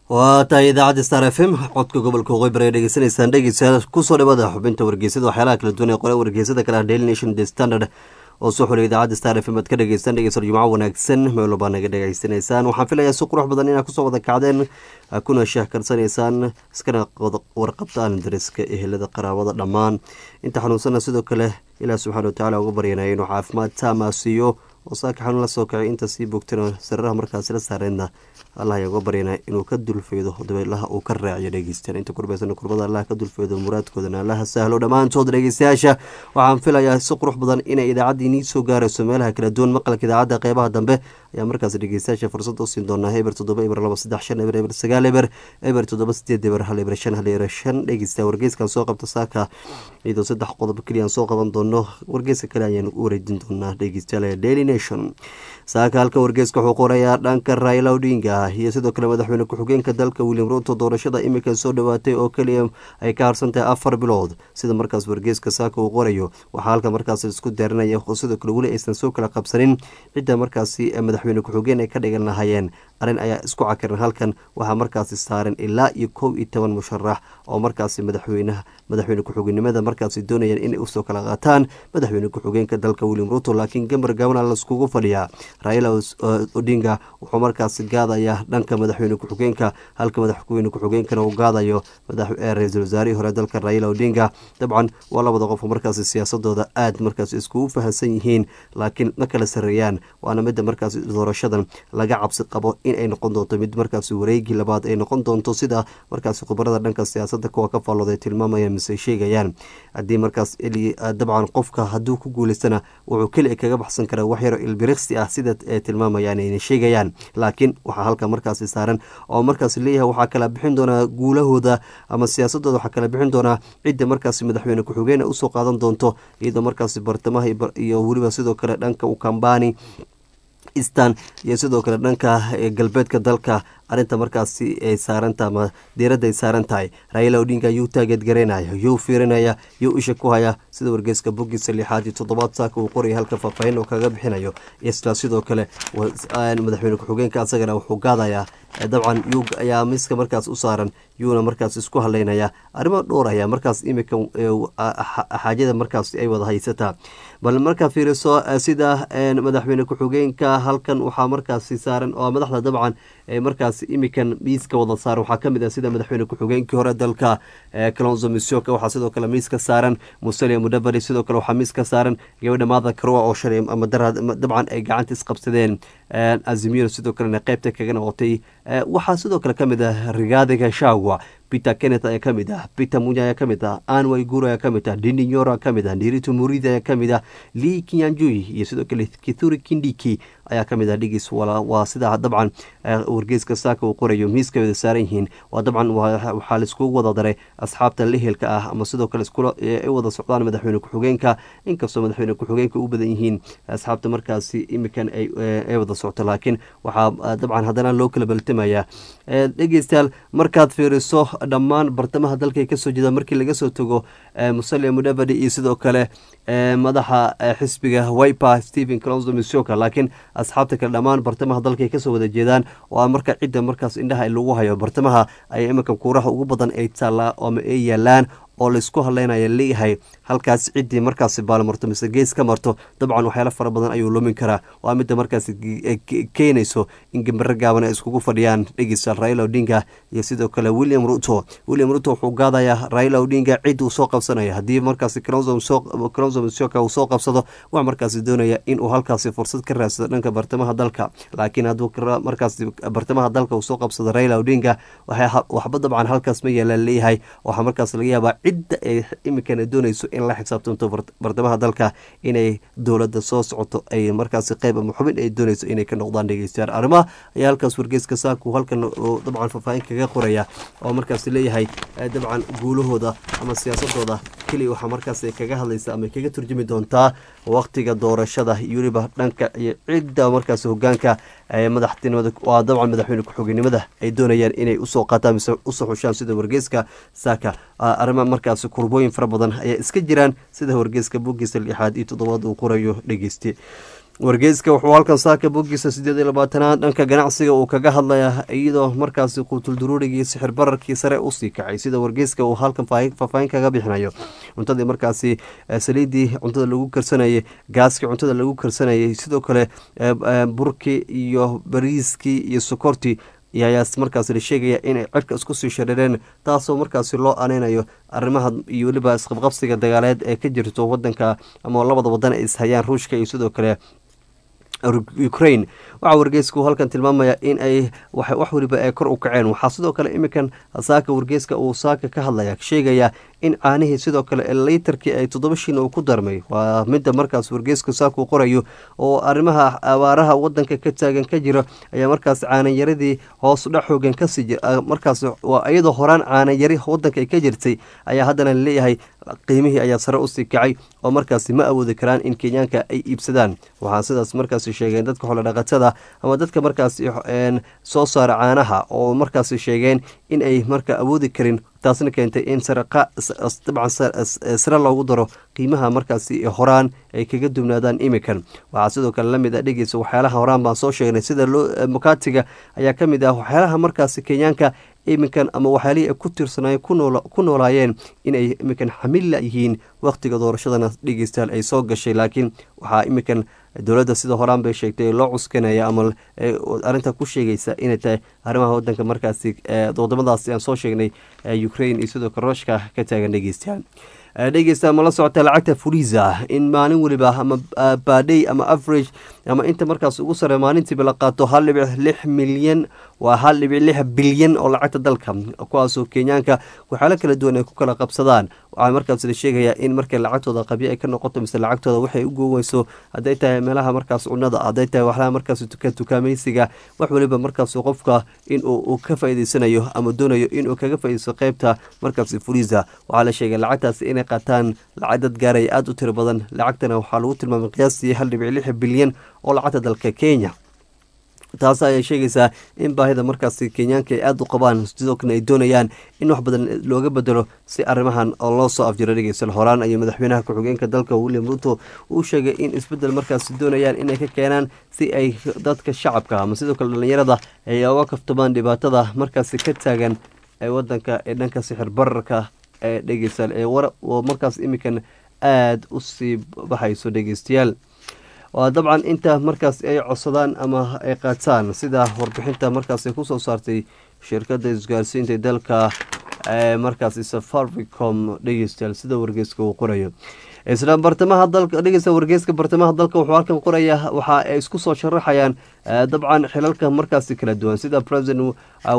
waa tahay idaacadda star f m codka gobolka waqooyi ay dhegeysanaysaan dhegeysa kusoo dhawaada xubinta wargeysada waxyaalaha kala duwan ee qoran wargeysada kale ah daily nation the standard oo soo xulay idaacadda star f m aad ka dhegeystaan dhegeysan jumco wanaagsan meel walbaa naga dhegeysanaysaan waxaan filayaa si qurux badan inaad kusoo wada kacdeen kuna sheehkarsanaysaan iskana warqabtaan dariska ehelada qaraabada dhammaan inta xanuunsana sidoo kale ilaah subxana watacaala uga baryanaya inuu caafimaad taama siiyo oo saaka xanuun la soo kacay inta sii bogtana sararaha markaasi la saareedna allah ayaa uga baryana inuu ka dulfeedo dabeelaha uu ka raaciyo dhegeystayaal inta kurbaysan kurbada allah ka dulfeedo muraadkoodana allaha sahlo dhammaantood dhegeystayaasha waxaan filayaa si qurux badan inay idaacaddii nii soo gaarayso meelaha kala duwan maqalka idaacadda qeybaha dambe ayaa markaas dhegeystayaasha fursad u siin doonaa eber toddoba eber laba saddex shan eber eber sagaal eber eber toddoba sideed eber hal eber shan hal eber shan dhegeysta wargeyskan soo qabta saaka iyadoo saddex qodob keliya aan soo qaban doono wargeyska kale ayaan u wareejin doonaa dhegeystayaal daily nation saaka halka wargeyska wuxuu qorayaa dhanka raila odinga iyo sidoo kale madaxweyne ku-xigeenka dalka william ruto doorashada imika soo dhowaatay oo keliya ay ka harsan tahay afar bilood sida markaas wargeyska saaka uu qorayo waxaa halka markaas isku daaranaya oo sidoo kale weli aysan soo kala qabsanin cidda markaasi madaxweyne ku-xigeen ay ka dhigan lahayeen arrin ayaa isku cakiran halkan waxaa markaasi saaran ilaa iyo kow iyo toban musharax oo markaasi madaxweynaha madaxweyne ku-xigeenimada markaasi doonayaan inay usoo kala qaataan madaxweyne ku-xigeenka dalka william ruto laakiin gambar gabana laiskugu fadhiyaa raila odinga wuxuu markaasi gaadayaa dhanka madaxweyne ku-xigeenka halka madaxweyne ku-xigeenkana uu gaadayo ra-iisul wasaarihii hore dalka raila odinga dabcan waa labada qof markaasi siyaasadooda aad markaas iskugu fahansan yihiin laakiin ma kala sareeyaan waana midda markaas doorashadan laga cabsi qabo in ay noqon doonto mid markaas wareegii labaad ay noqon doonto sida markaas khubarada dhanka siyaasada kuwa ka faallooday tilmaamayaan mise sheegayaan haddii markaas dabcan qofka hadduu ku guuleystana wuxuu keli kaga baxsan karaa wax yaro ilbiriqsi ah sida ay tilmaamayaan ayna sheegayaan laakiin waxaa halka markaasi saaran oo markaas leeyahay waxaa kala bixin doonaa guulahooda ama siyaasadooda waxaa kala bixin doonaa cidda markaasi madaxweyne ku-xigeen usoo qaadan doonto iyadoo markaasi bartamaha iyo weliba sidoo kale dhanka ukambani eastan iyo sidoo kale dhanka galbeedka dalka arrinta markaasi ay saaranta ama diiradda ay saaran tahay raila odinga yuu taageed garaynaya yuu fiirinaya yuu isha ku haya sida wargeyska bogiisa lixaad iyo toddobaad saaka uu qoraya halka faahfaahin oo kaga bixinayo isla sidoo kale madaxweyne ku-xigeenka asagana wuxuu gaadayaa dabcan yuu ayaa miska markaas u saaran yuuna markaas isku hadlaynaya arrimo dhowr ayaa markaas imika xaajada markaas ay wada haysataa bal markaa fiiriso sida madaxweyne ku-xigeenka halkan waxaa markaasi saaran oo madaxda dabcan markaas imikan miiska wada saaran waxaa kamid ah sida madaxweyne ku-xigeenkii hore dalka calonzo misoka waxaa sidoo kale miiska saaran musalia mudabari sidoo kale waxaa miiska saaran gabadha maada karoa oo shalay ama dabcan ay gacanta isqabsadeen azimiro sidoo kalena qeybta kaga noqotay waxaa sidoo kale kamid ah rigaadiga shagwa peter kenneth ayaa kamid ah peter munya ayaa kamid ah anway guro ayaa kamid ah dindinyor kamid ah nirito muridi ayaa kamid ah lee kinyanjui iyo sidoo kale kithuri kindiki ayaa kamid ah dhigis waa sida dabcan wargeyska saaka uu qorayo miiska wada saaran yihiin waa dabcan waxaa laiskugu wada daray asxaabta lehelka ah ama sidoo kale ay wada socdaan madaxweyne ku-xigeenka inkastoo madaxweyne ku-xigeenka u badan yihiin asxaabta markaasi imikan ay wada socto laakiin waxaa dabcan haddana loo kala baltamaya dhegeystayaal markaad fiiriso dhammaan bartamaha dalka kasoo jeeda markii laga soo tago musalia mudavadi iyo sidoo kale madaxa xisbiga wiper stephen clonzo misoka laakiin asxaabta kale dhammaan bartamaha dalka ay kasoo wada jeedaan oo marka cidda markaas indhaha lagu hayo bartamaha ay iminka kuuraha ugu badan ay taallaa ama ay yaalaan oo laisku hadlaynaya leeyahay halkaas ciddii markaasi baalmarto mise gees ka marto dabcan waxyaalo fara badan ayuu lumin karaa waa midda markaas keenayso in gambaro gaaban ay iskugu fadhiyaan dhegeysta raila odinga iyo sidoo kale william ruto william ruto wuxuu gaadayaa raila odinga cid uu soo qabsanaya haddii markaasi cronzo misoka uu soo qabsado wax markaasi doonaya inuu halkaasi fursad ka raadsado dhanka bartamaha dalka laakiin hadduu markaasi bartamaha dalka uu soo qabsado raila odinga waxba dabcan halkaas ma yeelaan leeyahay waxaa markaas laga yaabaa cidda ay iminkana doonayso in la xisaabtanto bartamaha dalka inay dowladda soo socoto ay markaasi qeyb ama xubin ay doonayso inay ka noqdaan dhegeystayaal arrimaha ayaa halkaas wargeyska saaku halkan dabcan faahfaahin kaga qoraya oo markaas leeyahay dabcan guulahooda ama siyaasadooda keliya waxaa markaas kaga hadlaysa ama kaga turjumi doontaa waqtiga doorashada iyo weliba dhanka iyo cidda markaas hogaanka madaxtinimada waa dabcan madaxweyne ku-xigeenimada ay doonayaan inay usoo qaataan mise usoo xushaan sida wargeyska saaka arrima markaas kurbooyin fara badan ayaa iska jiraan sida wargeyska bogiisa lixaad iyo toddobaad uu qorayo dhegeyste wargeyska wuxuu halkan saaka bogiisa sideed iyo labaatanaad dhanka ganacsiga uu kaga hadlaya iyadoo markaasi quutulduruurigii sixir bararkii sare usii kacay sida wargeyska uu halkan faahfaahin kaga bixinayo cuntadii markaasi saliidii cuntada lagu karsanayay gaaskii cuntada lagu karsanayay sidoo kale burkii iyo bariiskii iyo sokortii ayaa markaasi la sheegaya inay cirka isku sii shareereen taasoo markaasi loo aneynayo arrimaha iyo weliba isqabqabsiga dagaaleed ee ka jirto wadanka ama labada wadan ay ishayaan ruushka iyo sidoo kale ukraine waxaa wargeysku halkan tilmaamaya in ay wax weliba ay kor u kaceen waxaa sidoo kale iminkan saaka wargeyska uu saaka ka hadlaya sheegaya in caanihii sidoo kale litarkii ay toddoba shin uu ku darmay waa midda markaas wargeysku saakuu qorayo oo arrimaha abaaraha wadanka ka taagan ka jira ayaa markaas caanayaradii hoos dhex xoogan kasii markaas waa iyadoo horaan caanayari wadanka ka jirtay ayaa haddana laleeyahay qiimihii ayaa sare usii kacay oo markaasi ma awoodi karaan in kenyaanka ay iibsadaan waxaa sidaas markaasi sheegeen dadka xoolodhaqatada ama dadka markaasi soo saara caanaha oo markaasi sheegeen in ay marka awoodi karin taasna keentay in dabcan sare loogu daro qiimaha markaasi horaan ay kaga dubnaadaan imikan waxaa sidoo kale lamid a dhegeysa waxyaalaha horaan baan soo sheegnay sida mukaatiga ayaa ka mid ah waxyaalaha markaasi kenyaanka iminkan ama waxyaalihii ay ku tirsanaayeen ku noolaayeen inay iminkan xamilla yihiin wakhtiga doorashadana dhegeystayaal ay soo gashay laakiin waxaa iminkan dowladda sida horaan bay sheegtay loo cuskanaya ama arrinta ku sheegaysa inay tahay arrimaha wadanka markaasi wadamadaasi aan soo sheegnay ukraine iyo sidoo kale ruushka ka taagan dhegeystayaal dhegeysta ma la socota lacagta fuliza in maalin weliba ama badey ama average ama inta markaas ugu sare maalintiiba la qaato hal dhibic lix milyan waa hal dhibic lix bilyan oo lacagta dalka kuwaasoo kenyaanka waxyaalo kala duwan ay ku kala qabsadaan waxaa markaas la sheegayaa in markay lacagtooda qabyo ay ka noqoto mise lacagtooda waxay u gooweyso hadday tahay meelaha markaas cunada hadday tahay waxlaha markaas tukaamaysiga wax weliba markaas qofka in uu ka faa'iideysanayo ama doonayo inuu kaga faaideysto qeybta markaas fuliza waxaa la sheegay lacagtaas inay qaataan lacag dad gaaraya aada u tiro badan lacagtana waxaa lagu tilmaamay qiyaastii hal dhibic lix bilyan oo lacagta dalka kenya taas ayay sheegaysaa in baahida markaasi kenyaanka ay aada u qabaan sidoo kale ay doonayaan in wax badan looga bedelo si arrimahan oo loo soo afjiro dhegeysan horaan ayuu madaxweynaha ku-xigeenka dalka william ruto uu sheegay in isbedel markaasi doonayaan inay ka keenaan si ay dadka shacabka ama sidoo kale dhallinyarada ay oga kaftamaan dhibaatada markaasi ka taagan ee wadanka ee dhanka sixir bararka ee dhegeystayaal ee oo markaas iminkan aada u sii baxayso dhegeystayaal waa dabcan inta markaas ay codsadaan ama ay qaataan sida warbixinta markaas ay kusoo saartay shirkadda isgaarsiinta dalka markaas safaricom dhegeystayaal sida wargeyska uu qorayo isla bartamaha dalka dhegeysta wargeyska bartamaha dalka wuxuu halkan qoraya waxa ay isku soo sharaxayaan dabcan xilalka markaasi kala duwan sida president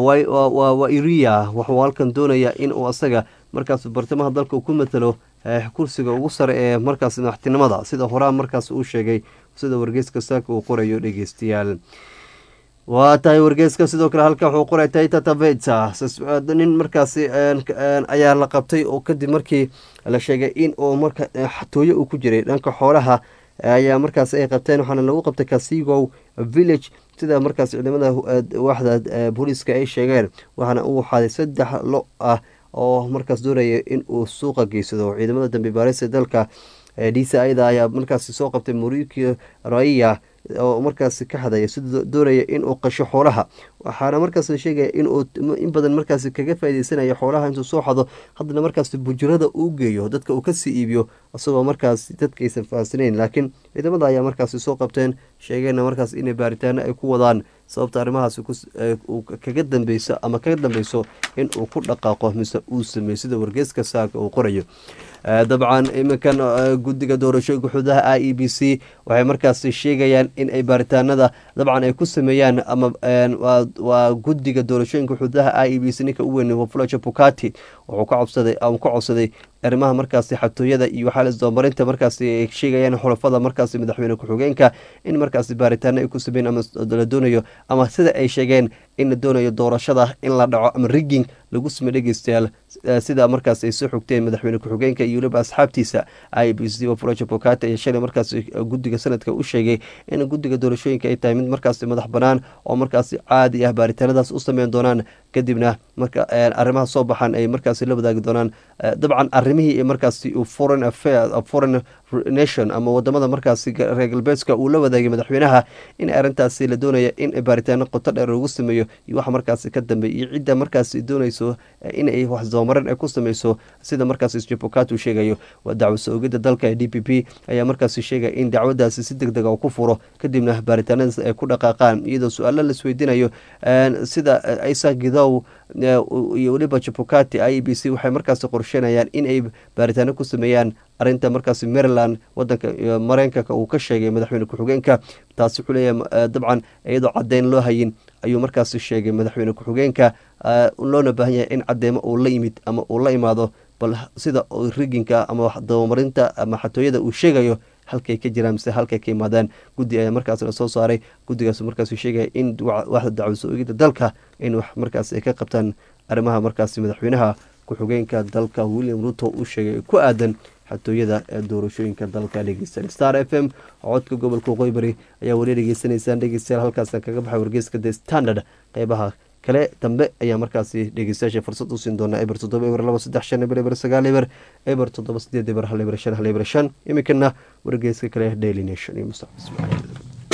wairia wuxuu halkan doonaya in uu asaga markaas bartamaha dalka uu ku matalo kursiga ugu sare ee markaas madaxtinimada sida horaan markaas uu sheegay sida wargeyska saaka uu qorayo dhegeystayaal waa tahay wargeyska sidoo kale halkan wuxuu qoray taita taveta nin markaasi ayaa la qabtay oo kadib markii la sheegay in uu marka xatooyo uu ku jiray dhanka xoolaha ayaa markaas ay qabteen waxaana lagu qabtay casigow village sida markaas ciidamada waaxda booliiska ay sheegeen waxaana uu waxaaday saddex lo ah oo markaas doonaya in uu suuqa geysado ciidamada dambe baarista dalka d c ida ayaa markaasi soo qabtay muriki raiya oo markaasi ka hadaya sida doonaya inuu qasho xoolaha waxaana markaas la sheegaya inuu in badan markaasi kaga faa'ideysanayo xoolaha intuu soo xado haddana markaasi bujirada uu geeyo dadka uu kasii iibiyo isagoo markaas dadka aysan fahamsanayn laakiin ciidamada ayaa markaasi soo qabteen sheegeenna markaas inay baaritaano ay ku wadaan sababta arrimahaas kaga dambeyso ama kaga dambeyso in uu ku dhaqaaqo mise uu sameeyo sida wargeyska saaka uu qorayo dabcan iminkan guddiga doorashooyinka xuduudaha i e b c waxay markaasi sheegayaan in ay baaritaanada dabcan ay ku sameeyaan ama waa guddiga doorashooyinka xuduudaha i e b c ninka u weyn wafulajo bukati wuxuu ka codsaday ka codsaday arrimaha markaasi xatooyada iyo waxaa isdabamarinta markaasi ay sheegayaan xulafada markaasi madaxweyne ku-xigeenka in markaasi baaritaano ay ku sameyn ama la doonayo ama sida ay sheegeen in la doonayo doorashada in la dhaco ama rigging lagu samey dhegeystayaal sida markaas ay soo xogteen madaxweyne ku-xigeenka iyo weliba asxaabtiisa i b c wafulajo bukati ayaa shalay markaasi guddiga sanadka u sheegay in guddiga doorashooyinka ay tahay mid markaasi madax banaan oo markaasi caadi ah baaritaanadaas u sameyn doonaan kadibna marka arrimaha soo baxaan ay markaasi la wadaagi doonaan dabcan arrimihii markaasi foreign affairs foreign nation ama wadamada markaasi reer galbeedka uu la wadaagay madaxweynaha in arrintaasi la doonaya in baaritaano qoto dheer lagu sameeyo iyo waxa markaasi ka dambeey iyo cidda markaasi doonayso in ay wax dabamarin ay ku sameyso sida markaasi jabokatu sheegayo waa dacwo soo-ogida dalka ee d p p ayaa markaasi sheegaya in dacwadaasi si deg deg a ku furo kadibna baaritaanadaas ay ku dhaqaaqaan iyadoo su-aalo laisweydiinayo sida isa gidow iyo weliba jabokati i b c waxay markaasi qorsheynayaan in ay baaritaano ku sameeyaan arinta markaasi maryland wadanka mareykanka uu ka sheegay madaxweyne ku-xigeenka taasi wuxuu leeyahay dabcan iyadoo caddeyn loo hayin ayuu markaasi sheegay madaxweyne ku-xigeenka loona baahan yahay in cadeymo uu la yimid ama uu la imaado bal sida riginka ama dabamarinta ama xatooyada uu sheegayo halkay ka jiraan mise halkay ka imaadaan guddi ayaa markaas la soo saaray guddigaas markaas sheegaya in waxda dacwo soo-ogida dalka in wax markaas ay ka qabtaan arrimaha markaasi madaxweynaha ku-xigeenka dalka william ruto uu sheegay ku aadan xatooyada ee doorashooyinka dalka dhegeysan star f m codka gobolka qoybari ayaa weli dhegeysanaysaan dhegeystayaal halkaasaan kaga baxay wargeyska the standard qeybaha kale dambe ayaa markaasi dhegeystayaasha fursad u siin doonaa eber toddoba eber laba saddex shan eber eber sagaal eber eber toddoba sideed eber hal eber shan hal eber shan iminkana wargeyska kale daily nation iyo mustaqbal ismaaciil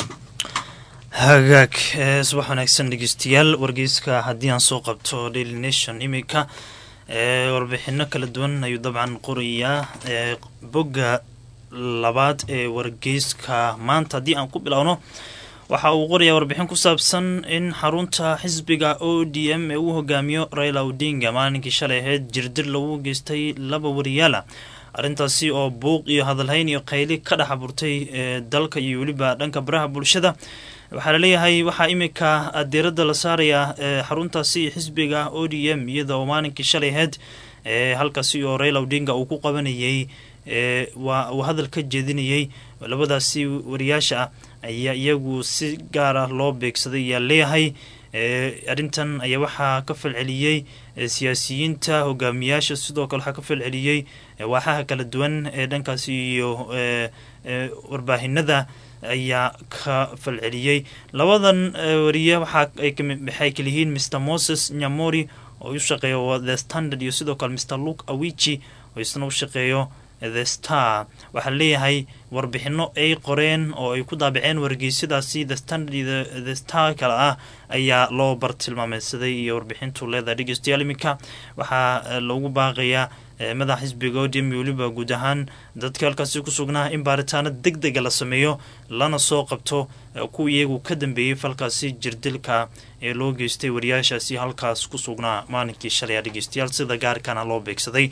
hagaag subax wanaagsan dhegeystayaal wargeyska haddii aan soo qabto daily nation iminka warbixino kala duwan ayuu dabcan qorayaa bogga labaad ee wargeyska maanta haddii aan ku bilowno waxa uu qorayaa warbixin ku saabsan in xarunta xisbiga o d m ee uu hogaamiyo raila odinga maalinkii shalay ahayd jirdir lagu geystay laba wariyaala arrintaasi oo buuq iyo hadalhayn iyo qayli ka dhex abuurtay dalka iyo weliba dhanka baraha bulshada waxaa laleeyahay waxaa iminka diiradda la saarayaa xaruntaasi xisbiga o d m iyada oo maalinkii shalay ahayd halkaasi oo raila odinga uu ku qabanayay waa uu hadal ka jeedinayay labadaasi wariyaasha ah ayaa iyagu si gaar ah loo beegsaday ayaa leeyahay arrintan ayaa waxaa ka falceliyey siyaasiyiinta hogaamiyaasha sidoo kale waxaa ka falceliyey waaxaha kala duwan ee dhankaasi iyo warbaahinada ayaa ka falceliyey labadan wariye waxay kala yihiin mr moses nyamori oo u shaqeeyo the standard iyo sidoo kale mr luke awichi oo isna u shaqeeyo the star waxaa leeyahay warbixino ay qoreen oo ay ku daabaceen wargeysyadaasi the standard iyo the star kale ah ayaa loo bartilmaameysaday iyo warbixintu leedahay dhegeystayaal iminka waxaa loogu baaqayaa madaxa xisbiga odm iyo weliba guud ahaan dadka halkaasi ku sugnaa in baaritaano deg dega la sameeyo lana soo qabto kuwa iyagu ka dambeeyey falkaasi jirdilka ee loo geystay wariyaashaasi halkaas ku sugnaa maalinkii shalaya dhegeystayaal sida gaarkana loo beegsaday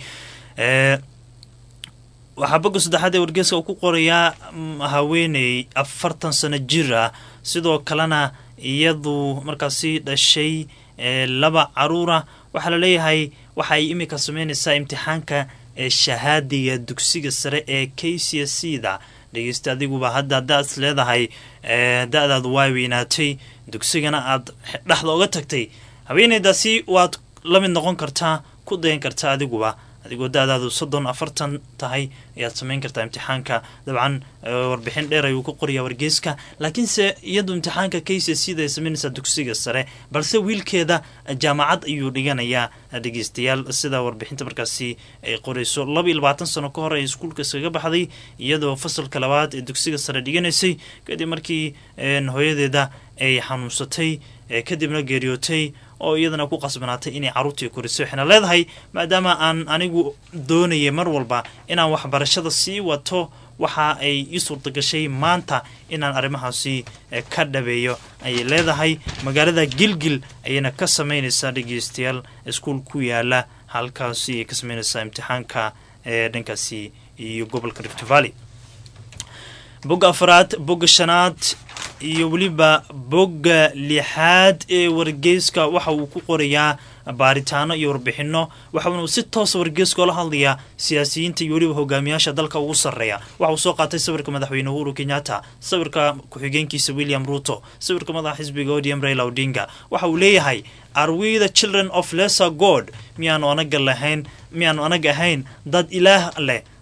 waxaa bogga saddexaad ee wargeeska uu ku qorayaa haweeney afartan sano jir ah sidoo kalena iyadu markaasi dhashay laba caruura waxaa laleeyahay waxa ay iminka sameynaysaa imtixaanka shahaadiga dugsiga sare ee k c s c da dhegeysta adiguba hadda haddaad is leedahay da-daad waa weynaatay dugsigana aad dhexda oga tagtay haweeneydaasi waad la mid noqon kartaa ku dayan kartaa adiguba adigoo da-daadu soddon afartan tahay ayaad sameyn kartaa imtixaanka dabcan warbixin dheer ayuu ku qorayaa wargeyska laakiinse iyadu imtixaanka k c c da ay sameynaysaa dugsiga sare balse wiilkeeda jaamacad ayuu dhiganayaa dhegeystayaal sida warbixinta markaasi ay qorayso laba iyo labaatan sano ka hor ay iskuulka iskaga baxday iyadoo fasalka labaad ee dugsiga sare dhiganaysay kadib markii hooyadeeda ay xanuunsatay kadibna geeriyootay oo iyadana ku qasbanaatay inay caruurtii koriso waxayna leedahay maadaama aan anigu doonayay mar walba inaan waxbarashada sii wato waxa ay ii suurtagashay maanta inaan arrimahaasi ka dhabeeyo ayay leedahay magaalada gilgil ayayna ka sameynaysaa dhegeystayaal iskuol ku yaala halkaasi ay ka sameynaysaa imtixaanka ee dhankaasi iyo gobolka rift valley bogga afaraad bogga shanaad iyo weliba bogga lixaad ee wargeyska waxa uu ku qorayaa baaritaano iyo warbixino waxauna uu si toosa wargeyska oola hadlayaa siyaasiyiinta iyo weliba hogaamiyaasha dalka ugu sarreeya waxa uu soo qaatay sawirka madaxweyne uhuru kenyatta sawirka ku-xigeenkiisa william ruto sawirka madaxa xisbiga odm raila odinga waxa uu leeyahay are we the children of lesser god miyaanu anaga lahayn miyaanu anaga ahayn dad ilaah leh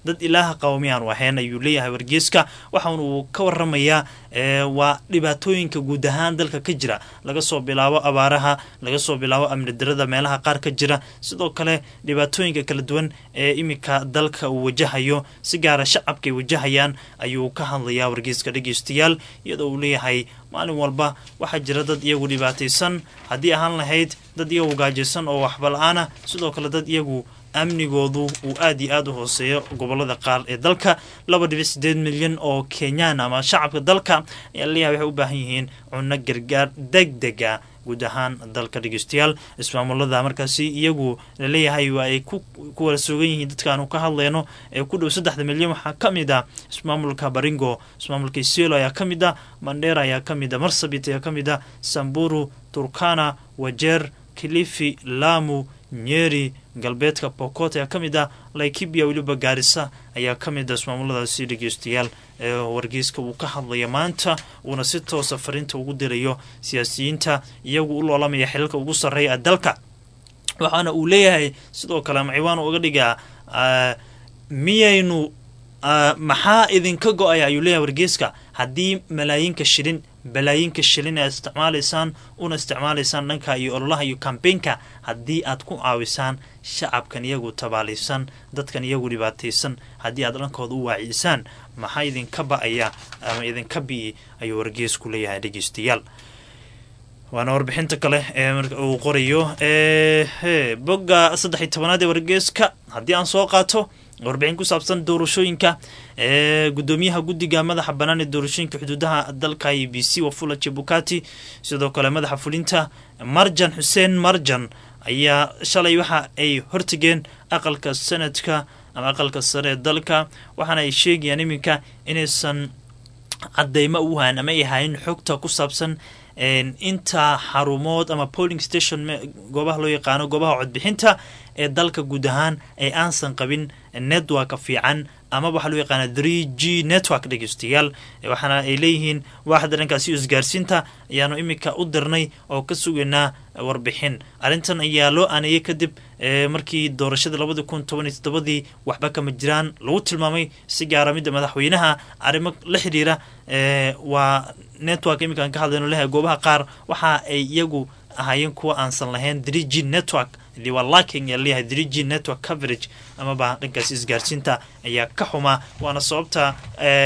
dad ilaaha qaba miyaanu ahayn ayuu leeyahay wargeeska waxaana uu ka waramayaa waa dhibaatooyinka guud ahaan dalka ka jira laga soo bilaabo abaaraha laga soo bilaabo amni darada meelaha qaar ka jira sidoo kale dhibaatooyinka kala duwan ee iminka dalka uu wajahayo si gaara shacabka ay wajahayaan ayuu ka hadlayaa wargeeska dhegeystayaal iyadoo uu leeyahay maalin walba waxaa jira dad iyagu dhibaataysan haddii ahaan lahayd dad iyagu gaajaysan oo waxba la-aana sidoo kale dad iyagu amnigoodu uu aad iyo aada u hooseeyo gobolada qaar ee dalka laba dhibic sideed milyan oo kenyaan ama shacabka dalka ayaa laleeyahay waxay u baahan yihiin cunno gargaar deg dega guud ahaan dalka dhegeystayaal ismaamulada markaasi iyagu laleeyahay waa ay ku wala sugan yihiin dadkaanu ka hadleyno ee ku dhow saddexda milyan waxaa ka mid ah ismaamulka baringo ismaamulka isiolo ayaa ka mid ah mandheera ayaa ka mid ah marsabit ayaa ka mid ah samburu turkana wajeer kilifi lamu nyeri galbeedka bokot ayaa ka mid ah laikibia weliba gaarisa ayaa ka mid ah ismaamuladaasi dhegeystayaal ee wargeyska uu ka hadlaya maanta uuna si toosa fariinta ugu dirayo siyaasiyiinta iyagu u loolamaya xilalka ugu sarreeya dalka waxaana uu leeyahay sidoo kale ama ciwaan uga dhigaa miyaynu maxaa idinka go-aya ayuu leeyahay wargeyska haddii malaayinka shilin balaayinka shilin aad isticmaalaysaan una isticmaalaysaan dhanka iyo ololaha iyo kambeynka haddii aad ku caawisaan shacabkan iyagu tabaalaysan dadkan iyagu dhibaataysan haddii aad dhankooda u waacisaan maxaa idinka ba-aya ama idinka bi-i ayuu wargeesku leeyahay dhegeystayaal waana warbixinta kale ee uu qorayo bogga saddex iyo tobanaad ee wargeeska haddii aan soo qaato warbixin ku saabsan doorashooyinka ee gudoomiyaha guddiga madaxa bannaan ee doorashooyinka xuduudaha dalka i b c wafula jebukati sidoo kale madaxa fulinta marjan xuseen marjan ayaa shalay waxa ay hortageen aqalka sanadka ama aqalka sare ee dalka waxaana ay sheegayaan iminka inaysan cadeymo u hayn ama ay hayn xogta ku saabsan inta xarumood ama polling station goobaha loo yaqaano goobaha codbixinta ee dalka guud ahaan ay aansan qabin networka fiican ama waxaa loo yaqaana three g network dhegeystayaal waxaana ay leeyihiin waaxda dhankaasi isgaarsiinta ayaanu iminka u dirnay oo ka sugaynaa warbixin arrintan ayaa loo aaneeyey kadib markii doorashada labadi kun toban iyo toddobadii waxba kama jiraan lagu tilmaamay si gaara midda madaxweynaha arrimo la xidhiira waa network iminkaan ka hadlayno lehay goobaha qaar waxa ay iyagu ahaayeen kuwa aansan lahayn three g network waa lacking yaa leeyahay three g network coverage amaba dhankaasi isgaarsiinta ayaa ka xumaa waana sababta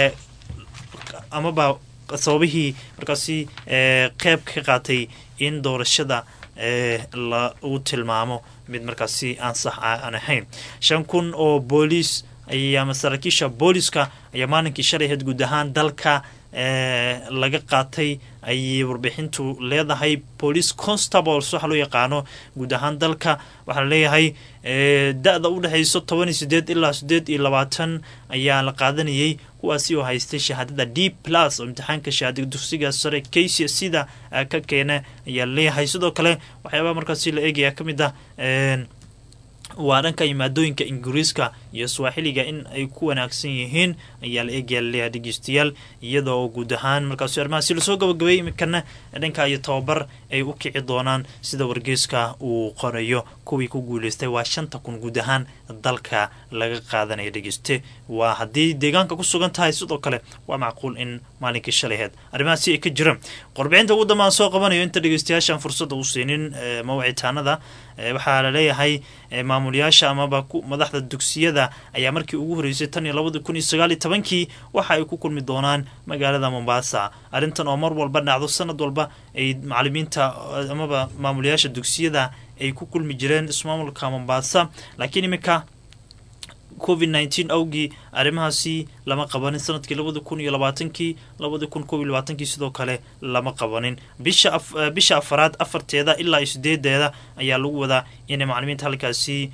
amaba sababihii markaasi qeyb ka qaatay in doorashada lagu tilmaamo mid markaasi aan sax aan ahayn shan kun oo booliis ama saraakiisha booliska ayaa maalinkii shalay ahayd guud ahaan dalka laga qaatay ayay warbixintu leedahay police constables waxa loo yaqaano guud ahaan dalka waxaa laleeyahay da-da u dhexayso toban iyo sideed ilaa sideed iyo labaatan ayaa la qaadanayay kuwaasi oo haystay shahaadada d plus oo imtixaanka shahaadada dugsiga sare kc sida ka keena ayaa laleeyahay sidoo kale waxyaabaha markaasi la eegaya ka mid ah waa dhanka maadooyinka ingiriiska iyo swaaxiliga in ay ku wanaagsan yihiin ayaa la eegaya laleeyahay dhegeystayaal iyadoo guud ahaan markaasi arrimahaasi lasoo gabagabeeyay iminkana dhanka iyo tababar ay u kici doonaan sida wargeyska uu qorayo kuwii ku guuleystay waa shanta kun guud ahaan dalka laga qaadanaya dhegeyste waa haddii deegaanka ku sugan tahay sidoo kale waa macquul in maalinkii shalaheed arrimahaasi ay ka jiraan qorbixinta ugu dambaan soo qabanayo inta dhegeystayaashaan fursadda u siinin mawicitaanada waxaa laleeyahay maamulyaasha amaba madaxda dugsiyada ayaa markii ugu horeysay tan iyo labadi kun iyo sagaal iyo tobankii waxa ay ku kulmi doonaan magaalada mombasa arrintan oo mar walba dhacdo sanad walba ay macalimiinta amaba maamulyaasha dugsiyada ay ku kulmi jireen ismaamulka mombasa laakiin iminka covid nneteen awgii arrimahaasi lama qabanin sanadkii labadi kun iyo labaatankii labadi kun kob iyo labaatankii sidoo kale lama qabanin bisha bisha afaraad afarteeda ilaa iyo sideedeeda ayaa lagu wadaa inay macalimiinta halkaasi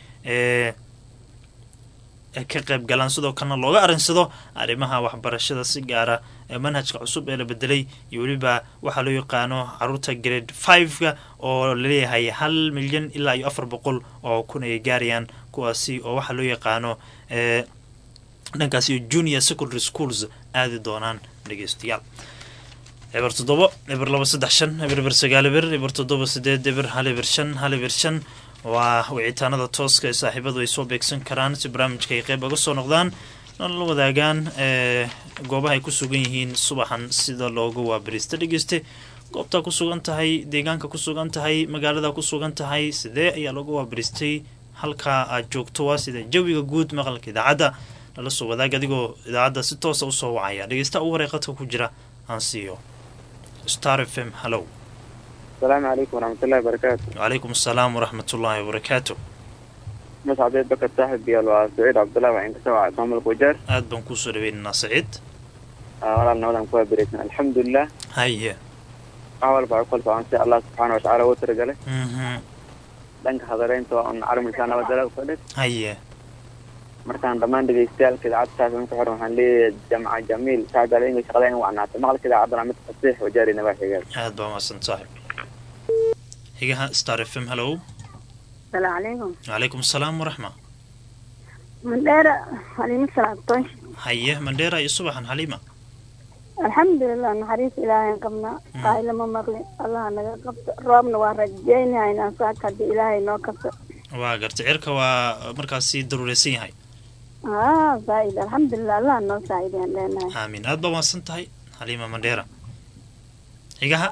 ka qayb galaan sidoo kalena looga arinsado arrimaha waxbarashada si gaara manhajka cusub ee la bedelay iyo weliba waxaa loo yaqaano caruurta grade fiveka oo laleeyahay hal milyan ilaa iyo afar boqol oo kun ay gaarayaan kuwaasi oo waxaa loo yaqaano dhankaasi junior secondary schools aadi doonaan dhegeystayaal eber toddobo eber laba saddex shan eber eber sagaal eber eber toddoba sideed eber hal eber shan hal eber shan waa wicitaanada tooska ee saaxiibadu ay soo beegsan karaan si barnaamijka ay qeyb uga soo noqdaan la wadaagaan ee goobaha ay ku sugan yihiin subaxan sida looga waabariista dhegeyste goobtaa ku sugan tahay deegaanka ku sugan tahay magaalada ku sugan tahay sidee ayaa looga waabaristay halkaa aad joogto waa sida jawiga guud maqalka idaacadda lala soo wadaag adigoo idaacadda si toosa usoo wacaya dhegeysta ugu horey qadka ku jira aan siiyo star f m hallow asalaamu calaykum waraxmatullahi wabarakaatu wacalaykum asalaam waraxmatullaahi wabarakaatu mascadee bakar saaxib biyaal waa saciid cabdullahi waxaan kasoo wacay maamulka wajaar aad baan kuusoo dhaweynaynaa saciid walaal nabadan ku waabireysan alxamdulilah haye wax walba ay kala socon si allah subxaana watacaala ugu talagalay mhm dhanka hadareynta waa un calamulkaa nabadala ufadhid haye markaan dhammaan dhegeystayaalka idaacadda saafiman ku xiran waxaan leeyahay jamca jamiil saacada inga shaqada in wacnaata maqalka idaacaddana mid fasiix wajaari nawaaxigeeda aad baa mahadsan saaxib xigaha star f m hallow السلام عليكم wacalaykum asalaam waraxma من دير حليم سلام طنش haye mandheera iyo subaxan xaliima الحمد لله نحريس إلهي قمنا قائل ما مغلي الله نغا قبط روبنا ورجينا إن أنصاك هدي إلهي نو قبط waa gartay cirka waa markaasi daruureysan yahay آه زايد الحمد لله الله نو سعيد لنا aamin aad baa mahadsan tahay xaliima mandheera xigaha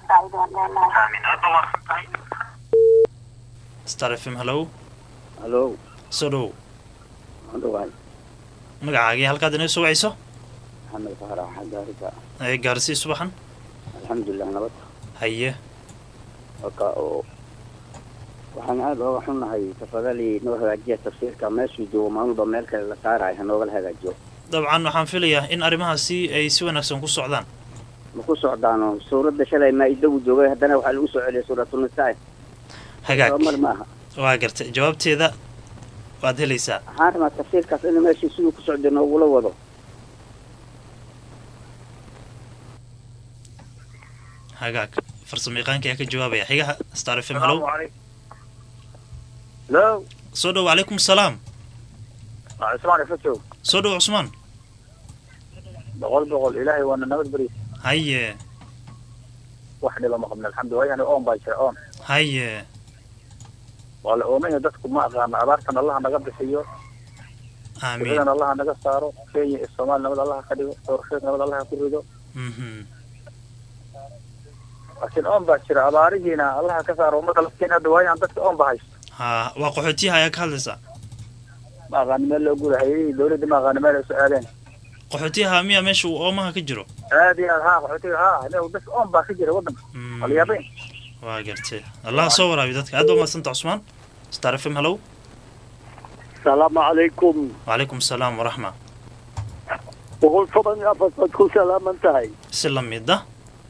star f m hallow halo soo dhow adhowaay magacaagii halkaad inaga soo wacayso maxamed fahra xagaarisa ee gaarsii subaxan alxamdulilah nabad haye waka oo waxaan aada ooga xunnahay tafadalii noo hagaajiya tafsiirka meeshuu joogo maalmuba meel kale la saarayo ha noogala hagaajiyo dabcan waxaan filayaa in arrimahaasi ay si wanaagsan ku socdaan ma ku socdaano suuradda shalay maa-idagu joogay haddana waxaa lagu soo celiyay suuratunisaa hagaag mar ma aha waa gartay jawaabteeda waad helaysaa waxaan rabaa tafsiirkaas in meeshii siduu ku socday noogula wado hagaag farsamo yaqaanka ayaa ka jawaabaya xigaha star f m hallow halo soo dhow wacalaykum asalaam cusmaan ifajoog soo dhow cusmaan boqol boqol ilaahay waana nabad beriis haye wax dhiba ma qabna alxamdu wayani oon baa jira oon haye waa la oomaya dadku ma aqaano abaartan allaha naga bixiyo aamiin bixidan allaha naga saaro kenya iyo soomaali nabad allaha ka dhigo doorasheed nabad allaha ku rido mhm laakiin oon baa jira abaarihiina allaha ka saaro ummadda lafteen hadda waayaan dadka oon ba haysto ha waa qaxootiyaha ayaa ka hadlaysaa ma aqaani meel loo guda hayadihii dawladda ma aqaani meel ay soo aadeen qaxootiyaha miya meesha uu oomaha ka jiro aad iyo aad haa qaxootiga haa meel dadka oon baa ka jira waddanka Mm, walyaabeen waa gartay allah soo waraabiyo dadka aad baa mahadsanta cusmaan star f m hallow السلام عليكم wacalaykum asalaam waraxma boqol toban iyo afar baad ku salaaman tahay si la mid ah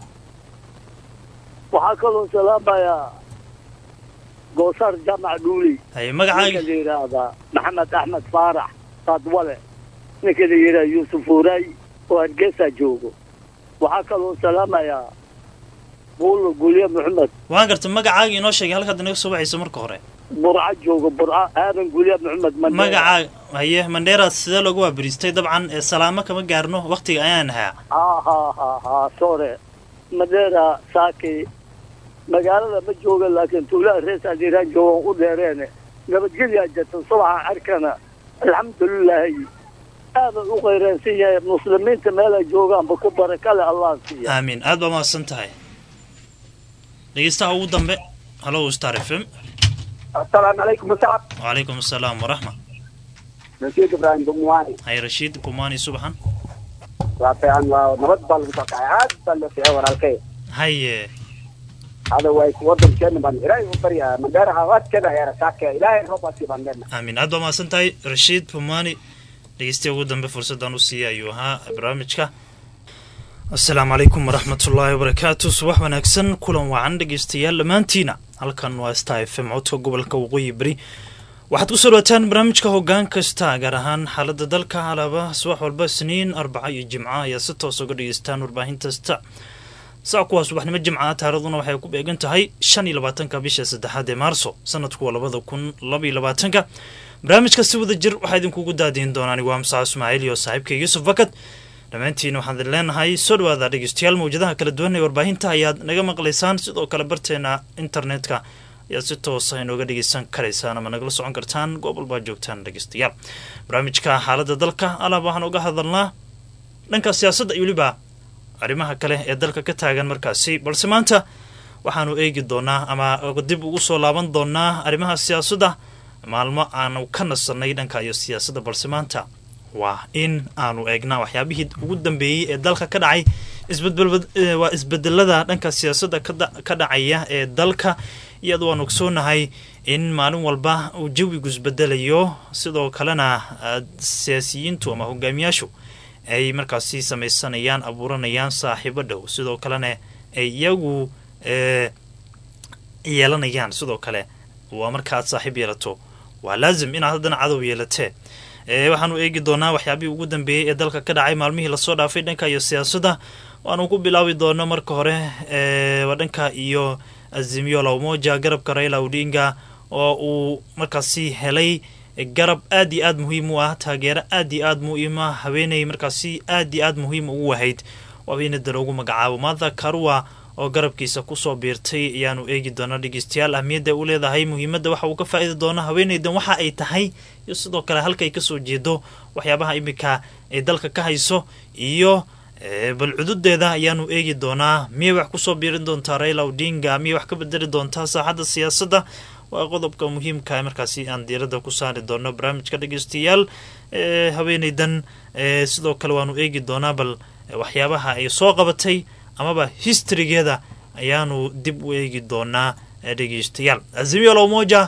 waxaa kaloo salaamayaa goosaar jaamac dhuuli haye ninka magacaagi la yidhaahdaa maxamed axmed faarax saadwale ninka la yidhaha yuusuf uray oo hargeysa joogo waxaa kaloo salaamayaa buulo gulye maxamed waan gartay magacaagi inoo sheegay halkaad inaga soo wacayso marka hore burco joogo burco aadan gulye maxamed mandheera magacaa haye mandheera sidee looga waabariistay dabcan ee salaamo kama gaarno waktiga ayaan ahaa ha ha ha ha sore mandheera saaki magaalada ma jooga laakiin tuulaha rees adiraan joogan u dheereene nabadgelyaa jirta subaxa arkana alxamdulilaahi aadan u qayreensan yahay muslimiinta meelay joogaanba ku barakale allah siiya aamiin aad baa mahadsan tahay dhegeystaha ugu dambe hallow star f m asalaamu calaykum musacab wacalaykum asalaam waraxma rasiid ibraahim bumuwaani haye rashiid kumaani subaxan waa fiican waa nabad baa lagu soo kacay aad baa loo fiicay walaalkay haye hada way wadankeena baan ilaahay u baryaa mandheeraha waadkeeda heera saake ilaahay roob baa sii baan leenahay aamiin aad baa mahadsan tahay rashiid kumaani dhegeystaha ugu dambe fursaddan u siiyay ayuu ahaa barnaamijka asalaamu calaykum waraxmatullaahi wabarakaatu subax wanaagsan kulan wacan dhegeystayaal dhammaantiina halkan waa star f m codka gobolka waqooyi beri waxaad ku soo dhawaataan barnaamijka hoggaan kasta gaar ahaan xaaladda dalka alaaba subax walba isniin arbaca iyo jimca ayaa si toos uga dhegeystaan warbaahintaasta saa kuwaa subaxnimo jimca taaraduna waxay ku beegan tahay shan iyo labaatanka bisha saddexaad ee maarso sanadku waa labada kun laba iyo labaatanka barnaamijka si wada jir waxaa idinkugu daadiin doonaan waa musaca ismaaciil iyo saaxiibka yuusuf bakad dhammaantiin waxaan idin leenahay soo dhawaada dhegeystayaal mawjadaha kala duwan ee warbaahinta ayaad naga maqlaysaan sidoo kale barteena internetka ayaad si toosa inooga dhegeysan karaysaan ama nagala socon kartaan goob walbaa joogtaan dhegeystayaal barnaamijka xaaladda dalka alaab waxaan uga hadalnaa dhanka siyaasadda iyo weliba arrimaha kale ee dalka ka taagan markaasi balse maanta waxaanu eegi doonaa ama dib ugu soo laaban doonaa arrimaha siyaasadda maalmo aanu ka nasanay dhanka iyo siyaasadda balse maanta waa in aanu eegnaa waxyaabihii ugu dambeeyey ee dalka ka dhacay waa isbedelada dhanka siyaasadda ka dhacaya ee dalka iyadoo aan ogsoonahay in maalin walba uu jawigu isbedelayo sidoo kalena siyaasiyiintu ama hogaamiyaashu ay markaasi samaysanayaan abuuranayaan saaxiibo dhow sidoo kalena ay iyagu yeelanayaan sidoo kale waa markaaad saaxiib yeelato waa laazim inaad haddana cadow yeelatee waxaanu eegi doonaa waxyaabihii ugu dambeeyey ee dalka ka dhacay maalmihii lasoo dhaafay dhanka iyo siyaasadda waanu ku bilaabi doono marka hore waa dhanka iyo azimio la umoja garabka raila odinga oo uu markaasi helay garab aad iyo aad muhiim u ah taageero aad iyo aad muhiima haweeney markaasi aad iyo aad muhiim ugu wahayd haweeneyda loogu magacaabo maatha karua oo garabkiisa kusoo biirtay ayaanu eegi doonaa dhegeystayaal ahmiyadda u leedahay muhiimadda waxa uu ka faa-iidi doono haweeneydan waxa ay tahay iyo sidoo kale halka ay kasoo jeedo waxyaabaha iminka ay dalka ka hayso iyo bal cududeeda ayaanu eegi doonaa miyay wax kusoo biirin doontaa raila odinga miyay wax ka bedeli doontaa saaxadda siyaasadda waa qodobka muhiimka markaasi aan diiradda ku saari doono barnaamijka dhegeystayaal haweeneydan sidoo kale waanu eegi doonaa bal waxyaabaha ay soo qabatay amaba historygeeda ayaanu dib u eegi doonaa dhegeystayaal azimio lomoja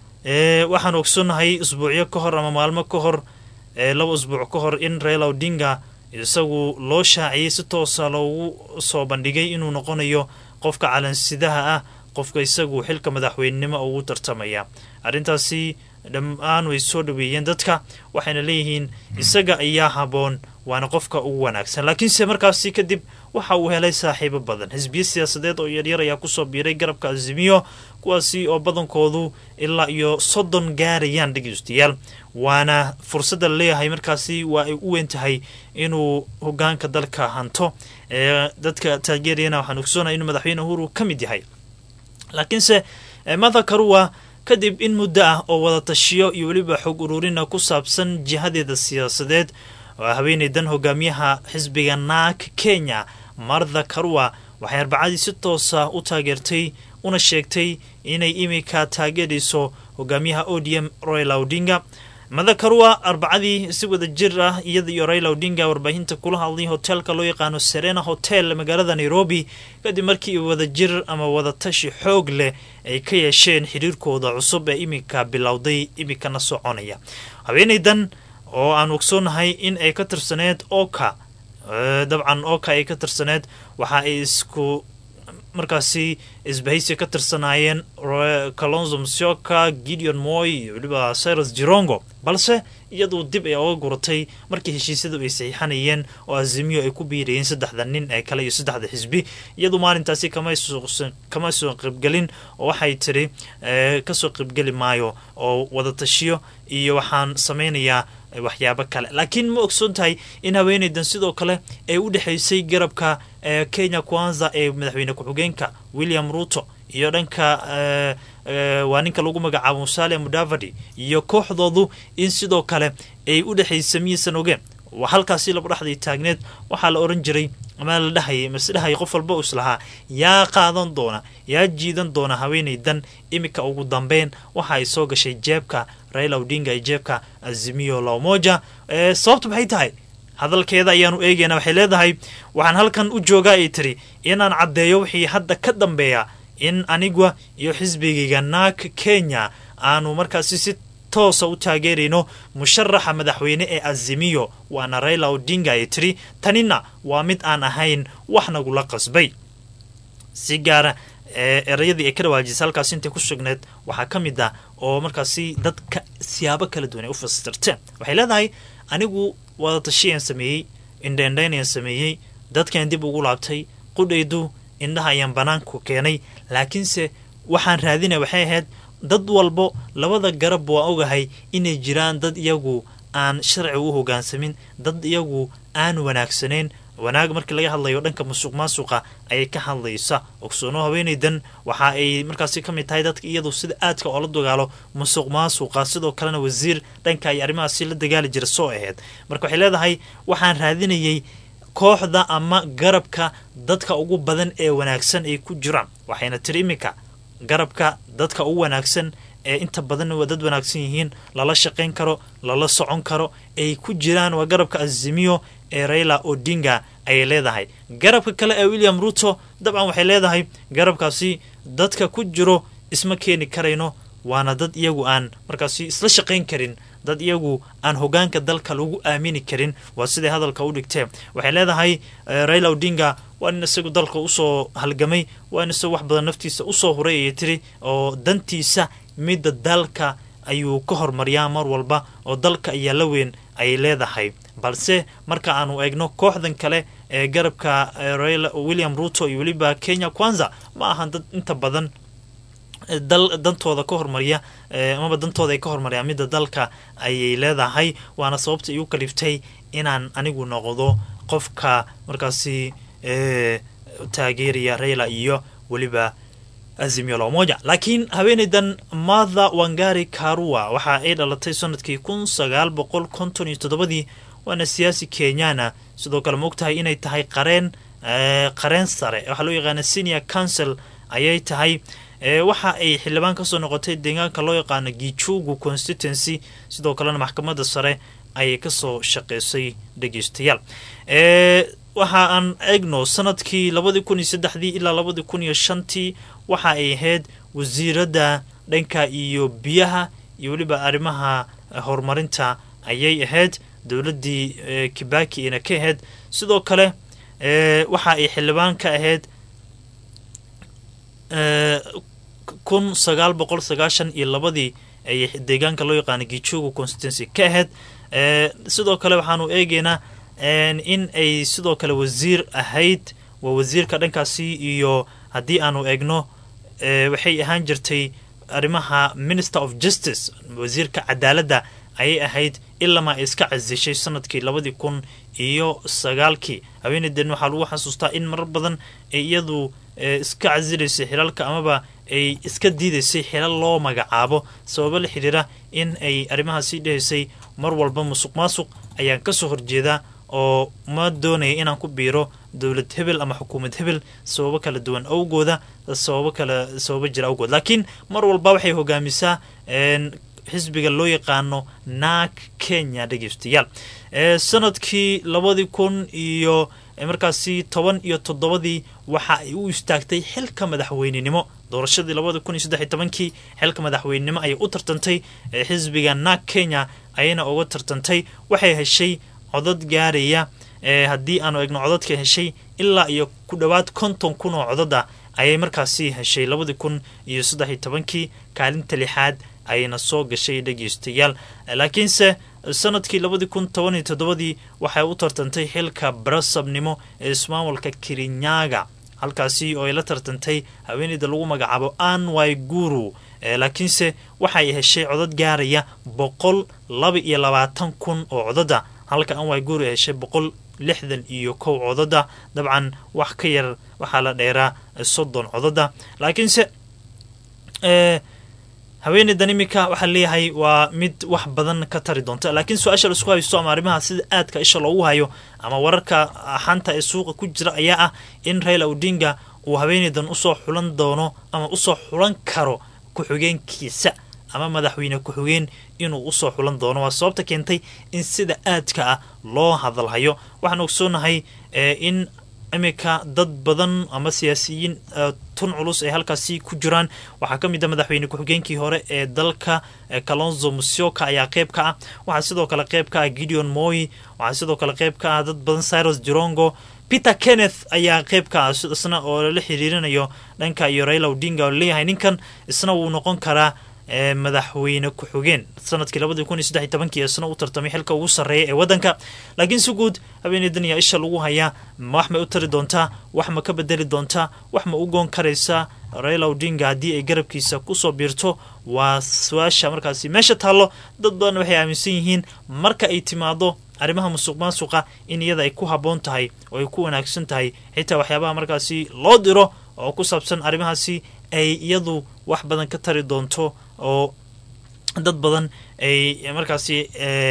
waxaan ogsonahay isbuucyo ka hor ama maalmo ka hor laba isbuuc ka hor in raila odinga isagu loo shaaciyey si toosa loogu soo bandhigay inuu noqonayo qofka calansidaha ah qofka isagu xilka madaxweynenimo ugu tartamaya arrintaasi dhammaan way soo dhaweeyeen dadka waxayna leeyihiin isaga ayaa haboon waana qofka ugu wanaagsan laakiinse markaasi kadib waxa uu helay saaxiibo badan xisbiyo siyaasadeed oo yaryar ayaa kusoo biiray garabka azimiyo kuwaasi oo badankoodu ilaa iyo soddon gaarayaan dhegeystayaal waana fursadda laleeyahay markaasi waa ay u weyn tahay inuu hogaanka dalka hanto dadka taageerayana waxaan ogsoonaya inuu madaxweyne uhuru ka mid yahay laakiinse matha karua kadib in muddo ah oo wada tashiyo iyo weliba xog ururina ku saabsan jihadeeda siyaasadeed oo haweeneydan hogaamiyaha xisbiga naak kenya martha karua waxay arbacadii si toosa u taageertay una sheegtay inay iminka taageerayso hogaamiyaha odm royal odinga mada karua arbacadii si wada jir ah iyada iyo raila odinga warbaahinta kula hadlay hoteelka loo yaqaano serena hotel magaalada nairobi kadib markii wada jir ama wadatashi xoog leh ay ka yeesheen xiriirkooda cusub ee iminka bilowday iminkana soconaya haweeneydan oo aan ogsoonahay in ay ka tirsaneed oka dabcan oka ay ka tirsaneed waxa ay isku markaasi isbahaysi ka tirsanaayeen calonzo msioka gideon moy iyo weliba cyrus jirongo balse iyaduu dib ay oga guratay markii heshiisyadu ay saxiixanayeen oo azimiyo ay ku biirayeen saddexda nin ee kale iyo saddexda xisbi iyadu maalintaasi kama soo qaybgelin oo waxay tiri kasoo qaybgeli maayo oo wadatashiyo iyo waxaan samaynayaa waxyaabo kale laakiin ma ogsoon tahay in haweeneydan sidoo kale ay u dhexaysay garabka kenya kwanza ee madaxweyne ku-xigeenka william ruto iyo dhanka waa ninka lagu magacaabo musale mudavadi iyo kooxdoodu in sidoo kale ay u dhexaysa miyaysan ogeen halkaasi laba dhexday taagneed waxaa la oran jiray ama la dhahayay mase dhahaya qof walba us lahaa yaa qaadan doona yaa jiidan doona haweeneydan iminka ugu dambeyn waxa ay soo gashay jeebka raila odinga iyo jeebka azimiyo lamoja sababtu maxay tahay hadalkeeda ayaanu eegaynaa waxay leedahay waxaan halkan u joogaa ay tiri inaan caddeeyo wixii hadda ka dambeeya in anigua iyo xisbigayga naak kenya aanu markaasi si toosa u taageerayno musharaxa madaxweyne ee azimiyo waana raila odinga ay tiri tanina waa mid aan ahayn wax nagula qasbay si gaara erayadii ay ka dhawaajisay halkaas intay ku sugneed waxaa ka mid ah oo markaasi dadka siyaabo kala duwan ay u fasirteen waxay leedahay anigu wadatashiyan sameeyey indheendheynayaan sameeyey dadkan dib ugu laabtay qudhaydu indhaha ayaan banaanku keenay laakiinse waxaan raadinaya waxay ahayd dad walbo labada garab waa ogahay inay jiraan dad iyagu aan sharci u hogaansamin dad iyagu aan wanaagsanayn wanaag markii laga hadlayo dhanka musuq maasuqa ayay ka hadlaysa ogsoono haweeneydan waxa ay markaasi ka mid tahay dadka iyadu sida aadka oo la dagaalo musuq maasuqa sidoo kalena wasiir dhanka ay arrimahaasi la dagaali jira soo ahayd marka waxay leedahay waxaan raadinayay kooxda ama garabka dadka ugu badan ee wanaagsan ay ku jiraan waxayna tiri iminka garabka dadka ugu wanaagsan ee inta badan waa dad wanaagsan yihiin lala shaqayn karo lala socon karo ay ku jiraan waa garabka azimiyo ee raila odinga ayay leedahay garabka kale ee william ruto dabcan waxay leedahay garabkaasi dadka ku jiro isma keeni karayno waana dad iyagu aan markaasi isla shaqayn karin dad iyagu aan hogaanka dalka lagu aamini karin waa siday hadalka u dhigtee waxay leedahay raila odinga waa nin isagu dalka usoo halgamay waa nin isagu wax badan naftiisa usoo huray ayay tiri oo dantiisa midda dalka ayuu ka hormariyaa mar walba oo dalka ayaa la weyn ayay leedahay balse marka aanu eegno kooxdan kale ee garabka william ruto iyo weliba kenya kwanza ma ahan dad inta badan dal dantooda ka hormariya amaba dantooda ay ka hormariyaan midda dalka ayay leedahay waana sababta igu kaliftay inaan anigu noqdo qofka markaasi taageeraya raila iyo weliba azimio lomoja laakiin haweeneydan matha wangari karua waxa ay dhalatay sanadkii kun sagaal boqol konton iyo toddobadii waana siyaasi kenyana sidoo kale ma ogtahay inay tahay qareen qareen sare waxaa loo yaqaana senior council ayay tahay waxa ay xildhibaan kasoo noqotay deegaanka loo yaqaano gijugu constituency sidoo kalena maxkamadda sare ayay kasoo shaqeysay dhegeystayaal waxa aan eegno sanadkii labadii kun iyo saddexdii ilaa labadii kun iyo shantii waxa ay ahayd wasiiradda dhanka iyo biyaha iyo weliba arrimaha horumarinta ayay ahayd dowladdii kibaki ina ka ahayd sidoo kale waxa ay xildhibaan ka ahayd kun sagaal boqol sagaashan iyo labadii ay deegaanka loo yaqaana gijugu constituency ka ahayd sidoo kale waxaanu eegeynaa in ay sidoo kale wasiir ahayd waa wasiirka dhankaasi iyo haddii aanu eegno waxay ahaan jirtay arrimaha minister of justice wasiirka cadaaladda ayay ahayd ilamaa ay iska casishay sanadkii labadii kun iyo sagaalkii haweeneyden waxaa lagu xasuustaa in marar badan ay iyadu iska casilaysay xilalka amaba ay iska diidaysay xilal loo magacaabo sababo la xidhiira in ay arrimahaasi dhahaysay mar walba musuq maasuq ayaan kasoo horjeedaa oo ma doonaya inaan ku biiro dowlad hebel ama xukuumad hebel sababo kala duwan awgooda sababo kala sababo jira awgood laakiin mar walba waxay hogaamisaa xisbiga loo yaqaano naag kenya dhegeystayaal sanadkii labadii kun iyo markaasi toban iyo toddobadii waxa ay u istaagtay xilka madaxweynenimo doorashadii labadii kun iyo saddex iyo tobankii xilka madaxweynenimo ayay u tartantay xisbiga naag kenya ayayna uga tartantay waxay heshay codad gaaraya haddii aanu eegno codadka heshay ilaa iyo ku dhowaad konton kun oo codada ayay markaasi heshay labadii kun iyo saddex iyo tobankii kaalinta lixaad ayayna soo gashay dhegeystayaal laakiinse sanadkii labadii kun toban iyo toddobadii waxay u tartantay xilka barasabnimo ee ismaamulka kirinyaga halkaasi oo ay la tartantay haweeneyda lagu magacaabo an waiguru laakiinse waxay heshay codad gaaraya boqol laba iyo labaatan kun oo codada halka an waiguru ay heshay boqol lixdan iyo kow codada dabcan wax ka yar waxaa la dheeraa soddon codada laakiinse haweeneydan iminka waxaa leeyahay waa mid wax badan ka tari doonta laakiin su-aasha la isku haysto ama arrimaha sida aadka isha loogu hayo ama wararka xanta ee suuqa ku jira ayaa ah in raila odinga uu haweeneydan usoo xulan doono ama usoo xulan karo ku-xigeenkiisa ama madaxweyne ku-xigeen inuu usoo xulan doono waa sababta keentay in sida aadka ah loo hadalhayo waxaan ogsoonahay in iminka dad badan ama siyaasiyiin tun culus ay halkaasi ku jiraan waxaa ka mid a madaxweyne ku-xigeenkii hore ee dalka kalonzo musyoka ayaa qeyb ka ah waxaa sidoo kale qeyb ka ah gideon moy waxaa sidoo kale qeyb ka ah dad badan cyrus jirongo peter kenneth ayaa qeyb ka ah isna oo lala xiriirinayo dhanka iyo raila odinga oo laleeyahay ninkan isna wuu noqon karaa madaxweyne ku-xigeen sanadkii labadii kun iyo saddex iyo tobankii isna u tartamay xilka ugu sarreeya ee waddanka laakiin si guud haweeneydan ayaa isha lagu hayaa wax may u tari doontaa wax ma ka bedeli doontaa wax ma u goon karaysaa raila odinga haddii ay garabkiisa kusoo biirto waa su-aasha markaasi meesha taallo dad badan waxay aaminsan yihiin marka ay timaado arrimaha musuq maasuqa in iyada ay ku habboon tahay oo ay ku wanaagsan tahay xitaa waxyaabaha markaasi loo diro oo ku saabsan arrimahaasi ay iyadu wax badan ka tari doonto oo dad badan ay markaasi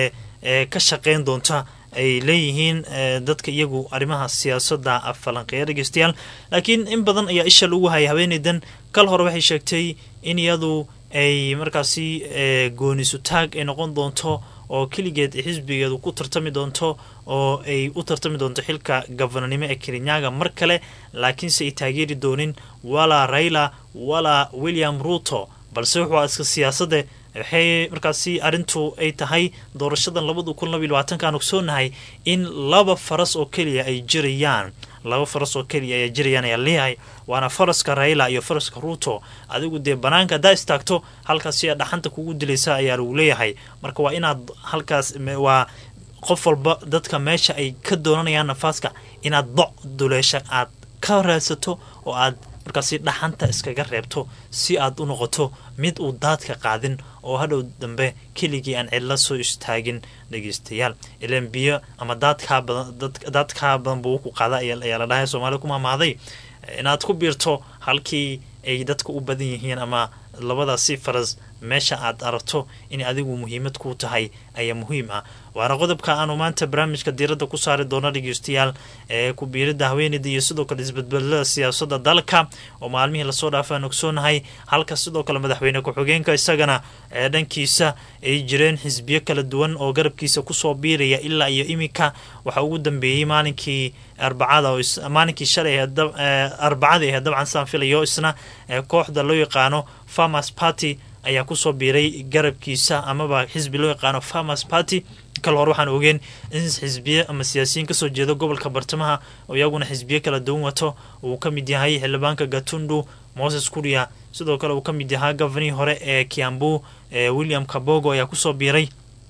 ka shaqeyn doonta ay leeyihiin dadka iyagu arrimaha siyaasadda falanqeeya dhegeystayaal laakiin in badan ayaa isha lagu hayay haweeneydan kal hore waxay sheegtay in iyadu ay markaasi goonisu taag ay noqon doonto oo keligeed xisbigeedu ku tartami doonto oo ay u tartami doonto xilka gabananimo ee kerinyaga mar kale laakiinse ay taageeri doonin walaa raila walaa william ruto balse wuxuu iska siyaasadde waxay markaasi arrintu ay tahay doorashadan labada kun labaiy labaatankaan ogsoonahay in laba faras oo keliya ay jirayaan laba faras oo keliya ayaa jirayaan ayaa leeyahay waana faraska raila iyo faraska ruto adigu dee banaanka haddaa istaagto halkaasi dhaxanta kugu dilaysa ayaa lagu leeyahay marka waa inaad halkaas waa qof walba dadka meesha ay ka doonanayaan nafaaska inaad doc duleesha aad ka raadsato oo aad markaasi dhaxanta iskaga reebto si aad u noqoto mid uu daadka qaadin oo hadhow dambe keligii aan cidla soo istaagin dhegeystayaal ilan biyo ama daadkaa badan daadkaa badan buu ku qaada ayaa la dhahay soomaalida ku mahmaaday inaad ku biirto halkii ay dadka u badan yihiin ama labadaasi faras meesha aad aragto in adigu muhiimad ku tahay ayaa muhiim ah waana qodobka aanu maanta barnaamijka diiradda ku saari doono dhegeystayaal ee ku biirida haweeneyda iyo sidoo kale isbedbedelada siyaasadda dalka oo maalmihii lasoo dhaafa aan ogsoonahay halka sidoo kale madaxweyne ku-xigeenka isagana ee dhankiisa ay jireen xisbiyo kala duwan oo garabkiisa kusoo biiraya ilaa iyo iminka waxaa ugu dambeeyey maalinkii arbacada maalinkii shalay arbacada ahe dabcan saan filayo isna kooxda loo yaqaano farmers party ayaa kusoo biiray garabkiisa amaba xisbi loo yaqaano farmers party kal hore waxaan ogeen in xisbiye ama siyaasiyiin kasoo jeeda gobolka bartamaha oo iyaguna xisbiye kala duwan wato uu ka mid yahay xildhibaanka gatundu moses kuria sidoo kale uu ka mid yahaa govanihii hore ee kiambu william kabogo ayaa kusoo biiray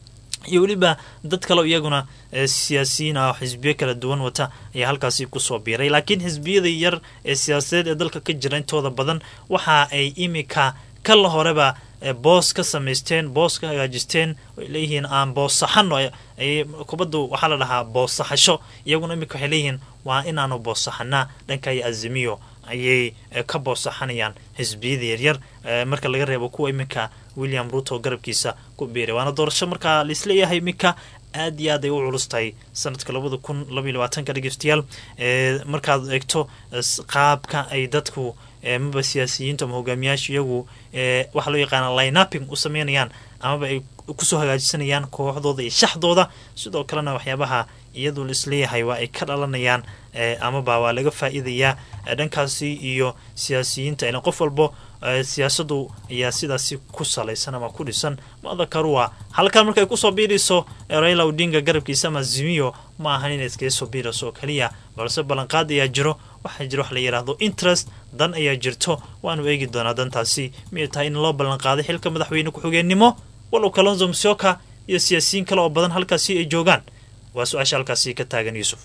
iyo weliba dad kale iyaguna siyaasiyiin ah oo xisbiyo kala duwan wata ayaa halkaasi kusoo biiray laakiin xisbiyada yar ee siyaasadeed ee dalka ka jira intooda badan waxa ay imika kala horeba boos ka samaysteen boos ka hagaajisteen ay leeyihiin aan boos saxano kubaddu waxaa la dhahaa boos saxasho iyaguna imika waxay leeyihiin waa inaanu boos saxanaa dhanka iyo azimiyo ayay ka boos saxanayaan xisbiyada yaryar marka laga reebo kuwa iminka william ruto garabkiisa ku biiray waana doorasho markaa laisleeyahay iminka aad iyo aad ay u culus tahay sanadka labada kun labaiy labaatanka dhegeystayaal markaad eegto qaabka ay dadku amaba siyaasiyiintu ama hogaamiyaasha iyagu waxaa loo yaqaana lineuping u sameynayaan amaba ay kusoo hagaajisanayaan kooxdooda iyo shaxdooda sidoo kalena waxyaabaha iyadu laisleeyahay waa ay ka dhalanayaan amaba waa laga faa-iidayaa dhankaasi iyo siyaasiyiinta ilan qof walbo siyaasadu ayaa sidaasi ku salaysan ama ku dhisan madakarua halkan markay kusoo biirayso raila odinga garabkiisa ama zimiyo ma ahan inay iskaga soo biirayso oo keliya balse ballanqaad ayaa jiro waxaa jira wax la yidhaahdo interest dan ayaa jirto waanu eegi doonaa dantaasi miyay tahay in loo ballanqaaday xilka madaxweyne ku-xigeenimo walow kalonzo musyoka iyo siyaasiyiin kale oo badan halkaasi ay joogaan waa su-aasha halkaasi ka taagan yuusuf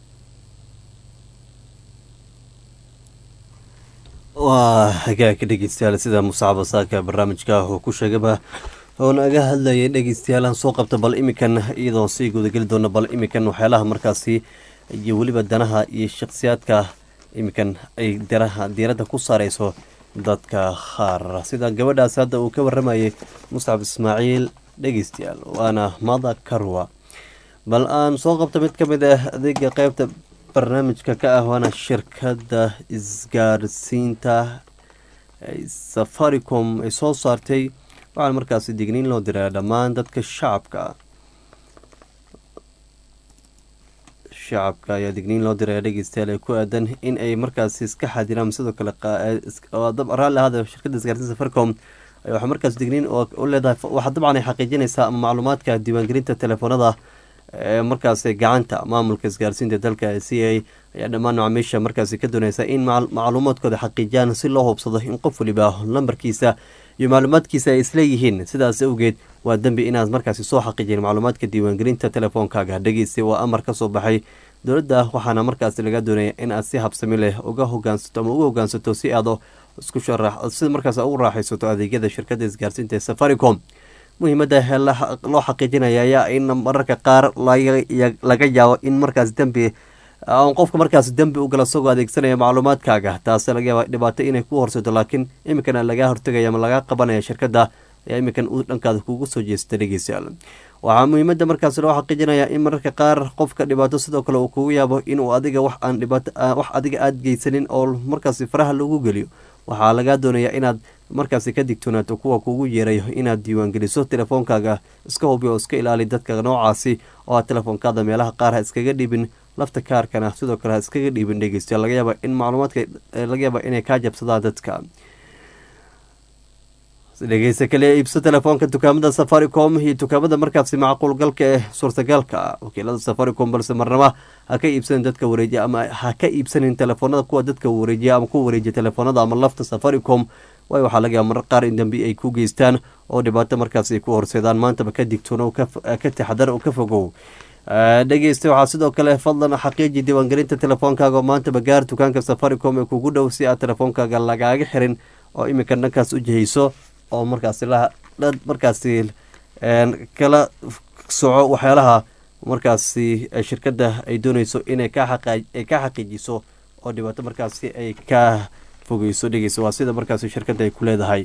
waa hagaagka dhegeystayaal sida musaacaba saaka barnaamijka uu ku sheegaba oo naga hadlayay dhegeystayaal aan soo qabta bal iminkan iyadoon sii gudageli doono bal iminkan waxyaalaha markaasi iyo weliba danaha iyo shakhsiyaadka iminkan ay daraha diiradda ku saareyso dadka qaar sida gabadhaas hadda uu ka waramayay muscab ismaaciil dhegeystayaal waana mada karwa bal aan soo qabta mid ka mid ah adeega qeybta barnaamijka ka ah waana shirkadda isgaarsiinta safaricom ay soo saartay waxaana markaasi digniin loo diraa dhammaan dadka shacabka shacabka ayaa digniin loo diraya dhegeystayaal ee ku aadan in ay markaasi iska xadiraan sidoo kale raalli ahaada shirkadda isgaarsiinta safaricom waxaa markaas digniin u leedahay waxaa dabcan ay xaqiijinaysaa macluumaadka diiwaangelinta telefoonada markaasi gacanta maamulka isgaarsiinta dalka c a ayaa dhammaan macaamiisha markaasi ka dooneysa in macluumaadkooda xaqiijiyaan si loo hubsado in qof waliba lambarkiisa iyo macluumaadkiisa ay isleeyihiin sidaas awgeed waa dembi inaad markaasi soo xaqiijin macluumaadka diiwaangelinta telefoonkaaga dhegeysta waa amar ka soo baxay dowladda waxaana markaasi laga doonaya in aad si habsami leh uga hogaansato ama uga hogaansato si aad isku sharax sida markaas ugu raaxaysato adeegyada shirkadda isgaarsiinta ee safaricom muhiimadda loo xaqiijinaya ayaa in mararka qaar laga yaabo in markaas dembi qofka markaas dembi u gala isagoo adeegsanaya macluumaadkaaga taasi laga yaaba dhibaato inay ku horsato laakiin iminkana lagaa hortegaya ama lagaa qabanaya shirkadda ayaa iminkan uu dhankaada kugu soo jeesta dhegeystayaal waxaa muhiimadda markaas loo xaqiijinaya in mararka qaar qofka dhibaato sidoo kale uu kugu yaabo inuu adiga wax aan dhibaato wax adiga aada geysanin oo markaasi faraha lagu geliyo waxaa lagaa doonayaa inaad markaasi ka digtoonaato kuwa kugu yeerayo inaad diiwaangeliso telefoonkaaga iska hubi oo iska ilaali dadka noocaasi oo aad telefoonkaada meelaha qaar ha iskaga dhibin lafta kaarkana sidoo kale ha iskaga dhiibin dhegeystayaal laga yaaba in macluumaadka laga yaaba inay kaa jabsadaan dadka dhegeysta kale iibso telefoonka dukaamada safaricom iyo dukaamada markaasi macquulgalka ee suurtagalka wakiilada safaricom balse marnaba ha ka iibsanin dadka wareejiya ama ha ka iibsanin telefoonada kuwa dadka wareejiya ama kuwa wareejiya telefoonada ama lafta safaricom waayo waxaa laga yaaba marar qaar in dambi ay ku geystaan oo dhibaato markaas ay ku horseedaan maantaba ka digtoono ka taxadar oo ka fogow dhegeysta waxaa sidoo kale fadlan xaqiiji diiwaangelinta telefoonkaaga oo maantaba gaar dukaanka safaricom ee kugu dhow si aad telefoonkaaga lagaaga xirin oo iminka dhankaas u jihayso oo markaasi markaasi kala soco waxyaalaha markaasi shirkadda ay dooneyso inay ka xaqiijiso oo dhibaato markaasi ay ka fogeyso dhegeysa waa sida markaasi shirkadda ay ku leedahay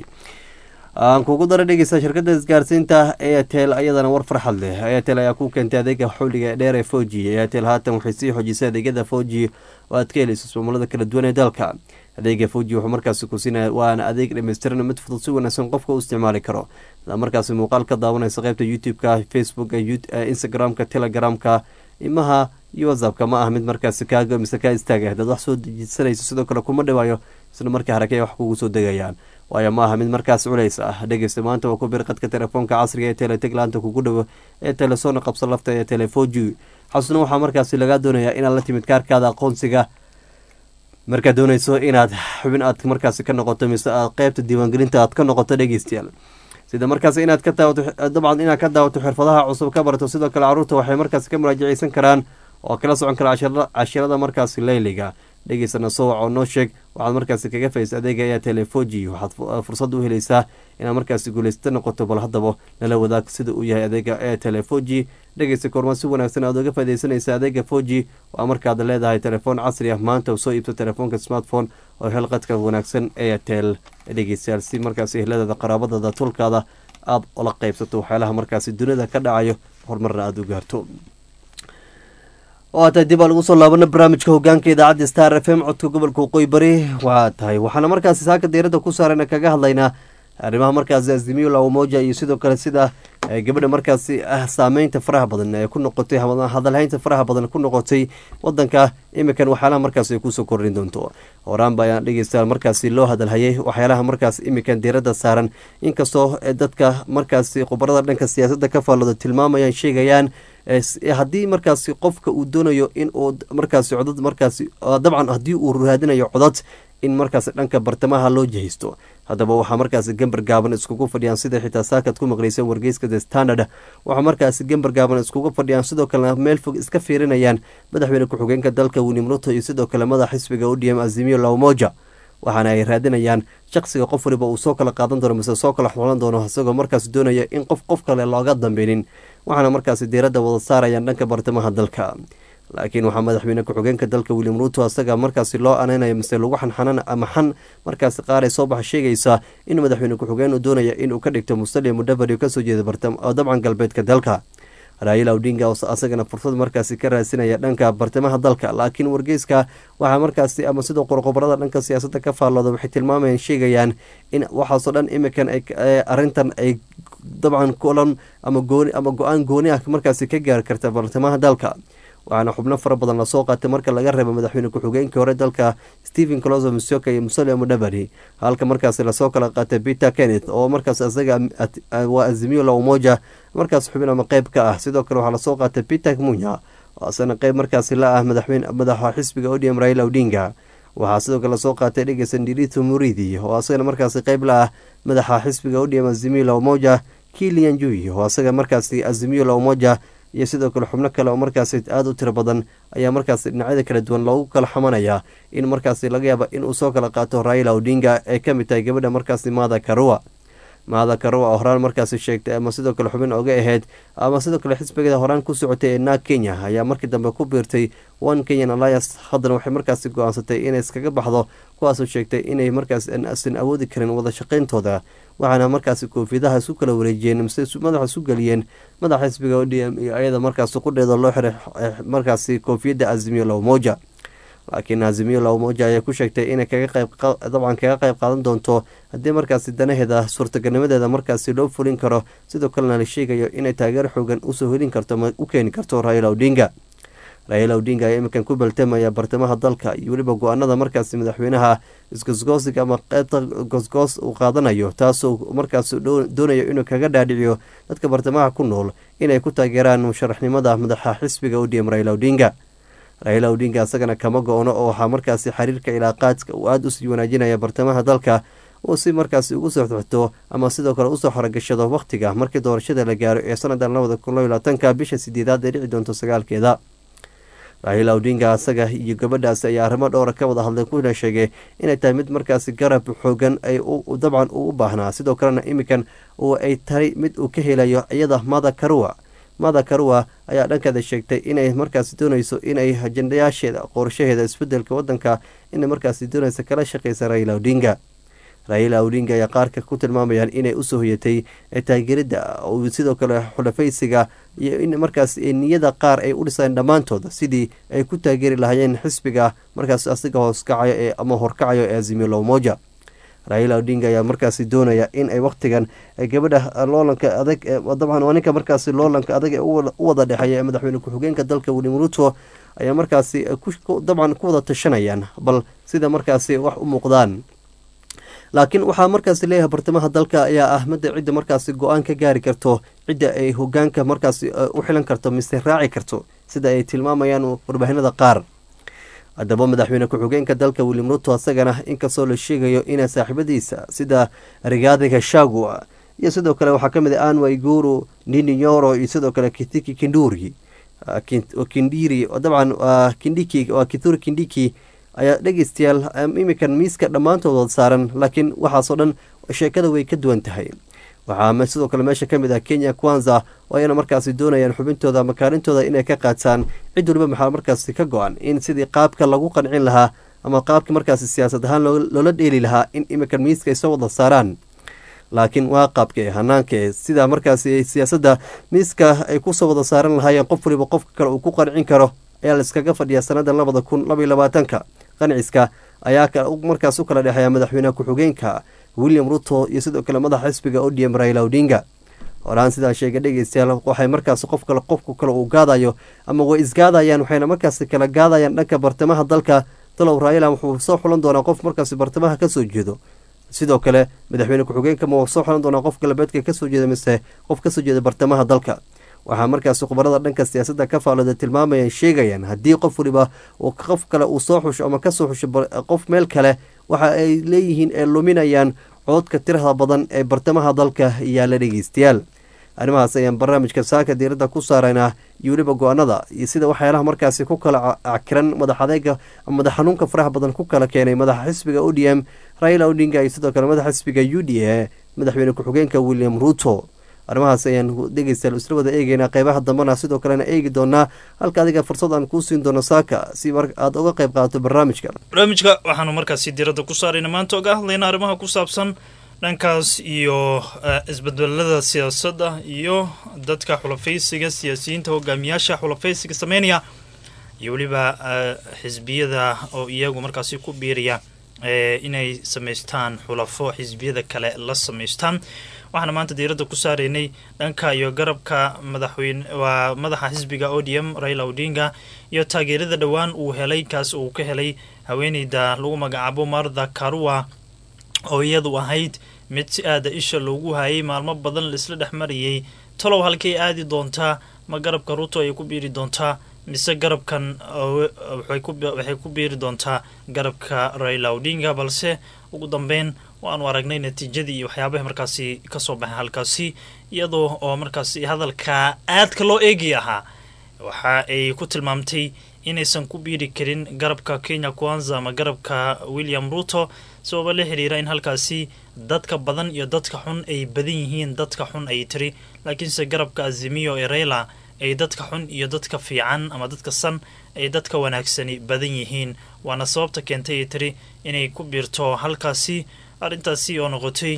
aan kugu dara dhegeysa shirkadda isgaarsiinta airtel ayadana war farxad leh airtel ayaa ku keentay adeega xulliga dheer ee foji airtel haatan waxay sii xoojisay adeegyada foji oo aad ka helayso ismaamulada kala duwan ee dalka adeega foji wuxuu markaasi ku siinaya waana adeeg dhammaystiran mid fudud si wanaagsan qofka u isticmaali karo idaa markaasi muuqaal ka daawanaysa qeybta youtube-ka facebooka instagram-ka telegramka imaha iyo whatsappka ma ah mid markaasi kaaga mise kaa istaaga hadaad wax soo dejisanayso sidoo kale kuma dhawaayo isla markii harakey wax kugu soo degayaan waayo ma aha mid markaas culays ah dhegeysta maanta waa ku bir qadka telefoonka casriga ee teleteglaanta kugu dhowo ee telesoona qabso lafta ee telefoji xasuna waxaa markaasi lagaa doonayaa inaad la timid kaarkaada aqoonsiga markaad dooneyso inaad xubin aad markaasi ka noqoto mise aad qeybta diiwaangelinta aad ka noqoto dhegeystayaal sida markaas inaad ka daawato dabcan inaad ka daawato xirfadaha cusub ka barato sidoo kale caruurta waxay markaasi ka muraajaceysan karaan oo kala socon kara cashirada markaasi leyliga dhegeysana soo wac oo noo sheeg waxaad markaasi kaga faysa adeega ayaa telefoji waxaad fursad u helaysaa inaad markaasi guulaysta noqoto bal haddaba nala wadaag sida uu yahay adeega ee telefoji dhegeysta koormaa si wanaagsan aad uga faideysanaysa adeega foji waa markaad leedahay telefoon casri ah maanta soo iibso telefoonka smartphone oo hel qadka wanaagsan airtel dhegeystayaal si markaasi ehladaada qaraabadada tulkaada aada ula qeybsato waxyaalaha markaasi dunida ka dhacayo horumarna aada u gaarto waa tahay dib aa lagu soo laabana barnaamijka hogaanka idaacadda star f m codka gobolka waqooyi bari waa tahay waxaana markaasi saaka diiradda ku saarana kaga hadlaynaa arrimaha markaasi azimiyo lawamoja iyo sidoo kale sida gabadha markaasi ah saameynta faraha badan ee ku noqotay hadalhaynta faraha badan ku noqotay wadanka imikan waxyaalaha markaasi ay kusoo kordhin doonto horaan ba ayaan dhegeystayaal markaasi loo hadalhayay waxyaalaha markaas imikan diiradda saaran inkastoo dadka markaasi khubarada dhanka siyaasadda ka faallooda tilmaamayaan sheegayaan haddii markaasi qofka uu doonayo in uu markaasi codad markaasi dabcan haddii uu raadinayo codad in markaasi dhanka bartamaha loo jihaysto haddaba waxaa markaasi gambar gaaban iskugu fadhiyaan sida xitaa saakad ku maqleysa wargeyska the standard waxaa markaasi gambar gaaban iskugu fadhiyaan sidoo kalena meel fog iska fiirinayaan madaxweyne ku-xigeenka dalka william ruto iyo sidoo kale madax xisbiga udm azimiyo lawmoja waxaana ay raadinayaan shaqsiga qof waliba uu soo kala qaadan doono mise soo kala xulan doono isagoo markaasi doonaya in qof qof kale looga dambeynin waxaana markaasi diiradda wada saarayaan dhanka bartamaha dalka laakiin waxaa madaxweyne ku-xigeenka dalka william ruto asaga markaasi loo aneynayo mise lagu xanxanan ama xan markaasi qaar ay soo baxa sheegaysaa in madaxweyne ku-xigeen uu doonaya inuu ka dhigto mustalia mudavadi kasoo jeeda dabcan galbeedka dalka raayil awdinga oo asagana fursad markaasi ka raadsinaya dhanka bartamaha dalka laakiin wargeyska waxaa markaasi ama sidoo qorqobarada dhanka siyaasadda ka faallooda waxay tilmaamayaan sheegayaan in waxaasoo dhan imikan arintan ay dabcan kulan ama gooni ama go-aan gooni ah markaasi ka gaari karta bartamaha dalka waxaana xubno fara badan lasoo qaatay marka laga reebo madaxweyne ku-xigeenkii hore dalka stephen closo misoka iyo musalia mudavadi halka markaasi lasoo kala qaatay peter kenneth oo markaas isaga waa azimiyo laumoja markaas xubin ama qeyb ka ah sidoo kale waxaa lasoo qaatay peter munya oo asana qeyb markaasi la ah madaxweyne madaxa xisbiga odm raila odinga waxaa sidoo kale soo qaatay dhegeysa ndirito muridi oo asagana markaasi qeyb la ah madaxa xisbiga odm azimio la umoja kilian jui oo asaga markaasi azimio la umoja iyo sidoo kale xubno kale oo markaasi aada u tiro badan ayaa markaasi dhinacyada kala duwan loogu kala xamanayaa in markaasi laga yaaba inuu soo kala qaato raila odinga ee ka mid tahay gabadha markaasi maada karua maada karua oo horaan markaasi sheegtay ama sidoo kale xubin oga ahayd ama sidoo kale xisbigeeda horaan ku socotay ee naag kenya ayaa markii dambe ku biirtay one kenyan alliance haddana waxay markaasi go-aansatay inay iskaga baxdo kuwaasoo sheegtay inay markaas asan awoodi karin wada shaqayntooda waxaana markaasi koofiyadaha isu kala wareejiyeen mise madaxa isu geliyeen madaxa xisbiga o d m iyo ayada markaasi qudheeda loo xiray markaasi koofiyadda azimiyo lowmoja laakiin azimiyo lowmoja ayaa ku sheegtay inay kaga qayb dabcan kaga qayb qaadan doonto haddii markaasi danaheeda suurtagalnimadeeda markaasi loo fulin karo sidoo kalena la sheegayo inay taageero xoogan usoo helin karto ama u keeni karto raila odinga raila odinga ayaa iminkan ku baltamaya bartamaha dalka iyo weliba go-aanada markaasi madaxweynaha isgosgoosig ama qeybta goosgoos uu qaadanayo taasoo markaas doonayo inuu kaga dhaadhiciyo dadka bartamaha ku nool inay ku taageeraan musharaxnimada madaxa xisbiga odm raila odinga raila odinga isagana kama go-ono oo waxaa markaasi xiriirka ilaaqaadka uu aada usii wanaajinaya bartamaha dalka uu si markaasi ugu soo xixto ama sidoo kale usoo xorogashado wakhtiga markii doorashada la gaaro ee sanadan labada kun labo labaatanka bisha sideedaad ee dhici doonto sagaalkeeda raila odinga asaga iyo gabadhaasi ayaa arrimo dhowra ka wada hadlay kuna sheegay inay tahay mid markaasi garab xoogan ay dabcan uu u baahnaa sidoo kalena iminkan ay tahay mid uu ka helayo iyada mada karua mada karua ayaa dhankeeda sheegtay inay markaasi dooneyso inay ajendayaasheeda qorshaheeda isbedelka wadanka inay markaasi dooneysa kala shaqeysa raila odinga raila odinga ayaa qaarka ku tilmaamayaan inay usoo hoyatay taageerida sidoo kale xulafaysiga iyo in markaas niyada qaar ay u dhiseen dhammaantooda sidii ay ku taageeri lahaayeen xisbiga markaas asiga hooskacayo ee ama horkacayo ee azimio lowmoja raila odinga ayaa markaasi doonaya in ay wakhtigan gabadha loolanka adag dabcan waa ninka markaasi loolanka adag ee u wada dhexeeya ee madaxweyne ku-xigeenka dalka william ruto ayaa markaasi dabcan ku wada tashanayaan bal sida markaasi wax u muuqdaan laakiin waxaa markaasi leeyahay bartamaha dalka ayaa ah midda cidda markaasi go-aan ka gaari karto cidda ay hogaanka markaasi u xilan karto mise raaci karto sida ay tilmaamayaan warbaahinada qaar haddaba madaxweyne ku-xigeenka dalka william ruto asagana inkastoo la sheegayo ina saaxiibadiisa sida rigaadi gashagua iyo sidoo kale waxaa kamid ah anwa iguru nininyoro iyo sidoo kale kitiki kinduri kindiri dabcan kindiki waa kituri kindiki ayaa dhegeystayaal imikan miiska dhammaantood saaran laakiin waxaasoo dhan sheekada way ka duwan tahay waxaa sidoo kale meesha ka mid ah kenya kwanza oo ayana markaasi doonayaan xubintooda ama kaalintooda inay ka qaadsaan cid waliba maxaa markaasi ka go-an in sidii qaabka lagu qancin lahaa ama qaabka markaasi siyaasad ahaan loola dheeli lahaa in imikan miiska ay soo wada saaraan laakiin waa qaabka hanaanka sida markaasi siyaasadda miiska ay kusoo wada saaran lahaayeen qof waliba qofka kale uu ku qancin karo ayaa laiskaga fadhiyaa sanadan labada kun labaiyo labaatanka qanciska ayaa markaas u kala dhexeeya madaxweyneha ku-xigeenka william ruto iyo sidoo kale madaxa xisbiga odm raila odinga horaan sidaa sheega dhegeystayaal waxay markaas qof kale qofku kale uu gaadayo ama way isgaadayaan waxayna markaasi kala gaadayaan dhanka bartamaha dalka talow raila wuxuu soo xulan doonaa qof markaasi bartamaha kasoo jeedo sidoo kale madaxweyne ku-xigeenka ma soo xulan doonaa qof galbeedka kasoo jeeda mise qof kasoo jeeda bartamaha dalka waxaa markaasi khubarada dhanka siyaasadda ka faalooda tilmaamayaan sheegayaan haddii qof waliba qof kale uu soo xusho ama kasoo xusho qof meel kale waxa ay leeyihiin ee luminayaan cododka tirada badan ee bartamaha dalka yaala dhegeystayaal arrimahaas ayaan barnaamijka saaka diiradda ku saaraynaa iyo weliba go-aanada iyo sida waxyaalaha markaasi ku kala cakiran madax adeega madax xanuunka faraha badan ku kala keenay madaxa xisbiga o d m raila odinga iyo sidoo kale madaxa xisbiga u d a madaxweyne ku-xigeenka william ruto arrimahaas ayaan dhegeystayaal isla wada eegeynaa qeybaha dambena sidoo kalena eegi doonaa halka adiga fursad aan kuu siin doono saaka si aada uga qeyb qaadato barnaamijka barnaamijka waxaanu markaasi diiradda ku saarayna maanta oga hadlayna arrimaha ku saabsan dhankaas iyo isbedbelada siyaasadda iyo dadka xulafaysiga siyaasiyiinta hogaamiyaasha xulafaysiga sameynaya iyo weliba xisbiyada oo iyagu markaasi ku biiraya inay samaystaan xulafo xisbiyada kale la samaystaan waxaana maanta diiradda ku saaraynay dhanka iyo garabka madaxweyne waa madaxa xisbiga o d m raila odinga iyo taageerada dhowaan uu helay kaas uu ka helay haweeneyda lagu magacaabo martha karua oo iyadu ahayd mid si aada isha loogu hayay maalmo badan laisla dhex marayay talow halkay aadi doontaa ma garabka ruto ay ku biiri doontaa mise garabkan waxay ku biiri doontaa garabka raila odinga balse ugu dambeyn waanu aragnay natiijadii iyo waxyaabaha markaasi kasoo baxay halkaasi iyadoo oo markaasi hadalka aadka loo eegi ahaa waxa ay ku tilmaamtay inaysan ku biiri karin garabka kenya kwanza ama garabka william ruto sababa la xiriira in halkaasi dadka badan iyo dadka xun ay badan yihiin dadka xun ay tiri laakiinse garabka azimiyo ee reyla ay dadka xun iyo dadka fiican ama dadka san ay dadka wanaagsani badan yihiin waana sababta keentay ay tiri inay ku biirto halkaasi arrintaasi oo noqotay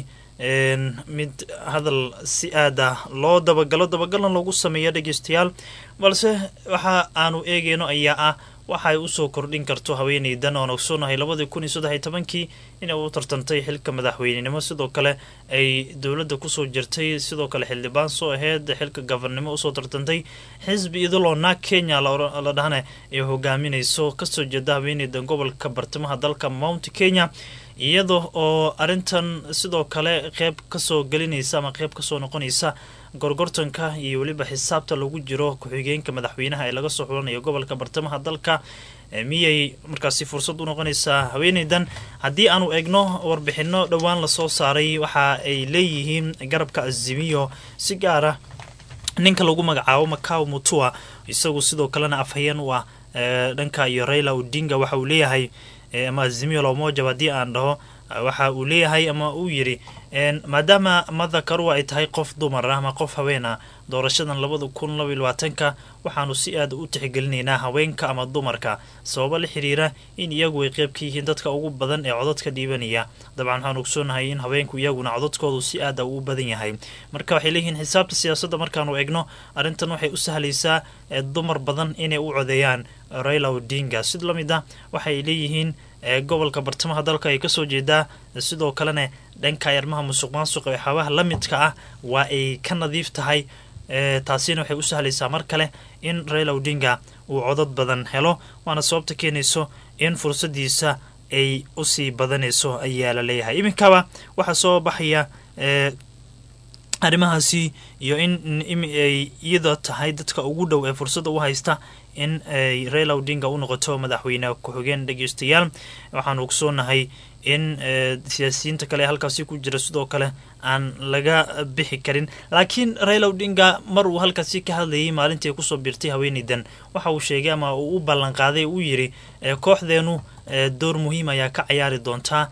mid hadal si aad ah loo dabagalo dabagalna loogu sameeya dhegeystayaal balse waxa aanu eegeyno ayaa ah waxaay usoo kordhin karto haweeneydan oon ogsoonahay labadii kun iyo saddex iyo tobankii inay u tartantay xilka madaxweynenimo sidoo kale ay dowladda kusoo jirtay sidoo kale xildhibaan soo aheyd xilka gabarnimo usoo tartantay xisbi idiloo naag kenya la dhahana ay hogaaminayso kasoo jeeda haweeneydan gobolka bartamaha dalka mount kenya iyada oo arrintan sidoo kale qeyb kasoo gelinaysa ama qeyb kasoo noqonaysa gorgortanka iyo weliba xisaabta lagu jiro ku-xigeenka madaxweynaha ee laga soo xulanayo gobolka bartamaha dalka miyay markaasi fursad u noqonaysaa haweeneydan haddii aanu egno warbixino dhowaan lasoo saaray waxa ay leeyihiin garabka azimiyo si gaara ninka lagu magacaabo macao mutua isagu sidoo kalena afhayeen u ah dhanka iyo raila odinga waxa uu leeyahay ama azimiyo lomojab haddii aan dhaho waxa uu leeyahay ama uu yidhi maadaama mada karua ay tahay qof dumar ah ama qof haween ah doorashadan labada kun laba iyo labaatanka waxaanu si aada u tixgelinaynaa haweenka ama dumarka sababo la xiriira in iyagu ay qeyb ka yihiin dadka ugu badan ee codadka dhiibanaya dabcan waxaan ogsoonahay in haweenku iyaguna codadkoodu si aada uu badan yahay marka waxay leeyihiin xisaabta siyaasadda markaanu egno arrintan waxay u sahlaysaa dumar badan inay u codeeyaan raila odinga sid la mid ah waxay leeyihiin gobolka bartamaha dalka ay kasoo jeedaa sidoo kalena dhanka arrimaha musuq maasuqa waxyaabaha la midka ah waa ay ka nadiif tahay taasina waxay u sahlaysaa mar kale in raila odinga uu codad badan helo waana sababta keenayso in fursadiisa ay usii badanayso ayaa la leeyahay iminkaba waxaa soo baxaya arrimahaasi iyo in ay iyada tahay dadka ugu dhow ee fursadda u haysta in ay raila odinga u noqoto madaxweyne ku-xigeen dhegeystayaal waxaanu ogsoonahay in siyaasiyiinta kale ee halkaasi ku jira sidoo kale aan laga bixi karin laakiin raila odinga mar uu halkaasi ka hadlayay maalintii ay kusoo biirtay haweeneydan waxa uu sheegay ama uu u ballanqaaday uu yidhi kooxdeenu door muhiim ayaa ka cayaari doontaa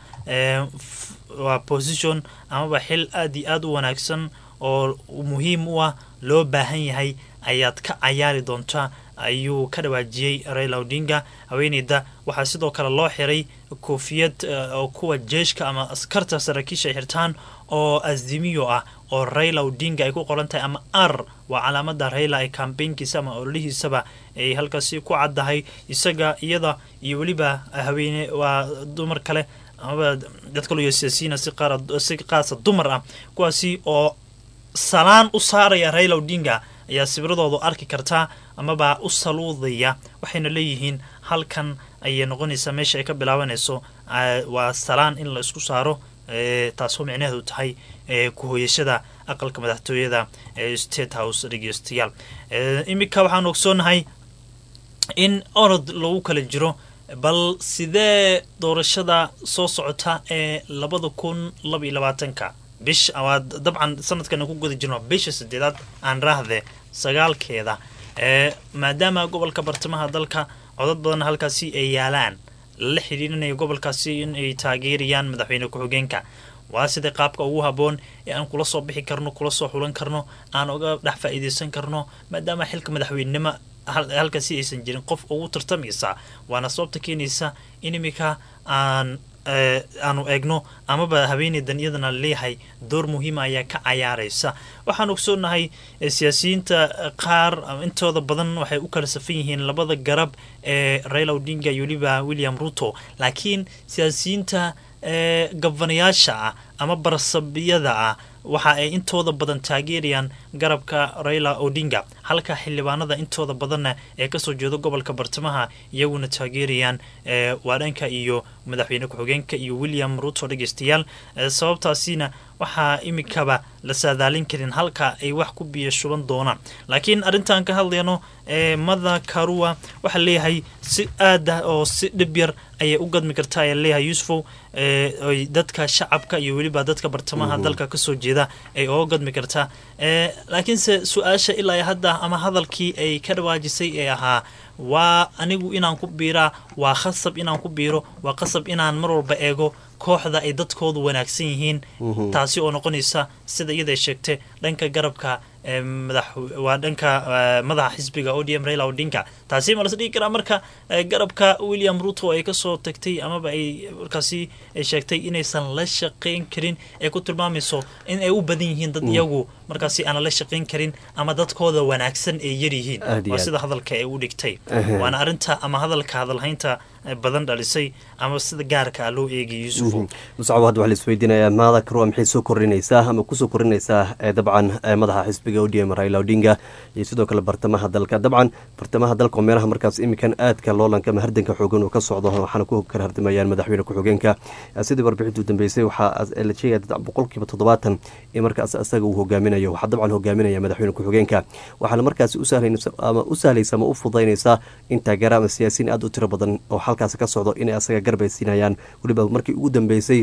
waa position amaba xil aada iyo aada u wanaagsan oo muhiim u ah loo baahan yahay ayaad ka cayaari doontaa ayuu ka dhawaajiyey raila odinga haweeneyda waxaa sidoo kale loo xiray koofiyad oo kuwa jeeshka ama askarta saraakiisha ay xirtaan oo azimiyo ah oo raila odinga ay ku qoran tahay ama r waa calaamada raila ee kambeynkiisa ama ololihiisaba ay halkaasi ku caddahay isaga iyada iyo weliba haweene waa dumar kale amaba dad kaloo siyaasiyiina si qaar si qaasa dumar ah kuwaasi oo salaan u saaraya raila odinga ayaa sawirradoodu arki kartaa amaba u saluudaya waxayna leeyihiin halkan ayay noqonaysaa meesha ay ka bilaabanayso waa salaan in la isku saaro taasoo micnaheedu tahay ku-hooyashada aqalka madaxtooyada ee state house dhegeystayaal iminka waxaan ogsoonahay in orod lagu kala jiro bal sidee doorashada soo socota ee labada kun laba iyo labaatanka bish waa dabcan sanadkan ku guda jirno bisha sideedaad aan raahde sagaalkeeda maadaama gobolka bartamaha dalka codad badan halkaasi ay yaalaan lala xidhiirinayo gobolkaasi in ay taageerayaan madaxweyne ku-xigeenka waa sida qaabka ugu haboon ee aan kula soo bixi karno kula soo xulan karno aan uga dhex faa-iideysan karno maadaama xilka madaxweynenimo halkaasi aysan jirin qof ugu tartamaysa waana sababta keenaysa in iminka aan aanu eegno amaba haweeneydan iyadana leeyahay door muhiima ayaa ka cayaaraysa waxaan ogsoonahay siyaasiyiinta qaar intooda badan waxay u kala safan yihiin labada garab ee raila odinga iyo weliba william ruto laakiin siyaasiyiinta gabanayaasha ah ama barasabiyada ah waxa ay intooda badan taageerayaan garabka raila odinga halka xildhibaanada intooda badanna ee kasoo jeeda gobolka bartamaha iyaguna taageerayaan waadhanka iyo madaxweyne ku-xigeenka iyo william ruto dhegeystayaal sababtaasina waxaa imikaba la saadaalin karin halka ay wax ku biyo shuban doonaan laakiin arrintan ka hadlayno ee mada karua waxaa leeyahay si aad ah oo si dhib yar ayay u gadmi kartaa ayaa leeyahay yusufow ay dadka shacabka iyo weliba dadka bartamaha dalka kasoo jeeda ay oga gadmi kartaa laakiinse su-aasha ilaa hadda ama hadalkii ay ka dhawaajisay ee ahaa waa anigu inaan ku biiraa waa khasab inaan ku biiro waa qasab inaan mar walba eego kooxda ay dadkoodu wanaagsan yihiin taasi oo noqonaysa sida iyada sheegtay dhanka garabka madax waa dhanka madaxa xisbiga odm raila odinka taasi ma las dhigi karaa marka garabka william ruto ay kasoo tagtay amaba ay markaasi sheegtay inaysan la shaqayn karin ee ku tilmaamayso in ay u badan yihiin dad iyagu markaasi aan la shaqayn karin ama dadkooda wanaagsan ay yaryihiin waa sida hadalka ay u dhigtay waana arinta ama hadalka hadalhaynta badan dhalisay ama sida gaarka ah loo eegay yuusufo muscabo hadda waxaa la isweydiinayaa maada karua maxay soo kordhinaysaa ama kusoo kordhinaysaa dabcan madaxa xisbiga odm raila odinga iyo sidoo kale bartamaha dalka dabcan bartamaha dalka oo meelaha markaas iminkan aadka loolanka ama hardanka xoogan uu ka socdo waxaana ku kala hardamayaan madaxweyne ku-xigeenka sidii warbixintu dambeysay waxaa la sheegaya boqolkiiba toddobaatan in markaas isaga uu hogaaminayo waxaa dabcan hogaaminaya madaxweyne ku-xigeenka waxaana markaasi ama u sahlaysa ama u fudaynaysaa in taageera ama siyaasiyiin aad u tiro badan oo halkaas ka socdo inay asaga garbaysiinayaan weliba markii ugu dambeysay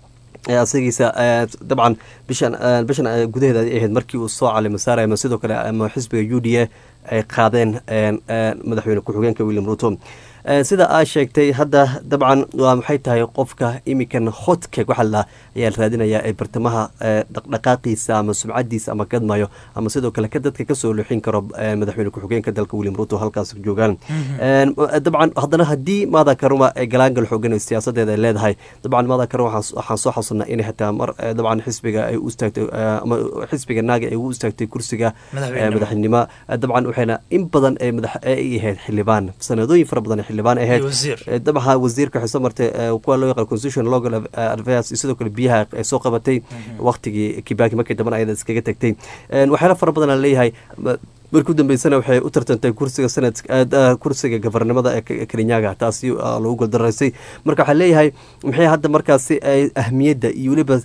asagiisa dabcan bishan bishan gudaheeda ay ahayd markii uu soo calima saaraya ama sidoo kale ama xisbiga u d a ay qaadeen madaxweyne ku-xigeenka william ruto sida aa sheegtay hadda dabcan waa maxay tahay qofka imikan hotkeg waxaa la ayaa la raadinayaa ee bartamaha dhaqdhaqaaqiisa ama sumcadiisa ama gadmayo ama sidoo kale ka dadka kasoo lixin karo madaxweyne ku-xigeenka dalka william ruto halkaas joogaan dabcan haddana haddii maada karuma ee galaangal xoogan siyaasadeeda ay leedahay dabcan maada karuma waxaan soo xasunnaa inay xitaa mar dabcan xisbiga ay u istaagtay ama xisbiga naaga ay ugu istaagtay kursiga madaxnimo dabcan waxayna in badan ee madax ay ahayd xildhibaan sanadooyin fara badan xildhibaan ahayd dabca wasiirka waxay soo martay kuwa loo yaqaan constitution local advice iyo sidoo kale biyaha ay soo qabatay waqtigii kibaki markii damban ayada iskaga tagtay waxyaala fara badan aan leeyahay markii u dambeysana waxay u tartantay kursiga sanad kursiga gafarnimada ee kelinyaga taasi lagu goldaraysay marka waxaa leeyahay maxay hadda markaasi ahmiyadda iyo weliba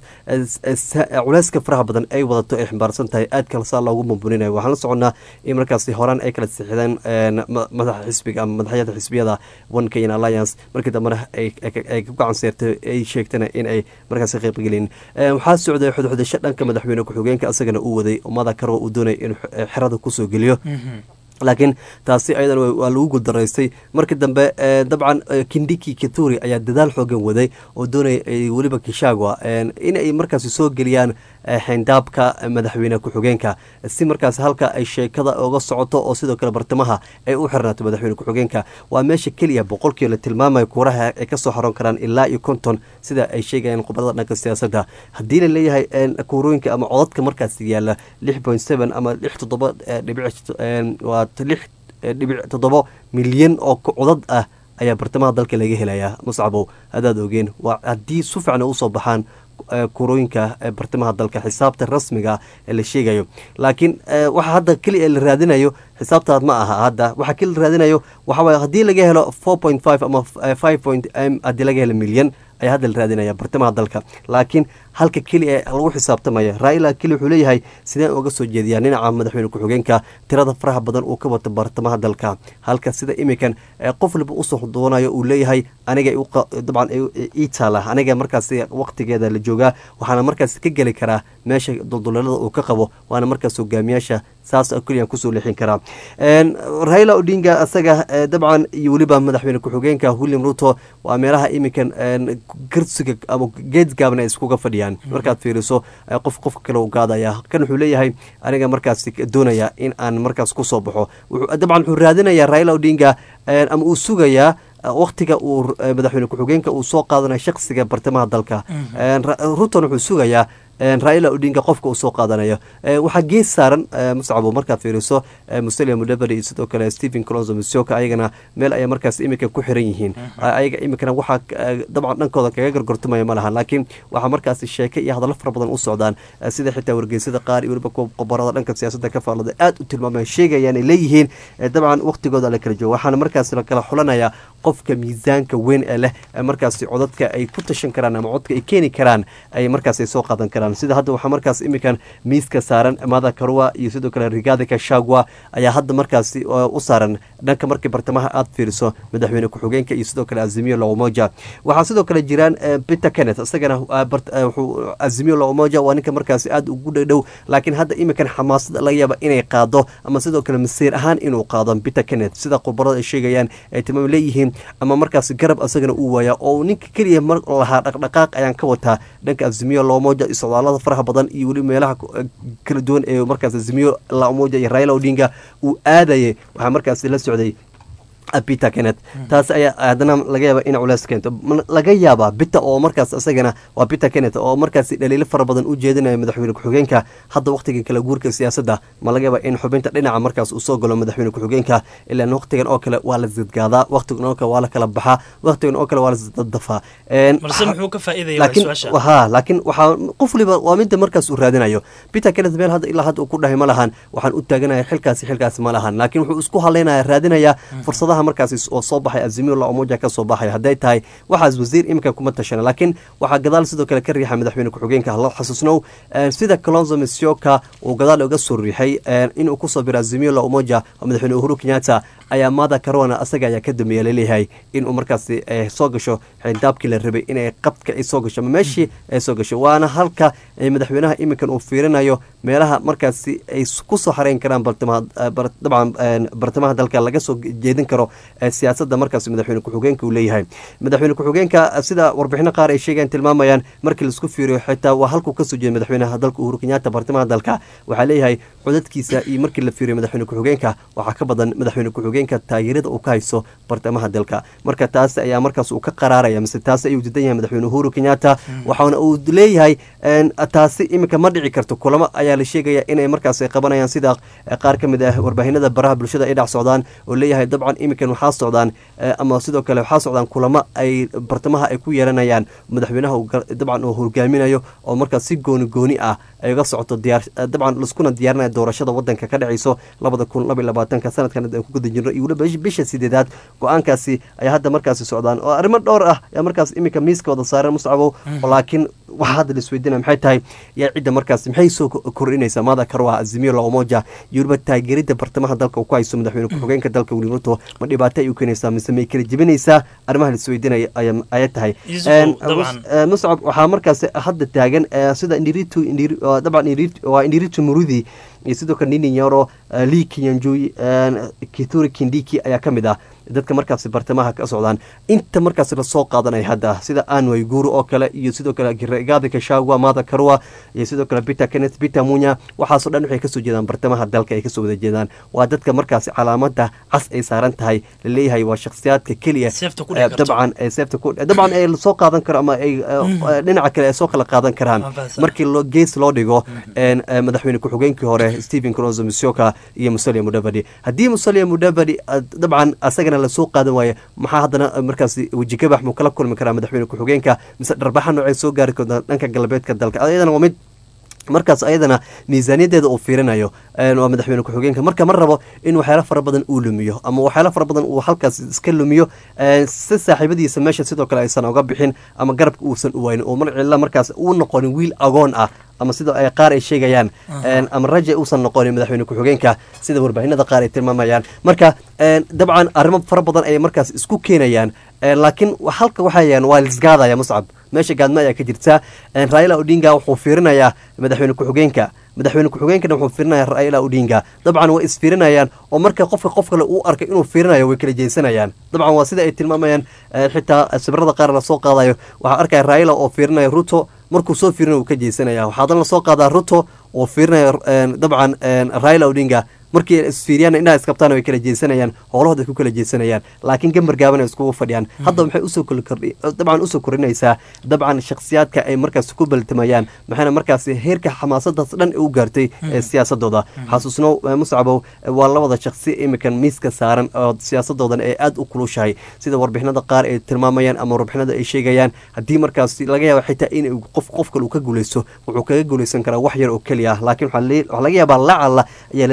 culeyska faraha badan ay wadato ay ximbaarsan tahay aad kale saa loogu bumbuninaya waxaan la soconnaa in markaasi horaan ay kala sixideen madaxa xisbiga ama madaxyada xisbiyada one kenyan alliance markii dambena ay ku gacan seertay ay sheegtana in ay markaasi qeybgelin waxaa socday xudxudasho dhanka madaxweyne ku-xigeenka isagana uu waday oo mada karwa uu doonay in xerada kusoo geliyo laakiin taasi ayadan waa lagu guldaraystay markii dambe dabcan kindiki kituri ayaa dadaal xoogan waday oo doonaya weliba kishagwa inay markaasi soo geliyaan xeyndaabka madaxweyne ku-xigeenka si markaas halka ay sheekada oga socoto oo sidoo kale bartamaha ay u xirnaato madaxweyne ku-xigeenka waa meesha keliya boqolkiiba la tilmaamayo kuuraha ay kasoo xaroon karaan ilaa iyo konton sida ay sheegayaan khubarada dhanka siyaasadda haddii la leeyahay kuurooyinka ama codadka markaas yaala lix point seven ama lix toddoba dhibic waa lix dhibic toddoba milyan oo codad ah ayaa bartamaha dalka laga helayaa muscabow hadaad ogeen waa haddii su fiicna usoo baxaan kurooyinka bartamaha dalka xisaabta rasmiga ee la sheegayo laakiin waxa hadda keliya la raadinayo xisaabtaad ma aha hadda waxa keli la raadinayo waxawaay haddii laga helo four point five ama five point m haddii laga helo milyan ayaa hadda la raadinaya bartamaha dalka laakiin halka keli ee lagu xisaabtamaya raila keli wuxuu leeyahay sideen uga soo jeediyaa dhinaca madaxweyne ku-xigeenka tirada faraha badan uu ka wato bartamaha dalka halka sida imikan qof walba usoo doonayo uu leeyahay aniga dabcan ii taala aniga markaas waqtigeeda la joogaa waxaana markaas ka geli karaa meesha dulduleelada uu ka qabo waana markaas hogaamiyaasha saas keliyan kusoo leexin karaa raila odinga isaga dabcan iyo weliba madaxweyne ku-xigeenka william ruto waa meelaha imikan garsiga ama geed gaaban ay iskuga fadhiyaan markaad fiiriso qof qofka kale u gaadaya kan wuxuu leeyahay aniga markaas doonaya in aan markaas kusoo baxo dabcan wuxuu raadinayaa raila odinga ama uu sugayaa waktiga uu madaxweyne ku-xigeenka uu soo qaadanayo shaksiga bartamaha dalka ruton wuxuu sugayaa raila odinga qofka uu soo qaadanayo waxaa gees saaran muscabo markaad fiiriso musalia mudabari iyo sidoo kale stephen colonzo misoka ayagana meel ayay markaas imika ku xiran yihiin ayaga imikana waxaa dabcan dhankooda kaga gargortumaya ma laha laakiin waxaa markaas sheeke iyo hadallo fara badan u socdaan sida xitaa wargeysada qaar iyo weliba qobarada dhanka siyaasadda ka faallada aad u tilmaamaya sheegayaan ay leeyihiin dabcan waqtigooda la kala joogo waxaana markaas la kala xulanayaa qofka miisaanka weyn ee leh ee markaasi codadka ay ku tashan karaan ama codka ay keeni karaan ay markaas ay soo qaadan karaan sida hadda waxaa markaas iminkan miiska saaran mada karua iyo sidoo kale rigada kashagwa ayaa hadda markaasi u saaran dhanka markii bartamaha aad fiiriso madaxweyne ku-xigeenka iyo sidoo kale azimiyo lomoja waxaa sidoo kale jiraan peter kenneth isagana wuxuu azimiyo lomoja waa ninka markaasi aad ugu dhadhow laakiin hadda iminkan xamaasada laga yaaba inay qaado ama sidoo kale masiir ahaan inuu qaado peter kenneth sida khubarada ay sheegayaan ay tilmaam leeyihiin ama markaasi garab isagana uu waayaa oo ninka keliya mar lahaa dhaqdhaqaaq ayaan ka wataa dhanka azimiyo lomoja iyo socdaalada faraha badan iyo weli meelaha kala duwan ee markaas azimiyo lomoja iyo raila odinga uu aadayay waxaa markaasi la socday peter kenneth taas ayaa haddana laga yaaba in culeys keento laga yaabaa bita oo markaas isagana waa peter kenneth oo markaasi dhaliilo fara badan u jeedinayo madaxweyne ku-xigeenka hadda waqtiga kala guurka siyaasadda ma laga yaaba in xubinta dhinaca markaas uu soo galo madaxweyne ku-xigeenka ilaan waqtigan oo kale waa la zidgaadaa waqtigan oo kale waa la kala baxaa waqtigan oo kale waa la isdadafaa balse muxuu ka faa'iidaya waa su-aasha ha laakiin waxaa qof waliba waa midda markaas uu raadinayo peter kenneth meel hadda ilaa hadda uu ku dhahay ma lahan waxaan u taaganaya xilkaasi xilkaasi ma lahan laakiin wuxuu isku haleynaya raadinaya fursadaha markaas oo soo baxay azimiyo laomoja ka soo baxay hadday tahay waxaas wasiir iminka kuma tashana laakiin waxaa gadaal sidoo kale ka riixa madaxweyne ku-xigeenka la xasuusnow sida colonzo misioka uu gadaal uga soo riixay inuu kusoo biro azimiyo laomoja oo madaxweyne uhuru kenyatta ayaa mada karona asaga ayaa ka dambeeya laleeyahay inuu markaasi soo gasho xindaabkii la rabay inay qabka ay soo gasho ama meeshii ay soo gasho waana halka madaxweynaha iminkan uu fiirinayo meelaha markaasi ay kusoo xareyn karaan dabcan bartamaha dalka laga soo jeedin karo siyaasadda markaas madaxweyne ku-xigeenka uu leeyahay madaxweyne ku-xigeenka sida warbixino qaar ay sheegaan tilmaamayaan markii laisku fiiriyo xitaa waa halkuu kasoo jeeda madaxweynaha dalka uhuru kenyatta bartamaha dalka waxaa leeyahay codadkiisa iyo markii la fiiriyo madaxweyne ku-xigeenka waxaa ka badan madaxweyne ku-xigeenka taageerada uu ka hayso bartamaha dalka marka taas ayaa markaas uu ka qaraaraya mise taas ayuu didan yahay madaxweyne uhuru kenyatta waxaana uu leeyahay taasi iminka ma dhici karto kulamo ayaa la sheegaya inay markaas qabanayaan sida qaar ka mid ah warbaahinada baraha bulshada ay dhac socdaan oo leeyahay dabcan iminkan waxaa socdaan ama sidoo kale waxaa socdaan kulamo ay bartamaha ay ku yeelanayaan madaxweynaha dabcan uu hogaaminayo oo markaas si gooni gooni ah ay uga socoto diyaar dabcan laskuna diyaarinaya doorashada wadanka ka dhacayso labada kun laba iyo labaatanka sanadkan aan ku guda jirno iyo weliba bisha sideedaad go-aankaasi ayaa hadda markaasi socdaan oo arrimo dhowr ah ayaa markaas iminka miiska wada saaran muscabow laakiin waxaa hadda la isweydiinaya maxay tahay yaa cidda markaas maxay soo kordhinaysaa maada karwa azimiyo laomoja iyo weliba taageerida bartamaha dalka uu ku hayso madaxweyne ku-xigeenka dalka william ruto ma dhibaato ay u keenaysaa mise may kala jebinaysaa arrimaha la isweydiinaya ayay tahay muscab waxaa markaas hadda taagan sida indiritu dabcan waa indiritu murudi iyo sidoo kale nini nyoro lii kinyanjui kituri kindiki ayaa ka mid ah dadka markaasi bartamaha ka socdaan inta markaas lasoo qaadanaya hadda sida anway guuru oo kale iyo sidoo kale gadi kashagwa mada karwa iyo sidoo kale peter kenneth peter munya waxaasoo dhan waxay kasoo jeedaan bartamaha dalka ay kasoo wada jeedaan waa dadka markaasi calaamada cas ay saaran tahay laleeyahay waa shakhsiyaadka keliya dabcan seefta dabcan ay soo qaadan karo ama ay dhinaca kale ay soo kala qaadan karaan markii gees loo dhigo madaxweyne ku-xigeenkii hore stephen cronzo misioka iyo musalia mudavadi haddii musalia mudavadi dabcan asagana lasoo qaadan waaye maxaa haddana markaasi wejigabax muu kala kulmi karaa madaxweyne ku-xigeenka mise dharbaxa noocay soo gaari karta dhanka galbeedka dalka ayadana waa mid markaas ayadana miisaaniyadeeda uu fiirinayo waa madaxweyne ku-xigeenka marka ma rabo in waxyaalo fara badan uu lumiyo ama waxyaalo fara badan uu halkaas iska lumiyo si saaxiibadiisa meesha sidoo kale aysan oga bixin ama garabka uusan u waynin oo marcilla markaas uu noqonin wiil agoon ah ama sida ay qaar ay sheegayaan ama raja uusan noqonin madaxweyne ku-xigeenka sida warbaahinada qaar ay tilmaamayaan marka dabcan arrimo fara badan ayay markaas isku keenayaan laakiin halka waxayan waa lisgaadaya muscab meesha gaadma ayaa ka jirta raila odinga wuxuu fiirinayaa madaxweyne ku-xigeenka madaxweyne ku-xigeenkana wuxuu fiirinaya raila odinga dabcan way isfiirinayaan oo marka qofka qof kale uu arkay inuu fiirinayo way kala jeesanayaan dabcan waa sida ay tilmaamayaan xitaa sawirada qaar lasoo qaadayo waxaa arkaya raila oo fiirinaya ruto markuu soo fiirinayo uu ka jeesanaya waxaa haddana lasoo qaadaa ruto oo fiirinaya dabcan raila odinga markii isfiiriyaan indhaha iskabtaan way kala jeesanayaan howlahooda ku kala jeesanayaan laakiin gambar gaaban ay iskugu fadhiyaan hadda waxay usoo kordhi dabcan usoo kordhinaysaa dabcan shakhsiyaadka ay markaas ku baltamayaan maxayna markaas heerka xamaasadaas dhan u gaartay ee siyaasadooda xasuusno muscabow waa labada shakhsi imikan miiska saaran oo siyaasadoodan ay aada u kulushahay sida warbixinada qaar ay tilmaamayaan ama warbixinada ay sheegayaan haddii markaas laga yaaba xitaa in qof qof kale uu ka guuleysto wuxuu kaga guuleysan karaa wax yar oo keliya ah laakiin waxaa laga yaabaa lacala ayaa laleeyahay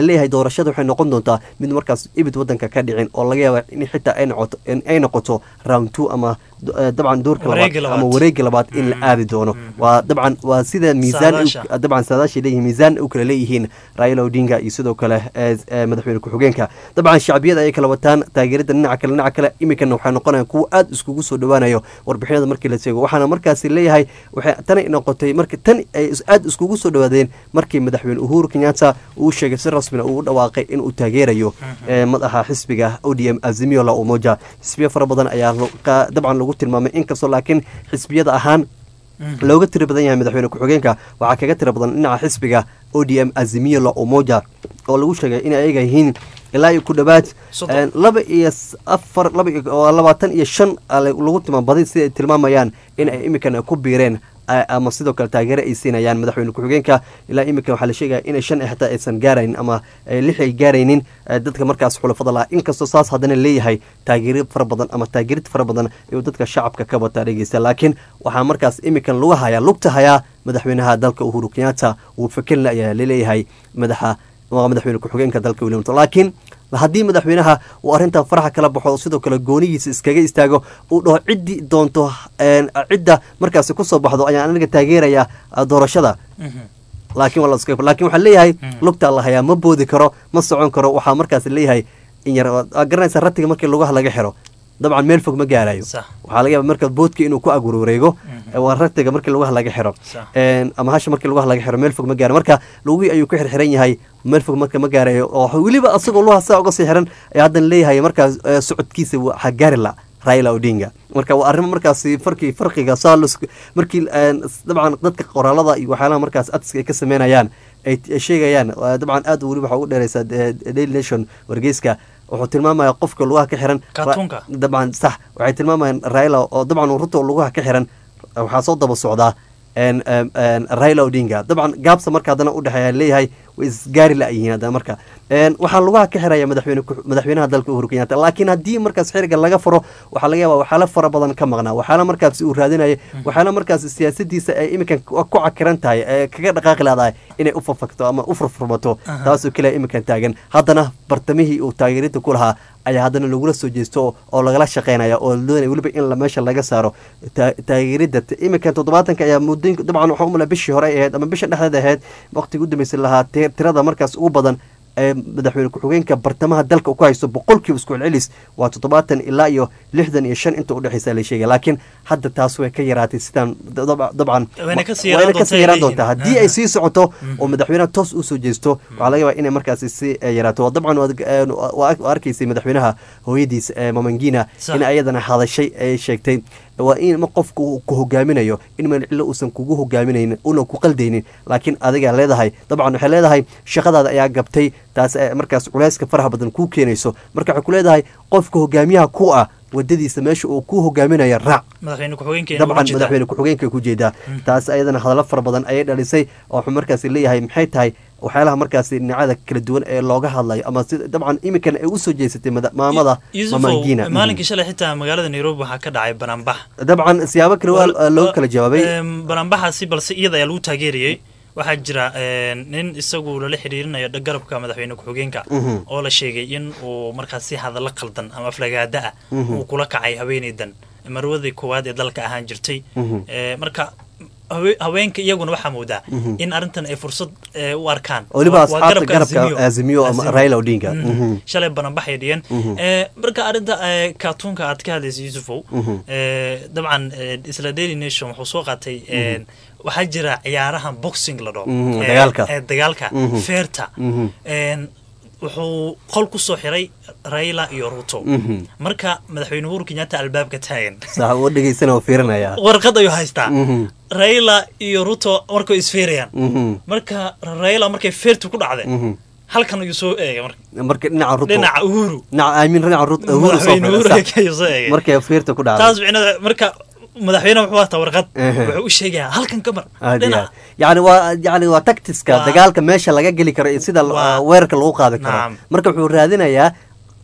doorashada waxay noqon doontaa mid markaas ibid wadanka ka dhicin oo laga yaaba in xitaa ay noqoto in ay noqoto round two ama eh, dabcan doorka Wareegga labaad ama labaad. wareegga labaad in la aadi doono waa dabcan waa sida miisaan u- Saadaasha. dabcan saadaashay leeyihiin miisaan u kala leeyihiin raila odinga iyo sidoo kale eh, eh, madaxweyne ku-xigeenka dabcan shacbiyada ay kala wataan taageerada dhinaca kale dhinaca kale iminkana waxay noqonayaan kuwo aad iskugu soo dhowaanayo warbixinada markii la sheego waxaana markaasi leeyahay waxay tani noqotay marka tan ay is- aad iskugu soo dhowaadeen markii madaxweyne uhuru kenyatta uu sheegay si rasmina uu u dhawaaqay inuu taageerayo eh, madaxa xisbiga odm azimio la umoja xisbiyo fara badan ayaa lo- ka- dabcan lagu tilmaamay inkastoo laakiin xisbiyada ahaan looga tiro badan yahay madaxweyne ku-xigeenka waxaa kaga tiro badan dhinaca xisbiga odm azimio la umoja oo lagu sheegay in ayaga yihiin ilaa iyo ku dhowaad Soddon. eh, laba iyo s- afar laba iyo oo labaatan iyo shan ah la- lagu tilmaambaday sida ay tilmaamayaan in ay imikan ku biireen eh, ama sidoo kale taageero ay siinayaan madaxweyne ku-xigeenka ilaa iminkan waxaa la sheegaya inay shan ay xataa aysan gaaraynin ama eh, lix ay gaaraynin eh, dadka markaas xulafada lahaa inkastoo saas haddana leeyahay taageero fara badan ama taageerid fara badan ayuu dadka shacabka ka bataa dhegeysta laakiin waxaa markaas iminkan lagu hayaa lugta hayaa madaxweynaha dalka uhuru kenyatta uu fakelna ayaa laleeyahay madaxa waa madaxweyne ku-xigeenka dalka william ruto laakiin haddii madaxweynaha uu arrintan faraxa kala baxo oo sidoo kale goonigiisa iskaga istaago uu dhaho ciddii doonto een, cidda markaasi kusoo baxdo ayaan aniga taageeraya ah, doorashada laakiin waa la iska laakiin waxaa leeyahay lugtaa la hayaa ma boodi karo ma socon karo waxaa markaas leeyahay in yar waa garanaysa ratiga markii lugaha laga xiro dabcan meel fog ma gaarayo Sax. waxaa laga yaaba marka boodka inuu ku agwareego waa ratiga markii lugaha laga xiro Sax. Een, ama hasha markii lugaha laga xiro meel fog ma gaaro marka lugihii ayuu ku xirxiran yahay meel fog marka ma gaarayo oo weliba asagoo lugaha saa uga sii xiran ayaa haddana leeyahay markaas eh, socodkiisa waxaa gaari la raila odinga marka waa arrimo markaasi farkii farqiga saa lis- markii een, dabcan dadka qoraalada iyo waxyaalaha markaas adska ay ka sameynayaan ay ay sheegayaan waa dabcan aad weli waxaa ugu dheereysaa eh, daily nation wargeyska wuxuu tilmaamaya qofka lugaha ka xiran Kaatuunka. dabcan sax waxay tilmaamayaan raila oo dabcan ruto lugaha ka xiran waxaa soo daba socdaa een, een, een, raila odinga dabcan gaabsa marka haddana udhexeeya leeyahay way isgaari la-yihiin haddana marka Een, waxaa lugaha ka xiraya madaxweyne ku- madaxweynaha dalka uhuru kenyatta laakiin haddii markaas xiriga laga furo waxaa laga yaaba waxyaala fara badan ka maqnaa waxyaala markaas uu raadinaya waxyaala markaas siyaasadiisa ay iminkan ku ku cakiran tahay ee kaga dhaqaaqi laadahay inay u fafagto ama u furfurmato taasoo keliya iminkan taagan haddana bartamihii uu taageerinta ku lahaa ayaa haddana lagula soo jeesto oo lagala shaqeynaya oo la doonaya weliba in la meesha laga saaro ta- taageerida t- iminkan toddobaatanka ayaa muddooyinka dabcan waxaan umala bishii hore ay ahayd ama bisha dhexdeed ahayd waqtiga u dambeysay lahaa ti- tirada markaas ugu badan ee madaxweyne ku-xigeenka bartamaha dalka uu ku haysto boqolkiiba isku celcelis waa toddobaatan ilaa iyo lixdan iyo shan inta udhexeysa la sheegay laakiin hadda taas way ka yaraatay sidaan dab- dabcan Wayna kasii wayna yaraan kasii doontaa yaraan ay doontaa leeyihiin. haddii ay sii socoto oo madaxweynaha toos usoo jeesto waxaa laga yaabaa inay markaasi si eh, yaraato oo dabcan waad- eh, waa waa arkaysay madaxweynaha hooyadiis eh, mamangina Sax. in ayadana hadashay ay sheegtay waa in ma qofku uu ku hogaaminayo in mancilo uusan kugu hogaaminaynin una ku qaldaynin laakiin adigaa leedahay dabcan waxay leedahay shaqadaada ayaa gabtay taas eh, markaas culeyska faraha badan kuu keenayso marka waxay ku leedahay qofka hogaamiyaha ku ah wadadiisa meesha uu ku hogaaminayo raac madaxweyne ku-xigeenka dabcan madaxweyne ku-xigeenka ku jeedaa taas ayadana hadallo fara badan ayay dhalisay oo wuxuu markaasi leeyahay maxay tahay waxyaalaha markaasi dhinacada kala duwan ee looga hadlayo ama si dabcan iminkana ay usoo jeesatay mada- maamada mamangina maalinkii shalay xitaa magaalada nairobi waxaa ka dhacay banaanbax dabcan siyaabo kale waa looga kala jawaabay Em, banaanbaxaasi balse iyada ayaa lagu taageerayey waxaa jira em, nin isagu lala xiriirinayo dha- garabka madaxweyne ku-xigeenka Mhm. oo la sheegay in uu markaasi hadallo qaldan ama aflagaada ah Mhm. uu kula kacay haweeneydan marwadii koowaad ee dalka ahaan jirtay Mhm. Eh, marka hawe- haweenka iyaguna waxaa moodaa Mhm. in arrintan ay fursad eh, u arkaan weliba Waa- waa asxaabta garabka azimiyo ama Azimio. raila odinga Mhm. Mhm. shalay bananbaxay dhigeen Mhm. Eh, marka arrinta eh, kaatuunka aad ka hadlaysa yusufow Mhm. eh, dabcan eh, isla daily nation wuxuu soo qaatay eh, waxaa jira ciyaarahan boxing la dhaho Mhm, Eh, dagaalka. eh, dagaalka Mhm. feerta Mhm. En, wuxuu qol ku soo xiray raila iyo ruto Mhm. marka madaxweyne uhuru kenyatta albaabka taagan sax u dhegeysana oo fiirinaya warqad ayuu haystaa Mhm. raila iyo ruto markay isfeerayaan Mhm. marka raila markay feertu ku dhacday Mhm. halkan ayuu soo eegay marka marka dhinaca ruto dhinaca uhuru dhinaca aamin dhinaca ruto uhuru soo madaxweyne uhuru fadhiya, sax. ayuu soo eegay markay fiirta ku dhacday taas micnada marka madaxweyne wuxuu wataa warqad Ehe. wuxuu u sheegayaa halkan ka mar aad iyo dhinaca aad. yacni waa yacni waa tactiska Waa- dagaalka meesha laga geli karo iyo sida Waa- uh, weerarka lagu qaadi karo Naam. marka wuxuu raadinayaa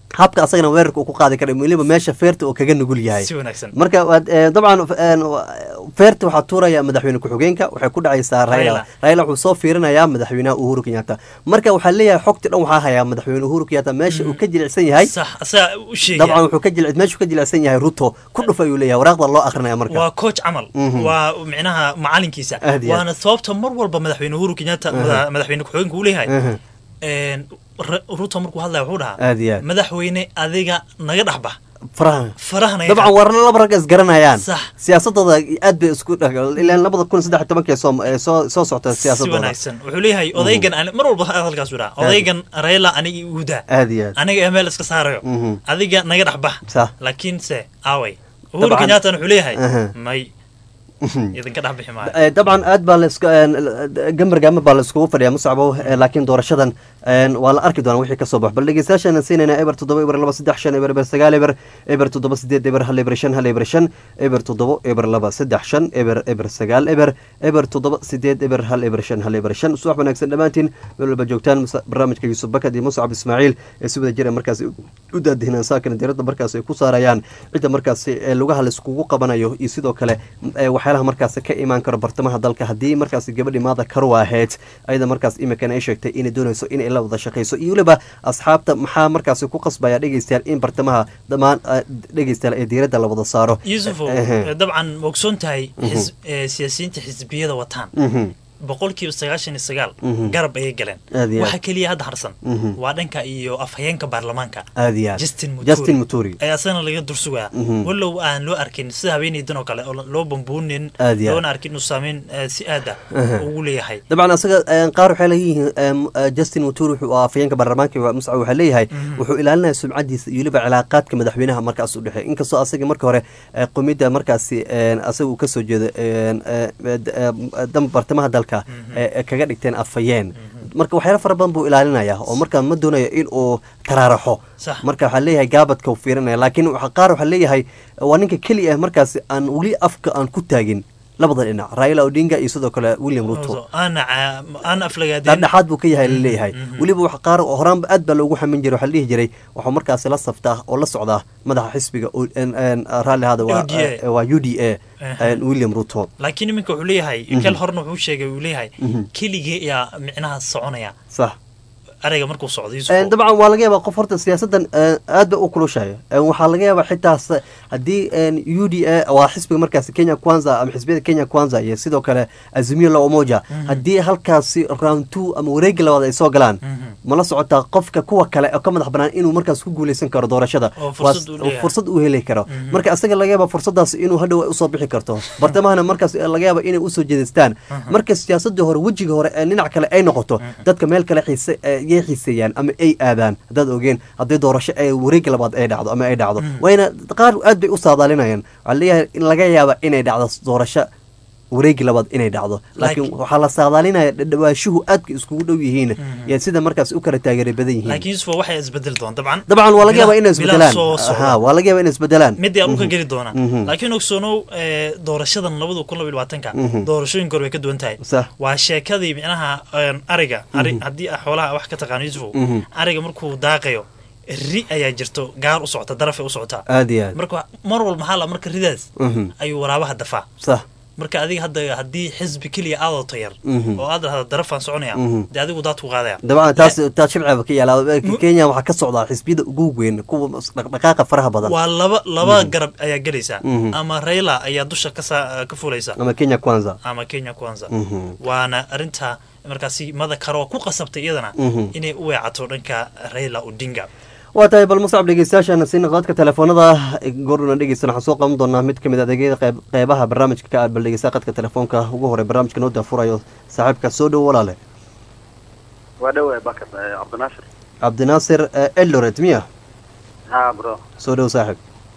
habka asagana weerarka uu ku qaadi kara weliba meesha feerta uu kaga nugul yahay si wanaagsan marka waad eh, dabcan een, wa- feerta waxaa tuuraya madaxweyne ku-xigeenka waxay ku dhacaysaa Raila. raila raila wuxuu soo fiirinayaa madaxweynaha uhuru kenyatta marka waxaa leeyahay xogti dhan waxaa hayaa madaxweyne uhuru kenyatta meesha uu ka jilicsan yahay sax asaga u dabcan sheegaya wuxuu ka jil meesha uu ka jilicsan yahay ruto ku dhuf ayuu leeyahay waraaqda loo akrinaya marka waa coach camal Mhm. waa micnaha macalinkiisa Aad iyo aad. waana sababta mar walba madaxweyne uhuru kenyatta mada- madaxweyne ku-xigeenka uu leeyahay Mhm. een, Ra- ruto markuu hadlaya wuxuu dhahaa aad iyo aad madaxweyne adiga naga dhexbax faraha faraha naga dabcan warna laba rag isgaranayaan Sax. siyaasadooda aad bay isku dhex ilaan labada kun saddex iyo tobankii soo ee soo soo socota si siyaasadooda wanaagsan wuxuu leeyahay odaygan ani- mar walba hadalkaas uu dhaha odaygan raila aniga iuda aad iyo aad aniga ee meel iska saarayo Mhm. adiga naga dhexbax sax laakiin se aaway uhuru Dabcan. kenyaatan wuxuu leeyahay Aha. may idinka dhex bixi maayo Eh, dabcan aad baa laisku gambargaama baa la iskugu fadhiyaa musacbow eh, laakiin doorashadan eh, waa la arki doonaa wixii kasoo bax bal dhegeystayaashaan siinayna eber toddoba eber laba saddex shan eber eber sagaal eber eber toddoba sideed eber hal eber shan hal eber shan eber toddoba eber laba saddex shan eber eber sagaal eber eber toddoba sideed eber hal eber shan hal eber shan subax wanaagsan dhammaantiin meel walba joogtaan Musa- barnaamijka yuusuf bakad iyo muscab ismaaciil ee si wada jira markaasi u daadihinaan saakana diiradda markaasi ay ku saarayaan cidda markaasi ee lugaha laiskugu qabanayo iyo sidoo kale ee waxyaalaha markaasi ka imaan karo bartamaha dalka haddii markaasi gabadhii maada karu ahayd ayada markaas imikan ay sheegtay inay doonayso inay la wada shaqayso iyo weliba asxaabta maxaa markaasi ku qasbaya dhegeystayaal in bartamaha dhammaan eh, dhegeystayaal ee diiradda la wada saaro yuusufow Ehe. eh, dabcan ma ogsoon tahay xis- eh, siyaasiyiinta xisbiyada wataan Mhm. boqolkiiba sagaashan iyo sagaal Mhm. garab ayay galeen Aad iyo aad. waxa keliya hadda harsan Mhm. waa dhanka iyo afhayeenka baarlamaanka aad iyo aad justin justin muturi muturi ayaa asagana laga dursugaa Mhm. walow aan loo arkin sida haweeneydan oo kale oo loo bambuunin Aad iyo aad. loona arkin inuu saameyn eh, si aada Aha. ugu leeyahay dabcan asaga een, qaar waxay leeyihiin een, eh, justin muturi wuxuu ahaa afayeenka baarlamaanka waa muscab waxaa leeyahay wuxuu ilaalinaya sumcadiisa iyo weliba cilaaqaadka madaxweynaha markaas u dhexeey inkastoo asaga marka hore eh, qomida markaasi een, asaga uu kasoo jeedo een, eh, d- eh, dam bartamaha dalka ee ee kaga dhigteen afayeen marka waxyaalo fara badan buu ilaalinaya oo markaa ma doonayo in uu taraaraxo Sax. marka waxaa leeyahay gaabadka uu fiirinaya laakiin waxa- qaar waxaa leeyahay waa ninka keliya ah markaasi aan weli afka aan ku taagin labada dhinac raila odinga iyo sidoo kale william ruto aana ca- aana aflagaadeen dhexdhexaad buu ka yahay laleeyahay weliba wax qaar oo horaanba aad baa loogu xamin jiray waxaa la dhihi jiray waxuu markaasi la saftaa oo la socdaa madaxa xisbiga o- en- en, raalli ahaada waa UDA. eh, waa u d a Aha. william ruto laakiin iminka wuxuu leeyahay kel horna wuxuu sheegay uu leeyahay keligee ayaa micnaha soconaya sax ereyga markuu socdo Eh, yuusuf dabcan waa laga yaabaa qof horta siyaasaddan eh, aad ba u kulushayo Eh, waxaa laga yaabaa xitaa se- haddii u d a waa xisbiga markaasi kenya kwanza ama xisbiyada kenya kwanza iyo sidoo kale azimio la umoja haddii halkaasi round two ama wareegi labaad ay soo galaan ma la socotaa qofka kuwa kale oo ka madax banaan inuu markaas ku guuleysan karo doorashada Oo fursad Waa- uu leeyahay. fursad uu heli karo marka asaga laga yaaba fursadaas inuu hadhow ay usoo bixi karto bartamahana markaas laga yaaba inay usoo jeedistaan marka siyaasadii hore wejiga hore ee dhinac kale ay noqoto dadka meel kale xiise eh, yay xiiseeyaan ama ay aadaan haddaad ogeen haddii doorasho ay wareegi labaad ay dhacdo ama ay dhacdo wayna qaar aad bay u saadaalinayaan waxaa leeyahay in laga yaaba inay dhacdo doorasho wareegi labaad inay dhacdo laakiin Laakiin- waxaa la saadaalinaya dhadhawaashuhu aadka iskugu dhow yihiin iyo sida markaas u kala taageera badan yihiin laakiin yuusuf waxay isbedeli doon dabcan dabcan waa laga yaabaa inay Bilaa- isbedelaan bilaa soo socda. ha waa laga yaabaa inay isbedelaan midii aan u ka geli doonaa Mhm. laakiin ogsoonow eh, doorashadan labada kun labiyo labaatanka Mhm. doorashooyinka hore way ka duwan tahay sax waa sheekadii micnaha een, ariga ari haddii ah xoolaha wax ka taqaano yuusufow Mhm. ariga markuu daaqayo ri ayaa jirto gaar u socota darafay u socotaa aad iyo aad marka mar walba maxaa la marka ridaas Mhm. ayuu waraabaha dafaa sax marka adiga hadda haddii xisbi keliya aadoo tayar Mhm. oo aad dhahda darafaan soconaya Mhm. dee adigu daadku qaadaya dabcan taas taas shibcaba ka yaala kenya waxaa ka socdaa xisbiyada ugu weyn kuwa dhaqdhaqaaqa faraha badan waa laba laba garab ayaa gelaysa Mhm. ama raila ayaa dusha ka saa- ka fulaysa ama kenya kwanza ama kenya kwanza Mhm. waana arinta markaasi mada karo ku qasabtay iyadana Mhm. inay u weecato dhanka raila odinga waa tahay bal muscab dhegeystayaashaana siina qadadka telefoonada goorna dhegeysan waxaan soo qaban doonaa mid kamid adeegyada qeyb- qeybaha barnaamijka ka aad bal dhegeysta qadka telefoonka ugu hore barnaamijka noo daafurayo saaxiibka soo dhow walaale waa dhowe bakar eh, cabdinaasir cabdinaasir eh, eldoret miya ha bro soo dhow saaxiib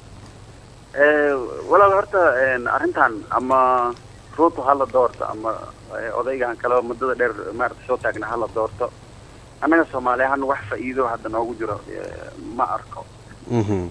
Eh, walaal horta een, arrintan ama ruutu hala doorto ama eh, odaygan kale oo muddada dheer maarata soo taagna hala doorto annaga soomaali ahaan wax faa'iido hadda noogu jiro eh, ma arko Mhm.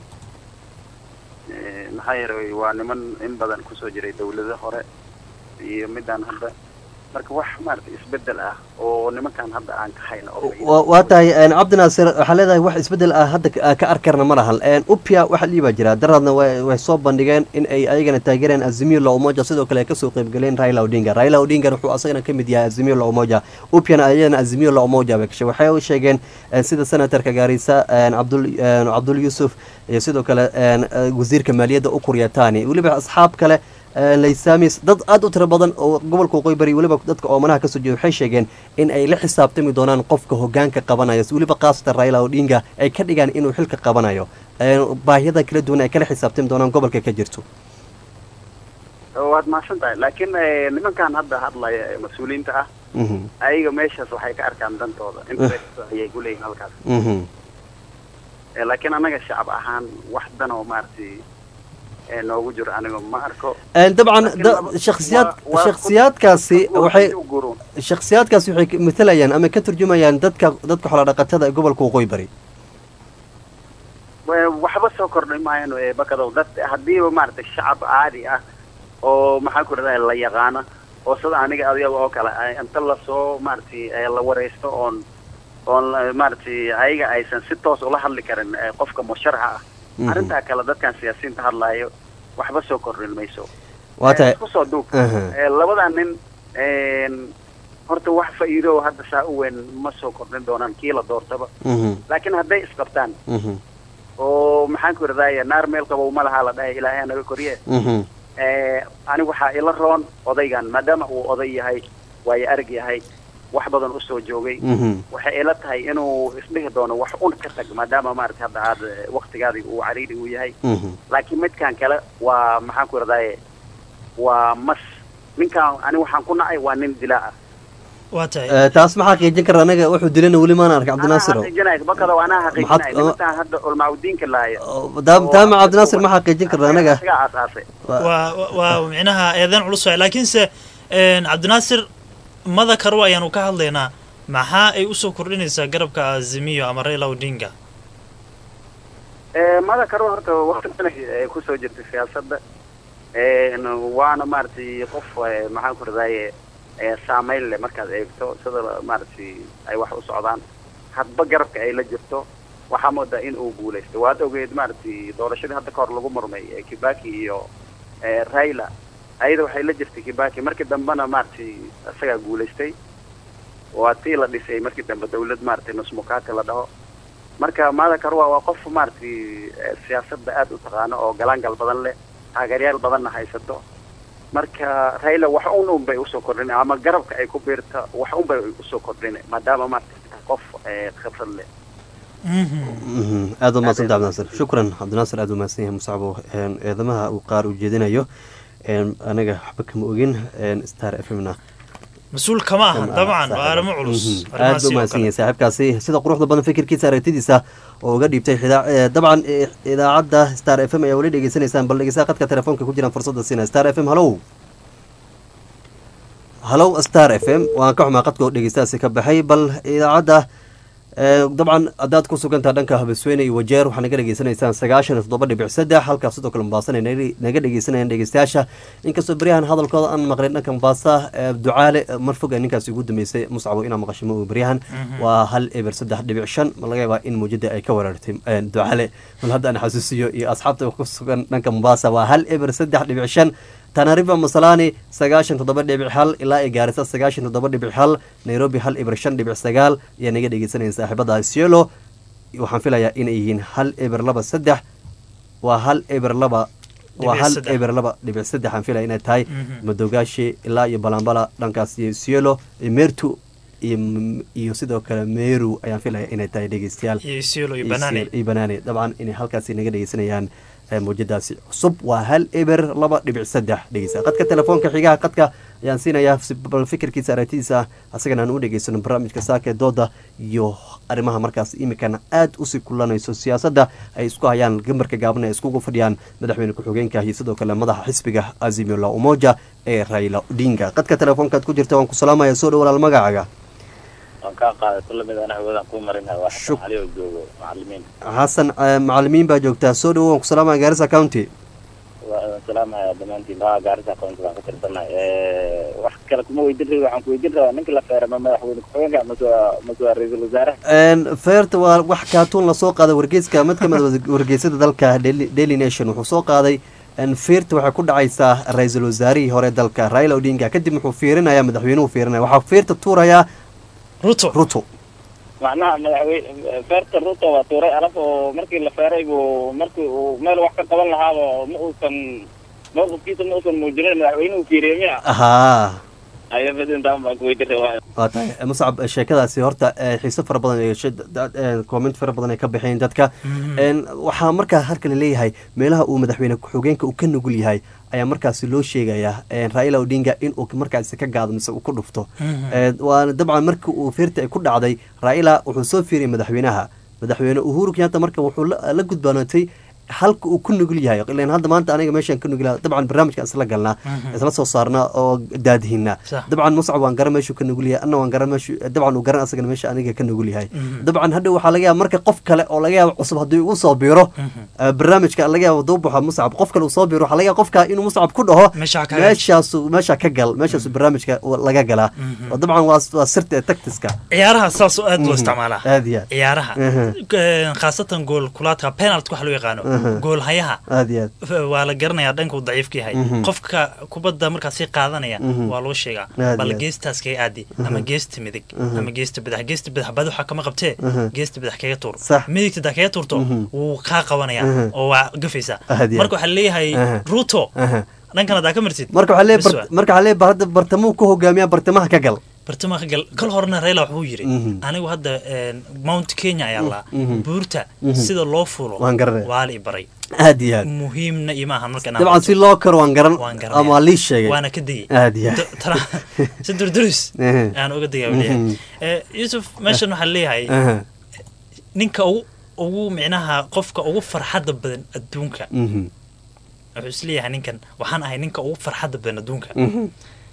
Eh, maxaa yeelay waa niman in badan kusoo jiray dawlado hore iyo midaan hadda marka wax maaragtay isbedel ah oo nimankan hadda aan ka hayno oo wa- waa tahay een, cabdinaasir waxaa leedahay wax isbedel ah hadda ka- ka arkarna ma lahan Een, upia waxa liibaa jira daraadna way way soo bandhigeen in ay ayagana taageereen azimio la umoja sidoo kale ay kasoo qaybgaleen raila odinga raila odinga wuxuu asagana ka mid yahay azimio la umoja upiana ayadana azimio la umoja bay gashay waxay u sheegeen een, sida senatorka gaarisa een, cabdul een, cabdul yuusuf iyo sidoo kale een, eh, wasiirka maaliyadda ukur yatani weliba asxaab kale ee, laysamis dad aad u tiro badan oo gobolka waqooyi bari weliba dadka oomanaha kasoo jeeda waxay sheegeen in ay la xisaabtami doonaan qofka hogaanka qabanaya weliba khaasatan raila odinga ay ka dhigaan inuu xilka qabanayo Ee, baahiyada kala duwan ay kala xisaabtami doonaan gobolka ka jirto waad mahadsan tahay laakiin eh, nimankan hadda hadlaya ee mas-uuliyiinta ah Mhm, ayaga meeshaas waxay ka arkaan dantooda interest ayay ku leeyihin halkaas mhm. Eh, laakiin annaga shacab ahaan wax dan oo maaragtay eh, noogu jiro aniga ma arko Een, dabcan Laakiin da- laba- shakhsiyaad waa- waa- shakhsiyaadkaasi waxay u guruun shakhsiyaadkaasi waxay ka- matalayaan ama ka turjumayaan dadka dadka xoolodhaqatada ee gobolka waqooyi bari Wa- waxba soo kordhay maayaan eh, bakadow dad haddiiba maaragtay shacab caadi ah oo maxaan ku rahdaa la yaqaana oo sida aniga adiga oo kale ah, inta lasoo maaragtay eh, la wareysto oon oon eh, maaragtay ayaga aysan si toos ula hadli karin eh, qofka musharaxa ah Mhm. arrintaa kale dadkan siyaasiyiinta hadlaayo waxba soo kordhin mayso waa tahay isku soo duub Aha. Eh, labadaa nin een, horta wax faa'iido oo hadda saa u weyn ma soo kordhin doonaan kii la doortaba Mhm, laakiin hadday isqabtaan mhm, oo maxaan ku iradaaya naar meel qabow ma lahaa la dhahay ilaahay naga koriye mhm. Eh, aniga waxaa ila roon odaygan maadaama uu oday yahay waayo arag yahay wax badan usoo joogay Mhm. waxay ila tahay inuu isdhihi doono wax un ka tag maadaama maaragtay hadda aad eh, waqtigaadii uu cariiri uu yahay Mhm. laakiin midkan kale waa maxaan ku iradaaye waa mas ninkan aniga waxaan ku nacay waa nin dilaa ah waa tahay Ee, taas maxaa xaqiijin kara anaga wuxuu dilana weli maana arka anaa cabdinaasiro xaqiijinaya bakado anaa xaqiijinaya Maxaad- nimankaan hadda culmaudiinka laaya taama cabdinaasir ma xaqiijin karna anaga isagaa aasaasay waa waa- waa micnaha eedan culus waay laakiinse een, cabdinaasir mada karwa ayaanu ka hadlaynaa maxaa ay usoo kordhinaysaa garabka azimiyo ama raila odinga Eh, mada karo horta waqti badan ay kusoo jirtay siyaasadda Een, waana maaragtay qof eh, maxaan ku radaaye saameyn leh markaad eegto sida maaragtay ay wax u socdaan hadba garabka ay la jirto waxaa moodaa in uu guulaysto waad ogeed maaragtay doorashadii hadda kahor lagu murmay eh, kibaki iyo eh, raila ayada waxay la jirtay kibaki markii dambena maaragtay isagaa guulaystay waa tii la dhisay markii dambe dawlad maaragtay nusmukati la dhaho marka maada karwa waa qof maaragtay eh, siyaasadda aad u taqaano oo galaangal badan leh taageeryaal badanna haysato marka raila wax un un bay usoo kordhina ama garabka ay ku biirta wax un bay usoo kordhina maadaama maaragtay qof eh, khibrad leh Mhm, aad u mahadsan cabdinaasir shukran cabdinaasir aad u mahadsan yahay musacbo Een, eedamaha uu qaar u jeedinayo Een, anaga waxba kama ogin Een, star f m na mas-uul kama aha dabcan waa arrimo culus arrimahaasi aad u oo mahadsan kale. yahay saaxiibkaasi sida quruxda badan fikirkiisa aragtidiisa oo uga dhiibtay xida- ee, dabcan ee, idaacadda star f m ayaa weli dhegeysanaysaan bal dhegeysaa qadka telefoonka ku jiraan fursadda siina star f m hallow hallow star f m waan ka xumaa qadka oo dhegeystaasi ka baxay bal idaacadda ee, dabcan haddaad ku sugantaha dhanka habasweyne iyo wajeer waxaa naga dhegeysanaysaan sagaashan iyo toddoba dhibic saddex halkaas sidoo kale mombaasan ay naga- naga dhegeysanayaan dhegeystayaasha inkastoo beryahan hadalkooda aan maqlin dhanka mombasa ee, ducaale ee, mar fog ee ninkaasi ugu dambeysay muscabo inaa maqashimo uu beryahan waa hal eber saddex dhibic shan ma laga yaabaa in muujada ay ka weerartay ee, ducaale bal hadda aan xasuusiyo iyo asxaabta ku sugan dhanka mombasa waa hal eber saddex dhibic shan tanarifa masalani sagaashan toddoba dhibic hal ilaa ay gaarisa sagaashan toddoba dhibic hal nairobi hal eber shan dhibic sagaal ayaa naga dhegeysanaysa saaxiibada sielo waxaan filayaa inay yihiin hal eber laba saddex waa hal eber laba waa Dhibic hal saddex. eber laba dhibic saddex aan filaya inay tahay Mhm. madogaashi ilaa iyo balambala dhankaas iyo sielo iyo meertu iyo iyo sidoo kale meru ayaan filaya inay tahay dhegeystayaal iyo isiolo iyo iyo banaane Siel- iyo banaane dabcan inay halkaasi naga dhegeysanayaan ee, mawjadaasi cusub waa hal eber laba dhibic saddex dhegeysa qadka telefoonka xigaha qadka ayaan siinayaa si bal fikirkiisa aragtidiisa asagana aan u dhegeysano barnaamijka saaka ee dooda iyo arrimaha markaas imikana aad usii kulanayso siyaasadda ay isku hayaan gambarka gaaban ay iskugu fadhiyaan madaxweyne ku-xigeenka iyo sidoo kale madaxa xisbiga azimio la umoja ee raila odinga qadka telefoonkaad ku jirta waan ku salaamaya soo dhow walaal magacaaga waan kaa qaaday kula mid ana hawoodan kuu marinaya waa Shuk- xasan cali oo joogo macalimiin xasan eh, macalimiin baa joogtaa soo dhowo waan ku salaamaya gaarisa county waa salaamaya dhammaantiin haa gaarisa aqoonta baan ka tirsanay wax kale kuma weydin rabi waxaan ku weydin rabaa ninka la feera ma madaxweyne ku-xigeenka mase waa mase waa ra-iisul wasaaraha feerta waa wax kaatuun lasoo qaaday wargeyska mid kamid a wargeysada dalka Daily- daily nation wuxuu soo qaaday in feerta waxay ku dhacaysaa ra-iisul wasaarihii hore dalka raila odinga kadib wuxuu fiirinayaa madaxweynuhu fiirinaya waxaa feerta tuurayaa ruto ruto macnaha madaxweyne feerta ruto waa tuuray alaf oo markii la feeray buu markii uu meel wax ka qaban lahaaba ma uusan mowqifkiisa ma uusan muujinin madaxweynuhu fiiriyey miya ahaa ayo fidintaan baan ku weydin rabaa waa tahay muscab sheekadaasi horta eh, xiiso fara badan iyo shi- da- eh, comment fara badan ay ka bixeen dadka En, waxaa markaa halka la leeyahay meelaha uu madaxweyne ku-xigeenka uu ka nugul yahay ayaa markaasi loo sheegayaa en, raila odinga in uu markaasi ka gaado mise uu ku dhufto Eh, waana dabcan markii uu fiirta ay ku dhacday raila wuxuu soo fiiriyay madaxweynaha madaxweyne uhuru kenyatta marka wuxuu la la gudbanootay halka uu ku nugul yahay ilan hadda maanta aniga meeshaan ka nugul yahay dabcan barnaamijka isla galnaa isla soo saarnaa oo daadihinaa Sax. dabcan muscab waan garan meeshuu ka nugul yahay anna waan garan meeshu dabcan uu garan asagana meesha aniga ka nugul yahay dabcan hadhow waxaa laga yaaba marka qof kale oo laga yaabo cusub haddii uu soo biiro eh, barnaamijka laga yaabo duu baxo muscab qof kale uu soo biiro waxaa laga yaaba qofka inuu muscab ku dhaho Meesha ka gal. meeshaasu meesha ka gal meeshaasu barnaamijka laga galaa oo dabcan waa waa sirta ee tactiska ciyaaraha saas oo aad loo isticmaalaa aad iyo aad ciyaaraha Mhm. Eh, khaasatan gool kulaadka penalt waxa loo yaqaano gool hayaha aad iyo aad f- waa la garanayaa dhanka uu daciifka yahay qofka kubadda markaas sii qaadanaya waa loo sheegaa Aad bal iyo aad. geestaas kaga aadi ama geesta midig ama geesta badax geesta badax badi waxaa kama qabtee geesta badax kaga tuur Sax. midigta daa kaga tuurto wuu kaa qabanaya oo waa gafaysaa Aad iyo marka waxaa leeyahay Aha. ruto Aha. dhankan hadaa ka martid marka waxaa Bes leeyahay waa. bar- marka waxaa leeyahay hadda bartamuu ku hogaamiyaa bartamaha ka gal bartamaha ka gal kal horena Raila wuxuu yiri Mhm. anigu hadda een, Mount Kenya ayaa la buurta sida loo fulo Waan garanaya. waa la i baray aad iyo aad muhiimna ima ahan marka inaan dabcan si loo karo waan garan waan garanaya. ama waa lii sheegay waana ka degay aad iyo aad D- tara- si durduris Ehe. aan uga degay weliya Mhm. yusuf meeshan waxaa leeyahay Aha. ninka ugu ugu micnaha qofka ugu farxadda badan adduunka Mhm. wuxuu isleeyahay ninkan waxaan ahay ninka ugu farxadda badan adduunka Mhm.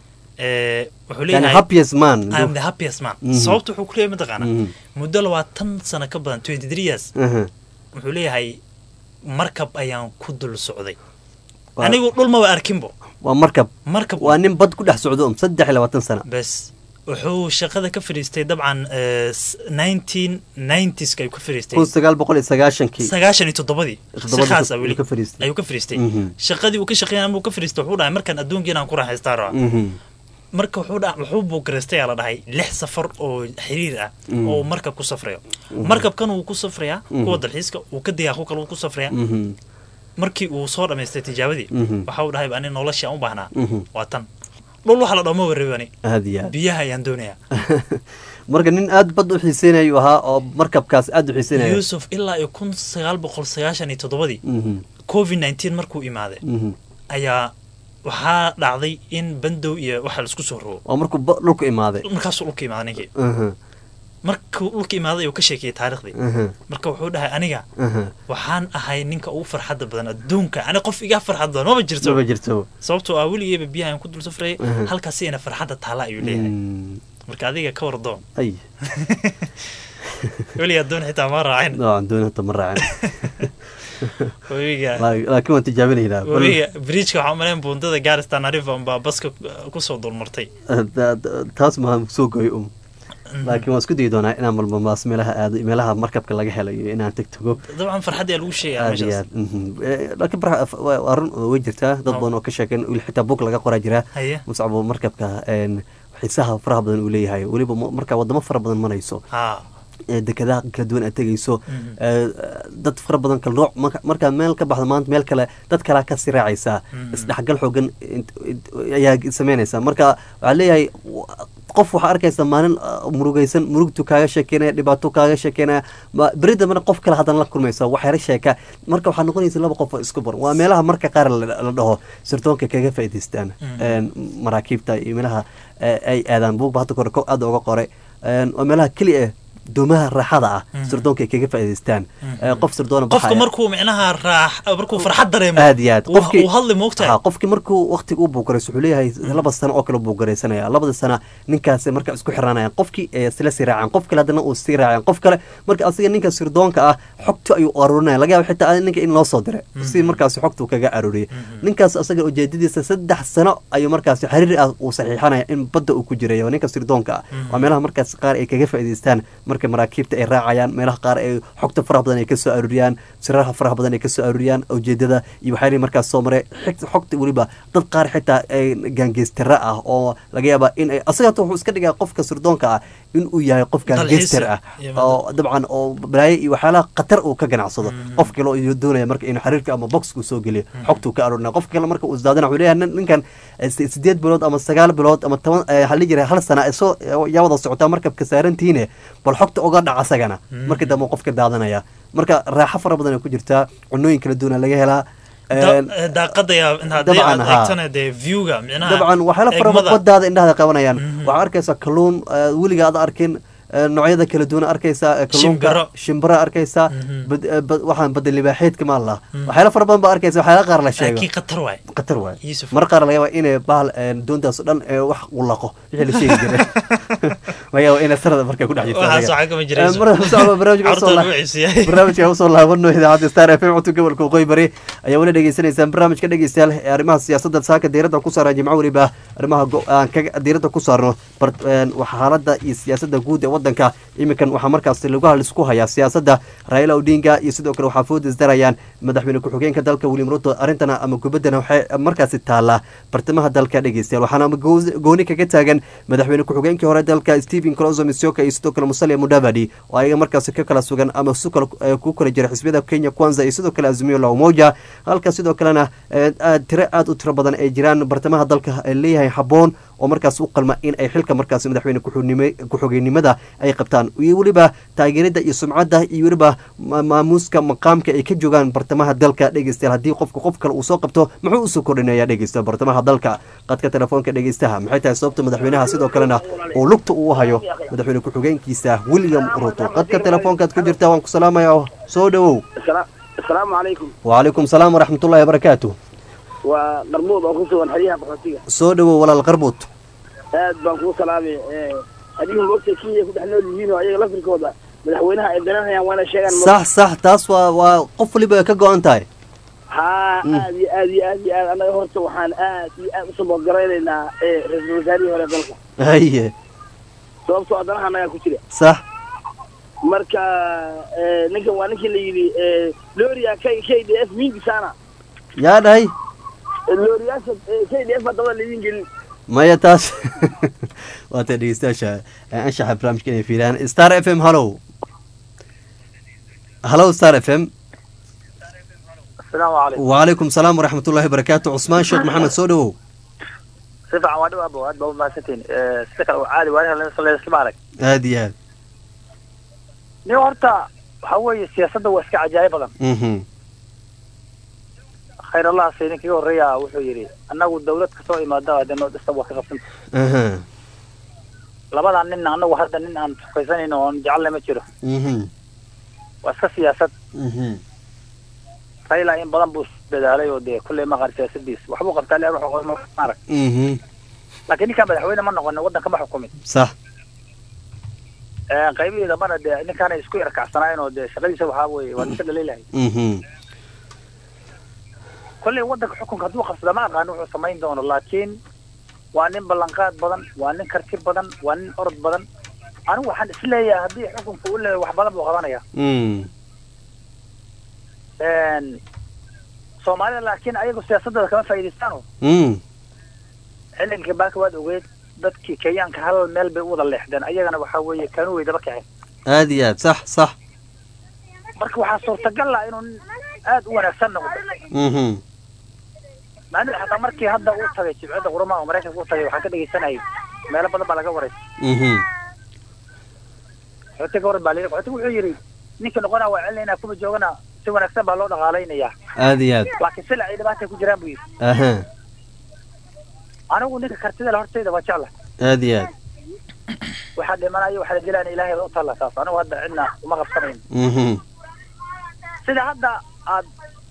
Eh, wuxuu yani leeyahay happiest man I am the happiest man Mhm. sababta wuxuu ku leeyahay mataqaana Mhm. muddo labaatan sano ka badan twenty three years Aha. wuxuu leeyahay markab ayaan ku dul socday Waa- anigu dhul maba arkinbo waa markab markab waa nin bad ku dhex socdo um saddex iyo labaatan sano bes wuxuu shaqada ka fadhiistay dabcan nineteen nineties-ka ayuu ka fadhiistay kun sagaal boqol iyo sagaashankii sagaashan iyo toddobadii si Toddobadii khaas ah ayuu weli ka fadhiistay. ayuu ka fadhiistay Mhm. shaqadii uu ka shaqeynaya amuu ka fadhiistay wuxuu dhahay markaan adduunka inaan ku raaxaystaa rabaa Mhm. marka wuxuu dha wuxuu buugareystay aa la dhahay lix safar oo xiriir ah oo uu markab ku safrayo markabkan wuu ku safrayaa kuwa dalxiiska uu ka degaa ku kale wuu ku safrayaa Mhm. markii uu soo dhammaystay tijaabadii Mhm. waxa uu dhahay ani noloshii aan u baahnaa Mhm. waa tan dhul waxa la dhamo warrabi ani aad iyo aad biyaha ayaan doonayaa marka nin aad bad u xiiseynaya uu ahaa oo markabkaas aad u xiiseynaya yuusuf ilaa iyo kun sagaal boqol sagaashan iyo toddobadii Mhm. covid nineteen markuu imaaday Mhm. ayaa waxaa dhacday in bandow iyo waxa laisku soo rogo waa markuu ba- dhulku imaaday markaasuu dhulka imaaday ninkii Aha. markuu dhulka imaaday ayuu ka sheekayay taariikhdii Aha. marka wuxuu dhahay aniga Aha. waxaan ahay ninka ugu farxadda badan adduunka ani qof iga farxad badan maba jirto maba jirto sababtoo ah weligeyba biyaha aan ku dul safrayay Mhm. halkaasi ina farxadda taala ayuu leeyahay Mm. marka adiga ka wardoon ay weligaa doon xitaa ma raacin noocan dooni hata ma raacin webiga Laa- laakiin waan tijaabinaynaa Bal- webiga bridgeka waxaa umaleyn buundada garistan arifa unbaa baska kusoo dulmartay Da- da- taas maa soo goy um laakiin waan isku dayi doonaa inaan malmamaas meelaha aado meelaha markabka laga helayo inaan teg tago dabcan farxadda ayaa lagu sheegaya aad iyo meeshaas aad mhm. Eh, laakiin bara- waa waa run way jirtaa dad Oh. badan oo ka sheekeen weli xitaa bug laga qoraa jiraa haye muscabo markabka een, xiisaha faraha badan uu leeyahay weliba ma- markaa wadamo fara badan marayso ha ee dekadaha kala duwan aad tegayso Mhm. ee, dad fara badan kala nooc marka- markaa meel ka baxdo maanta meel kale dad kalea kasii raacaysaa Mhm. isdhexgal xoogan int- int- ayaa sameynaysaa marka waxaa leeyahay w- qof waxaa arkaysa maalin uh, murugaysan murugtu kaaga sheekeynaya dhibaato kaaga sheekeynaya ma- beri dambena qof kale haddana la kulmaysa waxyaro sheeka marka waxaa noqonaysa laba qof oo isku bar waa meelaha marka qaar la la dhaho sirtoonka kaga faa'idaystaan Mhm. Een, maraakiibta iyo meelaha eh, ay aadaan buugba hadda kore ko- aad uga qoray Een, waa meelaha keliya eh doomaha raaxada ah sirdoonka ay kaga faa'iidaystaan Eh, qof sirdoona qofka baxaya. markuu micnaha raax markuu farxad dareemo aad iyo aad uu- uu hadli moogtahay Ha, qofkii markuu waqtiga u buugarayso wuxuu leeyahay laba sano oo kale buugaraysanaya labada sana ninkaasi marka isku xiranayaan qofkii ee isla sii raacaan qof kale haddana uu sii raacaan qof kale marka asiga ninka sirdoonka ah xogta ayuu aruurinaya laga yaaba xitaa ninka in loo soo diray si markaasi xogta uu kaga aruuriyay ninkaas asaga ujeedadiisa saddex sano ayuu markaasi xiriir ah uu saxiixanaya in badda uu ku jiray oo ninka sirdoonka ah waa meelaha markaas qaar ay kaga faa'iidaystaan marka maraakiibta ay raacayaan meelaha qaar ay xogta faraha badan ay kasoo aruuriyaan siraha faraha badan ay kasoo aruuriyaan ujeedada iyo waxyaalihi markaas soo maray xig- xogta weliba dad qaar xitaa ay gaangeystara ah oo laga yaaba in ay asaga hata wuxuu iska dhigaa qofka sirdoonka ah in uu yahay qof gaangeyster ah iyo oo dabcan oo balaayo iyo waxyaalaha khatar uu ka ganacsado qof kale oo doonaya marka inuu xiriirka ama boxku soo geliyo xogtuu ka aroorina qof kale marka uu isdaadana wuxuu leeyahay nin- ninkan eh, si- sideed bilood ama sagaal bilood ama toban eh, waxaa la jiray hal sana ay soo yaa wada socotaa markabka saarantiine bal xogta uga dhaca asagana marka dambe uu qofka daadanaya marka raaxo fara badan ay ku jirtaa cunooyin kala duwana laga helaa Da- Een, eh, daaqadaya in haddii dabcan, aad haa. eegtana dee viewga micnaha dabcan waxyaala fara eegmada. badaada indhahada qabanayaan waxaa arkaysaa kalluun eh, weliga aad arkin eh, noocyada kala duwan arkaysaa eh, kalluunka Shimbiro. shimbira arkaysaa bad- eh, bad- waxaan badda libaaxeedka maa laha waxyaala fara badan baa arkaysa waxyaala qaar la sheego laakiin khatar waay khatar waay Yusuf. mar qaar laga yaaba inay bahal eh, doontaas oo dhan eh, wax u laqo wixii la sheegi jiray laga yaaba inay sanada markay ku dhex jirto waxaas adiga. waxaa kama Eh, jirayso mar- socdo barnaamijka usoo Carruurta la- nuuciisa yahay. barnaamijka usoo laabano idaacadda star f m codka gobolka waqooyi bari ayaa weli dhegeysanaysaan barnaamijka dhegeystayaal ee arrimaha siyaasadda saaka diiradda ku saaran jimco weliba arrimaha go- aan kaga diiradda ku saarno bar- een, waxa xaaladda iyo siyaasadda guud ee waddanka iminkan waxaa markaas lagu halisku hayaa siyaasadda raila odinga iyo sidoo kale waxaa food isdarayaan madaxweyne ku-xigeenka dalka william ruto arrintana ama gubaddana waxay markaasi taallaa bartamaha dalka dhegeystayaal waxaana goo- gooni kaga taagan madaxweyne ku-xigeenkii hore dalka stephen closo misioka iyo sidoo kale musalia mudavadi oo ayaga markaasi ka kala sugan ama su kala eh, ku kala jira xisbiyada kenya kwanza iyo sidoo kale azimio la umoja halka sidoo kalena eh, aad tiro aad u tiro badan ay jiraan bartamaha dalka ay leeyahay habboon oo markaas u qalma in ay xilka markaas madaxweyne ku-xunime- ku-xigeenimada ay qabtaan iyo weliba taageerida iyo sumcadda iyo weliba ma- maamuuska maqaamka ay ka joogaan bartamaha dalka dhegeystayaal haddii qofka qof kale uu soo qabto muxuu usoo kordhinaya dhegeysta bartamaha dalka qadka telefoonka dhegeystaha maxay tahay sababta madaxweynaha sidoo kalena uu lugta uu hayo madaxweyne ku-xigeenkiisa william ruto qadka telefoonkaad ku jirta waan ku salaamaya soo dhowow asalaamu calaykum wacalaykum salaam waraxmatullahi wabarakaatu waa qarmuud oo ku sugan xeryaha boqortiga soo dhowow walaal qarbuud aad baan kuu salaamay adigu moogta kenya ku dhex nool yihiin oo ayaga lafirkooda madaxweynaha ay daranayaan waana sheegaan mo- sax sax taas waa waa qof waliba ka go-an tahay haa Mm. aad iyo aad iyo aad iyo aad annaga horta waxaan aad iyo aad usoo boodgaraynaynaa ee ra-iisul wasaarihii hore dalka haye sababtoo adanaha annagaa ku jira sax marka eh, ninkan waa ninkii la yidhi eh, loria k k d f mingi sana yaa dhahay looriyaasha eh, k d f baa dabada laydin gelin maya taas waata dhegeystayaasha ee anshaxa barnaamijka inay fiiriyaan star f m hallow hallow star f m asalaamu calaykum wacalaykum salaam waraxmatullahi wabarakaatu cusmaan sheekh maxamed soo dhowow si fiican waa dhow abo aad baa umahadsantihin sida kale waa caadi waa islama arag aad iyo aad nin horta waxa weeye siyaasadda waa iska cajaa'ib badan mhm khayr allah se ninka iga horreeya wuxuu yidhi annagu dawlad kasoo imaada dee noo dhista waa ka qabsan aha labadan nin annagu hadda nin aan tukaysanayno oon jecelna ma jiro mhm waa iska siyaasad mhm raila in badan buu dadaalay oo dee kulley maqan siyaasadiis waxbuu qabtaa leer wuxuu qoray ma arag mhm laakiin ninkaan madaxweyne ma noqonin waddanka ma xukumin sax qaybihii dambana dee ninkaanay isku yarkacsanaayeen oo dee shaqadiisa waxaa weeye waa ninka dhaliilahay mhm kolley waddanka xukunka hadduu qabsada ma aqaan wuxuu samayn doono laakiin waa nin ballanqaad badan waa nin karti badan waa nin orod badan anigu waxaan isleeyahay haddii xukunka u leeyahay wax badan buu qabanaya mm soomaalida laakiin ayagu siyaasadooda kama faa'iidaystaano mm xillinkii baaka waad ogeyd dadkii kenyaanka hal meel bay u wada leexdeen ayagana waxaa weeye kanu way daba kaceen aad iyo aad sax sax marka waxaa suurtagal ah inuu nin aad u wanaagsan noqdo mhm maanida xataa markii hadda uu tagay jibcadda quramaha oo maraykanka u tagay waxaan ka dhegaysanayay meelo badan baa laga waraysa mhm xooti ka waran baa layidhi xooti wuxuu yidhi ninka noqonaa waa celinaynaa kuma joogana si wanaagsan baa loo dhaqaalaynayaa aad iyo aad laakiin sila ay dhibaatay ku jiraan buu yidhi aha anigu ninka kartida le hortayda waa jecla aad iyo aad waxaa dhimanayo waxaa la dilaana ilaahay u talla taas anigu hadda cidna uma qabsanayn mhm sida hadda aad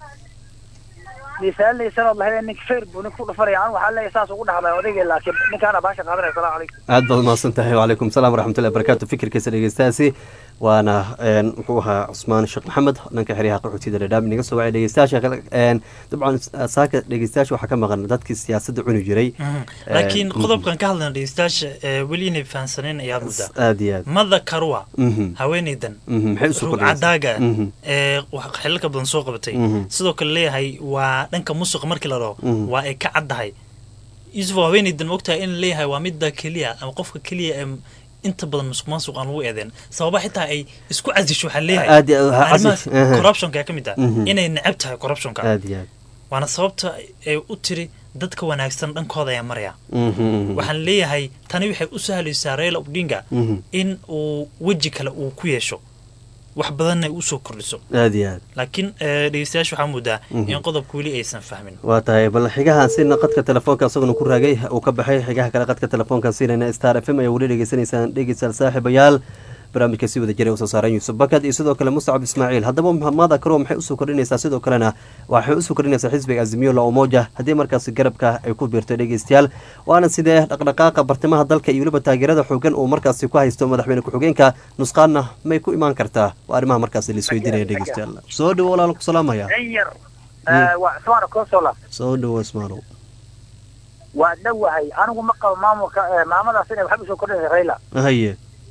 misaalinaysan ood lahayd ninka feer buu ninka ku dhufanaya anigu waxaa leeyahay saas ugu dhahmay odayga laakiin ninkaana baasha qaadanaya salaamu calaykum aad baad umahadsan tahay wacalaykum salaam waraxmatullahi barakaatu fikirkiisa dhegeystayaasi waana een, muxuu ahaa cusmaan sheekh maxamed dhanka xeryaha qaxootiyada dhadhaab inaga soo wacay dhegeystayaasha kale een, dabcan saaka dhegeystayaasha waxaa ka maqan dadkii siyaasadda cuni jiray laakiin Een, qodobkan ka hadlayna dhegeystayaasha ee weli inay fahansaneen ayaad muddaa aad iyo aad mada karwa Mhm. haweeneydan Mhm, maxay usoo ruug kordhinaysaa? cadaaga Mhm. ee wax xilalka badan soo qabatay Mhm. sidoo kale leeyahay waa dhanka musuqa markii la dhaho Mhm. waa ay ka caddahay yusuf haweeneydan ogtahay in leeyahay waa midda keliya ama qofka keliya ee inta badan musuq maasuq aan lagu eedeen sababa xitaa ay isku casisho waxaa leeyahay Aad iyo aad, ha arrimahaas casis, aha. corruptionka ka mid ah Mhm. inay necab tahay corruptionka aad iyo aad waana sababta ay u tiri dadka wanaagsan dhankooda ayaa maraya Mhm. waxaan leeyahay tani waxay u sahlaysaa Raila Odinga Mhm. in uu weji kale uu ku yeesho wax badanna ay usoo kordhiso aad iyo aad laakiin eh, dhegeystayaasha waxaa moodaa Mhm. in qodobka weli aysan fahmin waa tahay bal xigahan sina qadka telefoonka isaguna ku raagay uu ka baxay xigaha kale qadka telefoonkan siinayna star f m ayaa weli dhegeysanaysaan dhegeystayaal saaxiibayaal barnaamijka si wada jiray usoo saaran yuusuf bakad iyo sidoo kale muscab ismaaciil haddaba mada karo maxay usoo kordhinaysaa sidoo kalena waxay usoo kordhinaysaa xisbiga azimiyo la umoja haddii markaasi garabka ay ku biirto dhegeystayaal waana sidee dhaqdhaqaaqa bartimaha dalka iyo weliba taageerada xoogan uu markaasi ku haysto madaxweyne ku-xigeenka nusqaanna may ku imaan kartaa waa arrimaha markaasi la isweydiinaya dhegeystayaal soo dhawo walaal ku salaamaya in yar waa cusmaana consola soo dhawo ismaalow waa dhowahay anigu ma qabo maamulka eh, maamadaas inay waxba usoo kordhinaysa rayla haye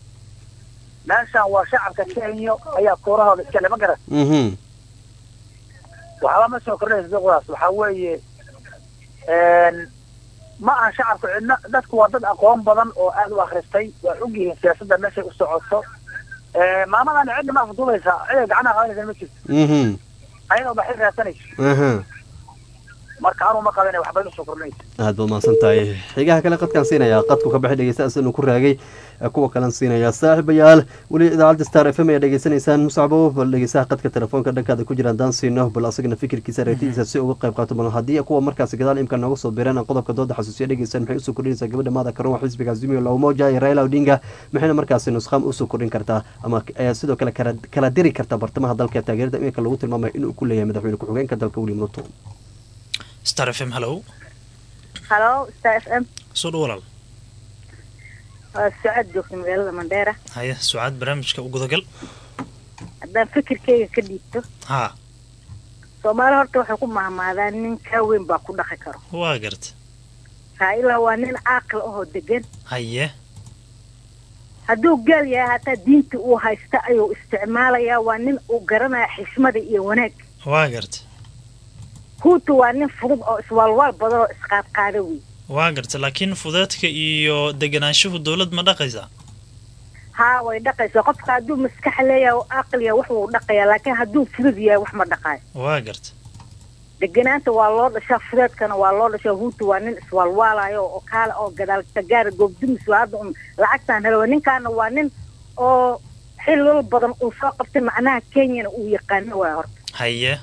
meeshan waa shacabka kenya ayaa koorahooda iskale ma garan mhm waxba ma soo kordhinaysa duqdaas waxaa weeye een, ma aha shacabka cidna dadku waa dad aqoon badan oo aad u akhristay waa og yihiin siyaasadda meeshay u socoto Eh, maamadan cidna ma afduubaysa ciday gacanaha qabanaysa ma jirto mhm ayadoo baxay raadsanayso aha marka anuu ma qaba inay waxba usoo kordhinaysa aad baad mahadsan tahay xigaha kale qadkaan siinayaa qadku ka baxay dhegeystayaas inuu ku raagay ee kuwa kalan siinayaa saaxiibayaal weli idaacadda star f m ayaa dhegeysanaysaan musacbo bal dhegeystaha qadka telefoonka dhankaada ku jira haddaan siino bal asagana fikirkiisa aragtidiisa si uga qayb qaato bal haddii kuwa markaasi gadaal imka nooga soo biireen aan qodobka dooda xasuusiya dhegeystaan maxay usoo kordhinaysaa gabadha maada karoon xisbiga azimio la umoja iyo raila odinga maxayna markaasi nusqaam usoo kordhin kartaa ama eh, sidoo kale kala kala diri kartaa bartamaha dalka taageerada iminka lagu tilmaamayo inuu ku leeyahay madaxweyne ku-xigeenka dalka william ruto star f m hallow halo star f m soo dhow walaal waa socod joogta magaalada mandheera haya sucaad barnaamijka u gudagal haddaan fikirkeyga ka dhiibto haa soomaali horta waxay ku mahmaadaan nin kaa weyn baa ku dhaqi karo waa garta raa'ila waa nin caaqil ahoo degan haye hadduu gaal yahay hataa diinta uu haysta ayuu isticmaalayaa waa nin uu garanaya xishmada iyo wanaag waa garta huutu waa nin fudud oo iswaalwaal badan oo isqaadqaada wey waa garta laakiin fudeedka iyo deganaanshuhu dowlad ma dhaqaysaa haa way dhaqaysaa qofka hadduu maskax leeyahay oo aqli yahay wax wuu dhaqayaa laakiin hadduu fudud yahay wax ma dhaqaayo waa garta deganaanta waa loo dhashaa fudeedkana waa loo dhashaa huutu waa nin iswaalwaalayo oo kaale oo gadaal tagaara goobdumis waa hadda un lacagtaan helo ninkaana waa nin oo xilal badan uu soo qabtay macnaha kenyana uu yaqaano waa horta haye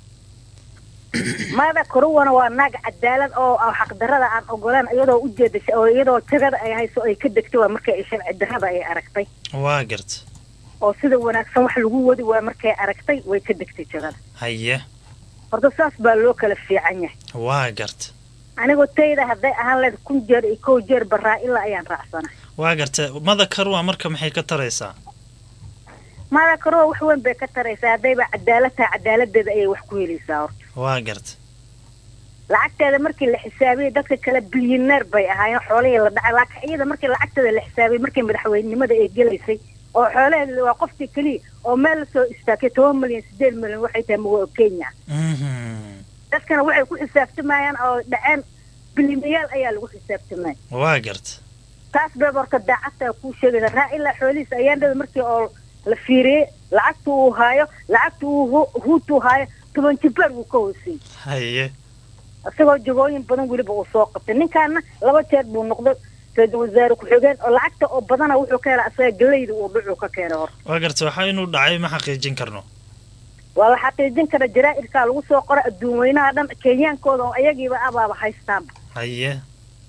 maada koruwana waa naag cadaalad oo ah xaqdarada aan ogolaan iyadoo ujeeda oo iyadoo jagada ay hayso ay ka degtay waa markay ay sharci darada ay aragtay waa garta oo sida wanaagsan wax lagu wadi waa markay aragtay way ka degtay jagada haye horta saas baa loo kala fiican yahay waa garta anigoo tayda hadday ahaan leed kun jeer iyo kow jeer baraa ilaa ayaan raacsana waa garta mada karwa marka maxay ka taraysaa maada karuwa wax weyn bay ka taraysaa haddayba cadaalad tahay cadaaladeeda ayay wax ku helaysaa horta waa garta lacagteeda markii la xisaabiyey dadka kale bilyaneer bay ahaayeen xoolihii la dhacay laakiin iyada markii lacagteeda la xisaabiyey markii madaxweynenimada ay gelaysay oo xoolaheeda waa qofkii keliya oo meel lasoo istaagay toban milyan sideed milyan waxay tahay mago kenya Mhm. dadkana waxay ku xisaabtamayaan oo dhaceen bilyaneyaal ayaa lagu xisaabtamaya waa garta taas bay horta daacadtaa kuu sheegaysa raa ilaa xoolihiisa ayaandhada markii oo la fiiriyey lacagta uu haayo lacagta uu hu- huutu haayo toban jibaar wuu ka hooseeyey haye isagoo jagooyin badan weliba uu soo qabtay ninkaana laba jeer buu noqday ra-iisul wasaare ku-xigeen oo lacagta oo badana wuxuu ka helaa asaga galeyda uu dhucuu ka keenay horta waa garta waxaa inuu dhacay ma xaqiijin karno waa la xaqiijin kara jaraa'irkaa lagu soo qora adduun weynaha dhan kenyaankooda oo ayagiiba abaaba haystaanba haye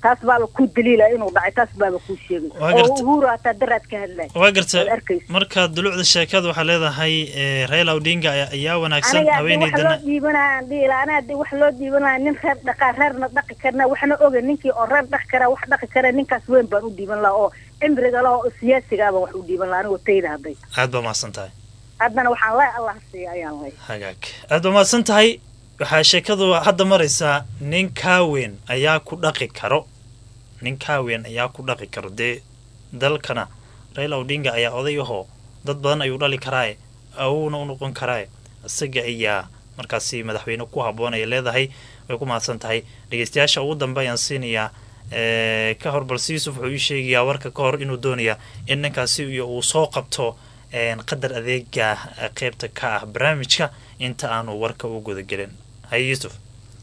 taas baaba ku daliila inuu dhacay taas baaba kuu sheegay Waa oo garta- uhuru hataa daraad ka hadlay waa garta waad arkaysa marka dulucda sheekada waxaa leedahay eh, raila odinga ayaa- ayaa wanaagsan aniga hadii wax loo haweeneydana dhiibanaya dhiila ana hadii wax loo dhiibanaya nin reer dhaqaa reerna dhaqi karna waxna oga ninkii oo reer dhaqi kara wax dhaqi kara ninkaas weyn baan u dhiiban lahaa oo cimriga laha oo siyaasigaa baan wax u dhiiban lahaa anigo tayda hadday aad baa mahadsan tahay haddana waxaan lay allah siiya ayaan lay hagaag aad baa mahadsan tahay waxaa sheekadu hadda maraysaa nin kaaweyn ayaa ku dhaqi karo nin kaaweyn ayaa ku dhaqi karo dee dalkana raila odinga ayaa oday ahoo dad badan ayuu dhali karaaye awowna u noqon karaaye isaga ayaa markaasi madaxweyne ku habboon ay leedahay way ku mahadsan tahay dhegeystayaasha ugu dambe ayaan siinayaa eh, ka hor balse yuusuf wuxuu ii sheegayaa warka ka hor inuu doonayaa in ninkaasi iyo uu soo qabto een, qadar adeega eh, qeybta ka ah barnaamijka inta aanu warka u gudagelin haye yuusuf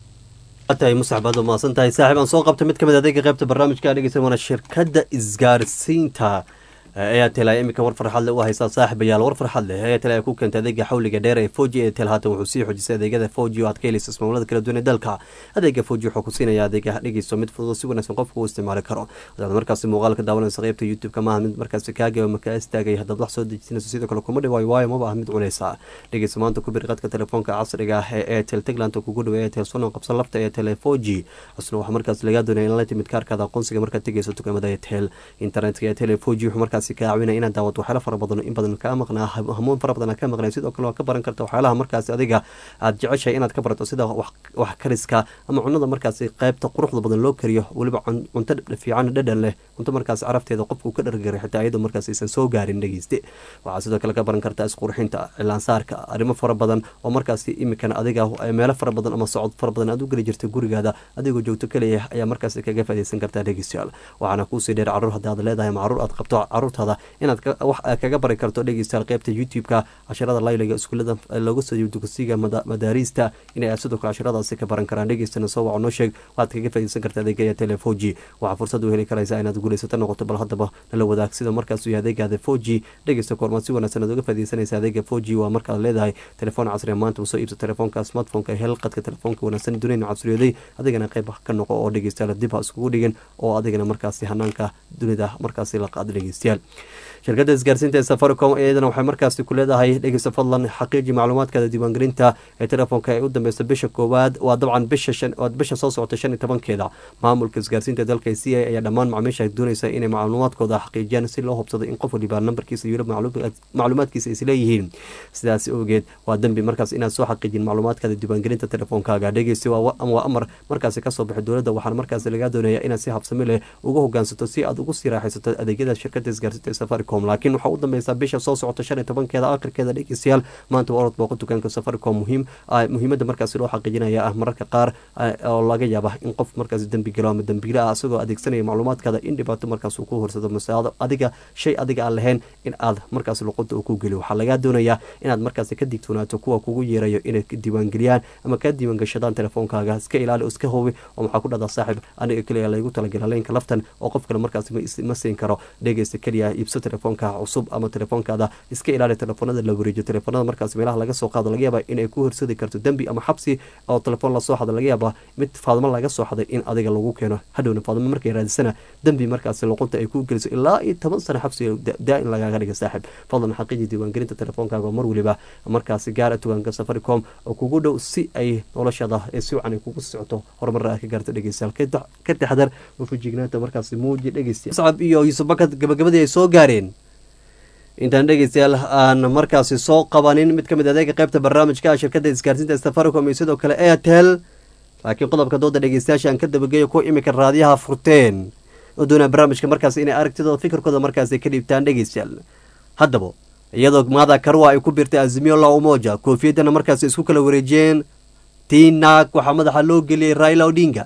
tahay musax baad umahadsan tahay saaxiib aan soo qabta mid ka mid adeega qaybta barnaamijka dhegeysan waana shirkadda isgaarsiinta airtel ayaa iminka war farxad leh u haysaa saaxiibayaal war farxad leh airtel ayaa ku keentay adeega xawliga dheer ee foji airtel haatan wuxuu sii xoojisay adeegyada foji oo aad ka helaysa ismaamullada kala duwan ee dalka adeega foji wuxuu ku siinaya adeega dhegeyso mid fudud oo si wanaagsan qofka uu isticmaali karo hadaad markaasi muuqaalka daawanaysa qaybta youtube-ka maaha mid markaasi kaagaba makaa istaagay haddaad wax soo dejisanayso sidoo kale kuma dhawaayo waayo maba ah mid cunaysa dhegeysa maanta ku bir qadka telefoonka casriga ah ee airtel tagland kugu dhawa airtel sonon qabsan lafta airtel foji cusna waxaa markaas lagaa doonaya in la timid kaarkaada aqoonsiga markaad tegeyso dukaamada airtel internetka airtel foji wuxuu markaasi kaa caawinaya inaad daawato waxyaala fara badan in badan kaa maqnaa hamuun fara badan ka maqnay sidoo kale waa ka baran karta waxyaalaha markaasi adiga aad jeceshahay inaad ka barato sida wax wax kariska ama cunada markaasi qaybta quruxda badan loo kariyo weliba cun- cunto fiican dhadhan leh cunto markaasi carafteeda qofku ka dhargaray xitaa iyadoo markaas aysan soo gaarin dhegeyste waxaa sidoo kale ka baran kartaa isqurxinta cilaansaarka arrimo fara badan oo markaasi imikan adiga ay meelo fara badan ama socod fara badan aad u geli jirtay gurigaada adigoo joogto kaliya ayaa markaasi kaga faaideysan kartaa dhegeystayaal waxaana kuusii dheer caruur haddii aad leedahay ama caruur aad qabto caruurtaada inaad ka- wax aad kaga bari karto dhegeystayaal qaybta youtube-ka casharada layliga iskuulada looga soo dugsiga mada- madaariista inay sidoo kale casharadaasi ka baran karaan dhegeystana soo waco noo sheeg waxaad kaga faaideysan kartaa adeegaya telefoji waxaa fursad u heli karaysaa inaad guulaysato noqoto bal haddaba nala wadaag sida markaas uu yahay adeegaada foji dhegeysta koormaad si wanaagsan aad uga faaideysanaysa adeega foji waa markaad leedahay telefoon casriya maanta usoo iibso telefoonka smartphoneka hel qadka telefoonka wanaagsan duniyana casriyooday adigana qayb ka noqo oo dhegeystayaal dib ha iskugu dhigin oo adigana markaasi hanaanka dunida markaasi la qaado dhegeystayaal shirkadda isgaarsiinta ee safaricom iyadana waxay markaasi ku leedahay dhegeysta fadlan xaqiiji macluumaadkaada diiwaangelinta ee telefoonka ee u dambeysa bisha koowaad waa dabcan bisha shan waa bisha soo socota shan iyo tobankeeda maamulka isgaarsiinta dalka c a ayaa dhammaan macaamiisha doonaysa inay macluumaadkooda xaqiijiyaan si loo hubsado in qof waliba nambarkiisa iyo weliba macluumaadkiisa is leeyihiin sidaas awgeed waa dembi markaas inaad soo xaqiijin macluumaadkaada diiwaangelinta telefoonkaaga dhegeysta waa waa amar markaasi kasoo baxay dowladda waxaana markaasi lagaa doonaya inaad si habsami leh uga hogaansato si aad ugu sii raaxaysato adeegyada shirkadda isgaarsiinta ee safaricom laakiin waxaa u dambeysaa bisha soo socota shan iyo tobankeeda akhirkeeda dhegeystayaal maanta waa orod booqo dukaanka safaricom muhiim ah, muhiimadda markaasi loo xaqiijinaya ah mararka qaar ah, oo laga yaaba in qof markaasi dembi galo ama dembiile ah isagoo adeegsanaya macluumaadkaada in dhibaato markaas uu ku horsado mase ado- adiga shay adiga aan lahayn in aad markaasi luqunta uu ku geliyo waxaa lagaa doonayaa inaad markaasi ka digtoonaato kuwa kugu yeerayo inay ka diiwaangeliyaan ama ka diiwaangashadaan telefoonkaaga iska ilaali oo iska hubi oo maxaa ku dhahdaa saaxib aniga keliya laygu talagala leenka laftan oo qof kale markaasi ma is- ma siin karo dhegeysta keliya iibso telefoonka cusub ama telefoonkaada iska ilaali telefoonada la wareejiyo telefoonada markaas meelaha laga soo qaado laga yaaba inay ku horsadi karto dembi ama xabsi oo telefoon lasoo xado laga yaaba mid faadmo laga soo xaday in adiga lagu keeno hadhowna faadmo markay raadisana dembi markaasi luqunta ay ku geliso ilaa iyo toban sano xabsi daa-in lagaaga dhiga saaxib fadlan xaqiiji diiwaangelinta telefoonkaaga oo mar weliba markaasi gaara tugaanka safaricom oo kugu dhow si ay noloshada ee si wacan ay kugu socoto horumarra aad ka gaarto dhegeystayaal ka tax- ka taxdar oo fujignaanta markaasi muuji dhegeystayaal sacab iyo yuusuf bakad gabagabadii ay soo gaareen intaan dhegeystayaal aan markaasi soo qabanin mid ka mid adeega qaybta barnaamijka ah shirkadda isgaarsiinta safaricom iyo sidoo kale airtel laakiin qodobka dooda dhegeystayaasha aan ka dabageeyo kuwa imika raadiyaha furteen oo doonaa barnaamijka markaas inay aragtidooda fikirkooda markaasi ka dhiibtaan dhegeystayaal haddaba iyadoo maada karwa ay ku birtay azimio la umoja koofiyadana markaasi isku kala wareejiyeen tii naag waxaa madaxa loo geliyey raila odinga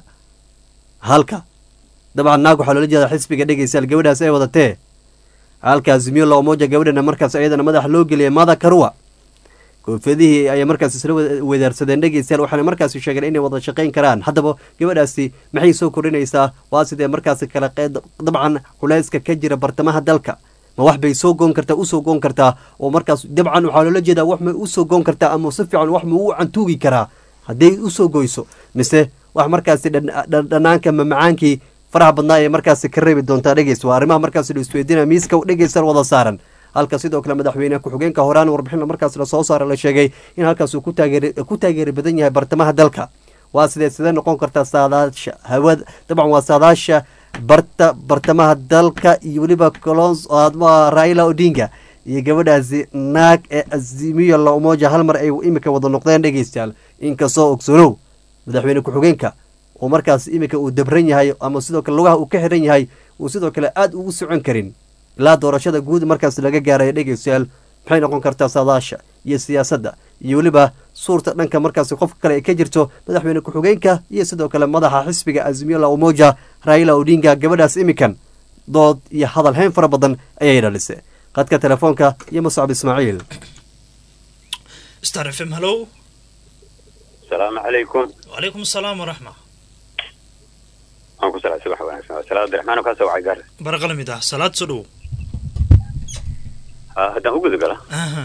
halka dabcan naag waxaa loola jeeda xisbiga dhegeystayaal gabadhaas ay wadatee halka azimio la umoja gabadhana markaas iyadana madaxa loo geliyey mada karwa koofiyadihii ayay markaas isla wada- wedaarsadeen dhegeystayaal waxaana markaasi sheegeen inay wada shaqayn karaan haddaba gabadhaasi maxay soo kordhinaysaa waa sidee markaasi kala qeyd dabcan culayska ka jira bartamaha dalka ma wax bay soo goon kartaa usoo goon kartaa oo markaas dabcan waxaa loola jeedaa wax ma usoo goon kartaa ama si fiican wax ma u cantuugi karaa hadday usoo goyso mise wax markaasi dhan- dhan- dhanaanka mamacaankii faraha badnaa ee markaasi ka reebi doontaa dhegeys waa arrimaha markaasi la isweydiinaya miiska dhegeysan wada saaran halka sidoo kale madaxweyne ku-xigeenka horaan warbixin markaas la soo saara la sheegay in halkaas uu ku taageeri badan yahay bartamaha dalka waa sidee sidee noqon kartaa saadaasha hawada dabcan waa saadaasha barta bartamaha dalka iyo weliba colons raila odinga iyo gabadhaasi naag ee azimiyo la umoja hal mar ay imika wada noqdeen dhegeystayaal inkastoo ogsanow madaxweyne ku-xigeenka oo markaas imika uu dabran yahay ama sidoo kale lugaha uu ka xiran yahay uu sidoo kale aada ugu socon karin ilaa doorashada guud markaas laga gaaraya dhegeystayaal maxay noqon kartaa saadaasha iyo siyaasadda iyo weliba suurta dhanka markaasi qofka kale ay ka jirto madaxweyne ku-xigeenka iyo sidoo kale madaxa xisbiga azimiyo la umoja raila odinga gabadhaas imikan dood iyo hadal hayn fara badan ayay dhalisay qadka telefoonka iyo muscab ismaaciil star f m hallo asalaamu calaykum wacalaykum asalaam waraxma waan ku salaa subax wanaagsan waa salaad abdiraxmaan oo kaasoo wacay gaar baraqala mid ah salaad soo dhow haddaan u guda gala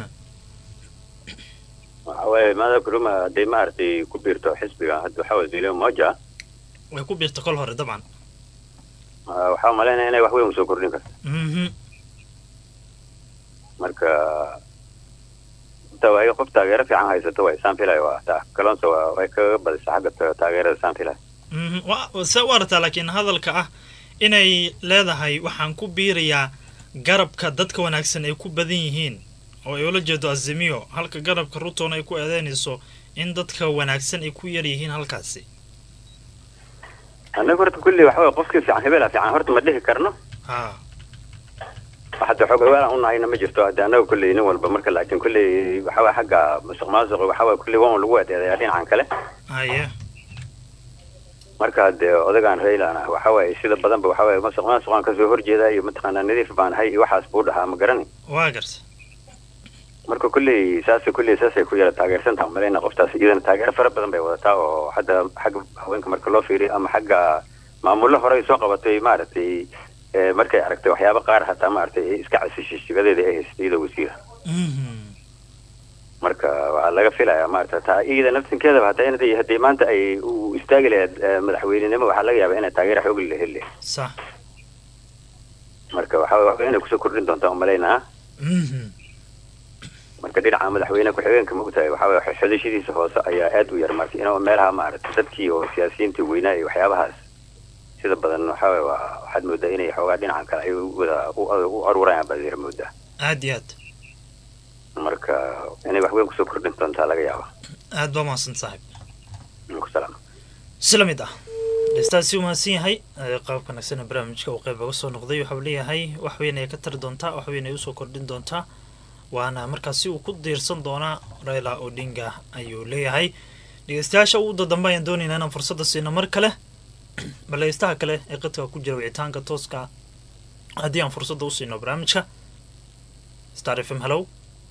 waxa waaye maada kuruma hadday maaragtay ku biirto xisbiga hadda waxaa waye zilio moja way ku biirta kol hore dabcan waxaa umalaynaya inay wax weyn usoo kordhin karto marka inta waa qof taageero fiican haysato way saan filayo waa taa kalonse waa way kaga badisa xagga taageerada saan filayo se u aragtaa laakiin hadalka ah inay leedahay waxaan ku biirayaa garabka dadka wanaagsan ay ku badan yihiin oo ay ula jeedo azimiyo halka garabka ruton ay ku eedeynayso in dadka wanaagsan ay ku yar yihiin halkaasi annaga horta kulli waxa way qofkii fiican hebela fiican horta ma dhihi karno ha hadda xoog hawaalan unahayna ma jirto hadda annaga kulley nin walba marka laakiin kulley waxa waye xagga musuq maasuq waxa waye kulley waan lagu adeedayaa dhinacan kale haye marka hadee odagaan raylan ah waxa waaye sida badanba waxa waaye masuq maasuqaan kasoo horjeedaa iyo mataqaanaa nadiif baan ahay iyo waxaas buu dhahaa ma garani waa garta marka kulley saasa kulley saasay ku yara taageersantaha umalayna qoftaas iyadana taageero fara badan bay wadataa oo hadda xagga haweenka marka loo fiiriyo ama xagga maamullo horey soo qabatay maaragtay markay aragtay waxyaaba qaar hataa maaragtay iska casishay shigadeeda ay haysatay iyadoo wasiira marka waxaa laga filayaa maarata taa iyada naftinkeedaba hataa in haddii maanta ay u istaagi lahayd madaxweynenimo waxaa laga yaabaa inay taageero xoog la heli lahayd sax marka waxaa waxba inay kusoo kordhin doontaa umalaynaa marka dhinaca madaxweyne ku-xigeenka maogtahay waxaa waye xodashadiisa hoose ayaa aad u yar marka inuu meelaha maaragtay dadkii oo siyaasiyiintii weynaa iyo waxyaabahaas sida badan waxaa waye waa waxaad moodaa inay xoogaa dhinacan kale ay wada u aruurayaan baad yar moodaa aad iyo aad marka inay wax weyn kusoo kordhin doontaa laga yaaba aad baa mahadsan saaxib kusalaam sila mid ah dhestaasi u mahadsan yahay qaabka nagsana barnaamijka uu qayb oga soo noqday waxau leeyahay wax weyn ay ka tari doontaa wax weyn ay usoo kordhin doontaa waana markaasi uu ku diirsan doonaa raila odinga ayuu leeyahay dhegeystayaasha ugu dadamba ayaan doonaynaa inaan fursadda siino mar kale baleystaha kale ee qadka ku jira wicitaanka tooska haddii aan fursadda u siino barnaamijka star f m hallow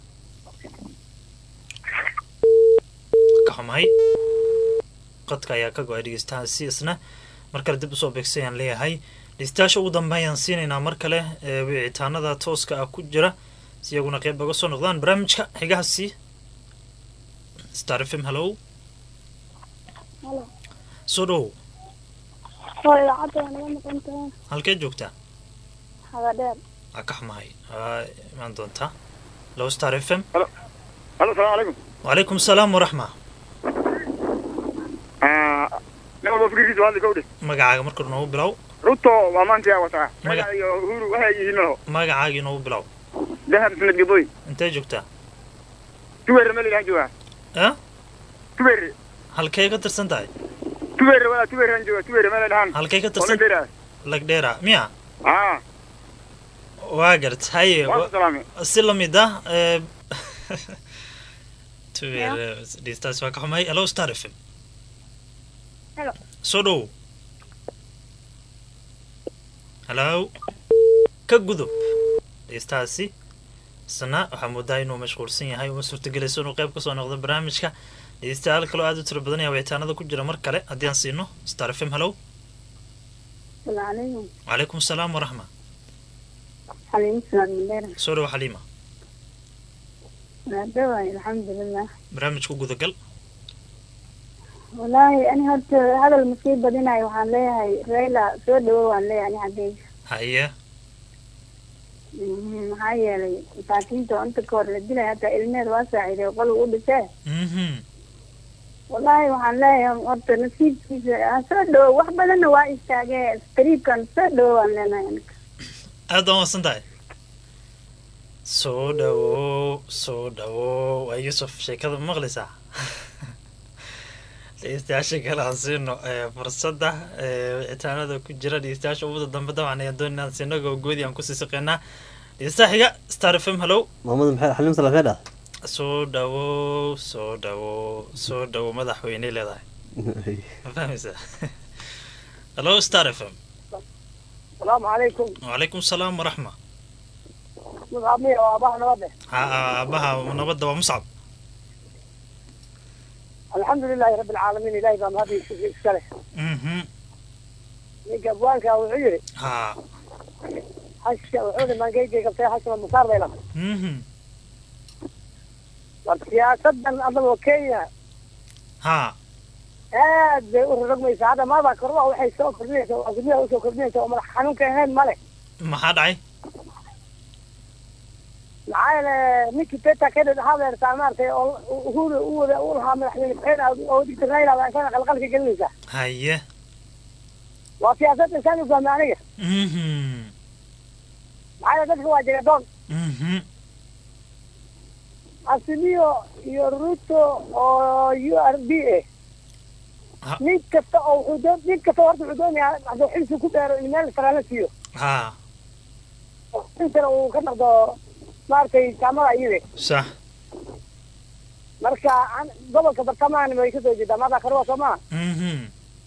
ka xumahay qadka ayaa ka go-ay dhegeystahaasi isna mar kale dib usoo beegsay ayaan leeyahay dhegeystayaasha ugu dambe ayaan siinaynaa mar kale ee wicitaanada tooska ah ku jira si iyaguna qeyb oga soo noqdaan barnaamijka xigahaasi star f m hallow soo dhow halkee joogtaa waa ka xumahay waa imaan doontaa low star f m halo halo salaamu calaykum wacalaykum asalaam waraxma nin walba fikirkiisa waa hadli kowdhe magacaaga marka hore noogu bilow ruto waa maanta yaa wataa Maga- Raila iyo uhuru waxay yihiin laho magacaagii noogu bilow dahab sanad gaboy intee joogtaa tubeere meel ilahan joogaa eh tubeere halkay ka tirsan tahay tubeere walaa tubeerehan jooga tubeere meel ilahan halkay ka tirsan dheeraa lagdheera miya aa waa gart haye waa wa- ku salaamay si lamid ah ee tuwer dhegeystaasi waa ka xumay hello star f m Hello. soo dhow hello ka gudub dhegeystahaasi isna waxaa moodaa inuu mashquulsan yahay uma suurtagelayso inuu qayb kasoo noqdo barnaamijka dhegeystayaal kaloo aad u tiro badan ayaa wicitaanada ku jira mar kale haddii aan siino star f m hello Salaamaaleykum. wacalaykum asalaam waraxma Xaliin Salaam Mandera. soo dhow xaliima Naadawaay alxamdulillah. barnaamijku gudagal wallaahi ani horta hadal masii badinayo waxaan leeyahay rayla soo dhawo waan leeyahay ani xaggeyga haye Mhm, maxaa yeelay masaakiinta oo inta kahor la dilay hataa ilmeed waa saaciiday qolga u dhisee mhm wallaahi waxaan leeyahay horta nasiibkiisa ha soo dhawo wax badanna waa istaagee tariibkan soo dhawo waan leenahay aniga aad baan wasan tahay soo dhawo soo dhawo waa yuusuf sheekada ma maqlaysaa dhegeystayaasha kale aan siino ee, fursadda ee, wicitaanada ku jira dhegeystayaasha ubuda dambe dabcan ayaan doonay inaan siino gogoodii aan kusii saqeynaa dhegeystaha xiga star f m hallow maamada maxay xaliim salafee dhah soo dhawo soo dhawo soo dhawo madaxweyney leedahay ma fahmaysaa hallo star f m asalaamu calaykum wacalaykum salaam waraxma madaxamiya waa abaha nabade ha aabaha nabadda waa muscab alxamdu lilahi rabbi alcaalamiin ilahay baa mahad iska leh mhm ninka abwaanka wuxuu yidhi ha hashka wuxuu nimankayga qabtay hashka musaar bay lahay mhm war siyaasadan adagoo kenya ha aad bay u rorogmaysaa hadda maada korba waxay soo kordhinaysaa waa guryaha usoo kordhinaysa oo madax xanuunka ahayn male maxaa dhacay maxaa yeele ninkii peta kennedy hadeertaa maaragtay oo uhuru u wada u lahaa madaxweyne ku-xigeen oo digta raila baa isana qalqalka gelinaysaa haye waa siyaasad insaan u fahmay aniga mhm maxaa yeele dadka waa jagadoon mhm asimiyo iyo ruto oo u r d a Ha. nin kasta oo wuxuu doon nin kasta horta wuxuu doonayaa hadduu xilsi ku dheero in meel sarala siiyo ha oo xilsana uu ka noqdo maaragtay jaamada iyade sax marka an- gobolka bartamahan way kasoo jeedaa maada karwa soo maha mhm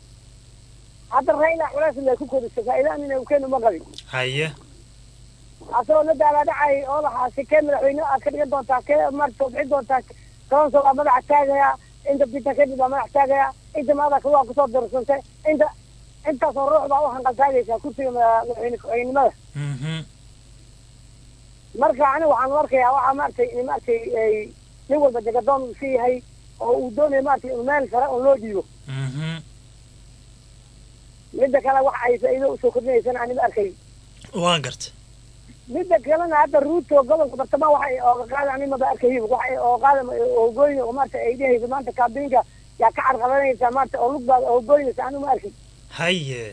hadda raila culays bay ku kodisa faa'iidaan inay ukeen uma qabin haye asagoo la daalaadhacay oo lahaa si kee madaxweyne aad ka dhigan doontaa kee maarta soo bixin doontaa tobanso waa madaxa taagaya inta bita kadib baa madax taagaya inta maada waa kusoo darsantay inta intaasoo ruux baa u hanqaltaagaysaa kursiga mada- madaxweyne ku-xigeenimada mhm marka aniga waxaan u arkayaa waxaa maaragtay in maaragtay ay nin walba jagadoon uu sii yahay oo uu doonayo maaragtay in meel sare oo loo dhiibo mhm midda kale wax ay faa'iido usoo kordhinaysana anima arkay waa gartay midda kalena hadda ruuto gobolka bartamaha waxay ooga qaada animaba arkayin waxay oo qaada oogoyn oo maarata ay dhehayso maanta kaabinka yaa ka carqabanaysaa maarata oo lugbaad oogoynaysa anuma arkin haye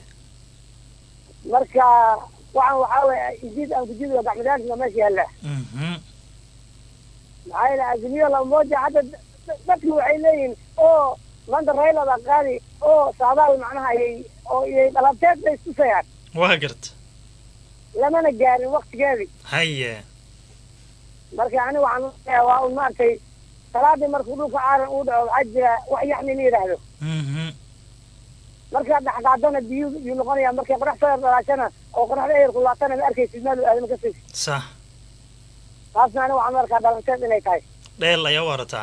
marka waxaan waxaa weeye ijiid aan kujido gacmadaansina meesha yaalla mhm maxaa yeele azimiyo lamoja hadda da- dadki waxay leeyihin oo maanta rayla baa qaadi oo saadaal macnaha ayay oo iyay dhalabteed bay istusayaan waa gartay lamana gaarin waktigeedii haye marka aniga waxaan leeyahay waa un maaragtay salaadii markuu dhulka caaran uu dhaco waxaa jira wax yaxni la yidhaahdo mhm markaa dhexqaadana biyu biyuu noqonaya markay qorax soo yar dhalaashana oo qoraxda eer kulaatana ma arkaysid meel aadama ka saysid sax taasna aniga waxaan u arkaa dhalanteed inay tahay dheel ayaa u arataa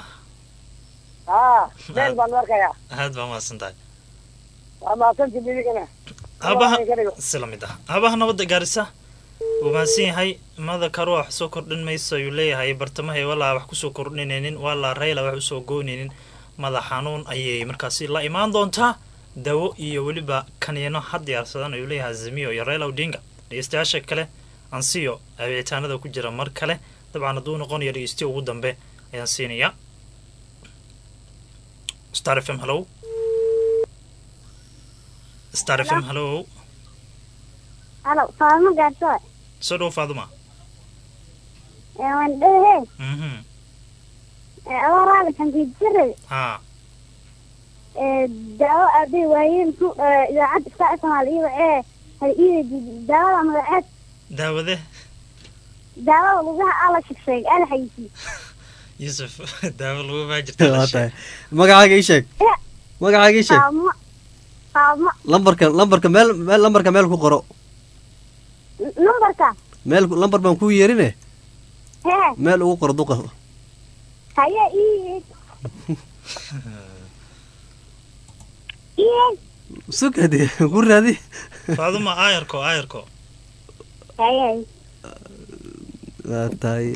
haa meel baan u arkayaa aad baa mahadsan tahay waa mahadsanti midigana aabaha ka dhigo sila mid ah aabaha nabadda gaarisa wuu mahadsan yahay mada karo wax soo kordhin mayso ayuu leeyahay bartamahay walaa wax kusoo kordhinaynin walaa rayla wax usoo goynaynin madax xanuun ayay markaasi la imaan doontaa dawo iyo weliba kaniino ha diyaarsadan ayuu leeyahay azimiyo iyo rayla odinga dhegeystayaasha kale ansiyo wicitaanada ku jira mar kale dabcan hadduu noqonayo dhegeysti ugu dambe ayaan siinayaa star f m hallow star f m hallow halo faamo gaarsoe soo dhow faaduma waan dhehe mhm abaaraada kankiijire haa daawo aaday waayeen ku idaacadda iska soomaaliya ee hal ii daawada magaceed daawade daawada lugaha ala shigsheeg ala xayisiy yuusuf daawo lagu baa jirta waa tahay magacaaga ii sheeg magacaaga ii sheeg faamo faamo lambarka lambarka meel meel lambarka meel ku qoro numbarka meel lambar baan kuu yeerine hee meel ugu qoro duqa haye ii ii sugadi ku raadi faaduma aayarko aayarko haye waa tahay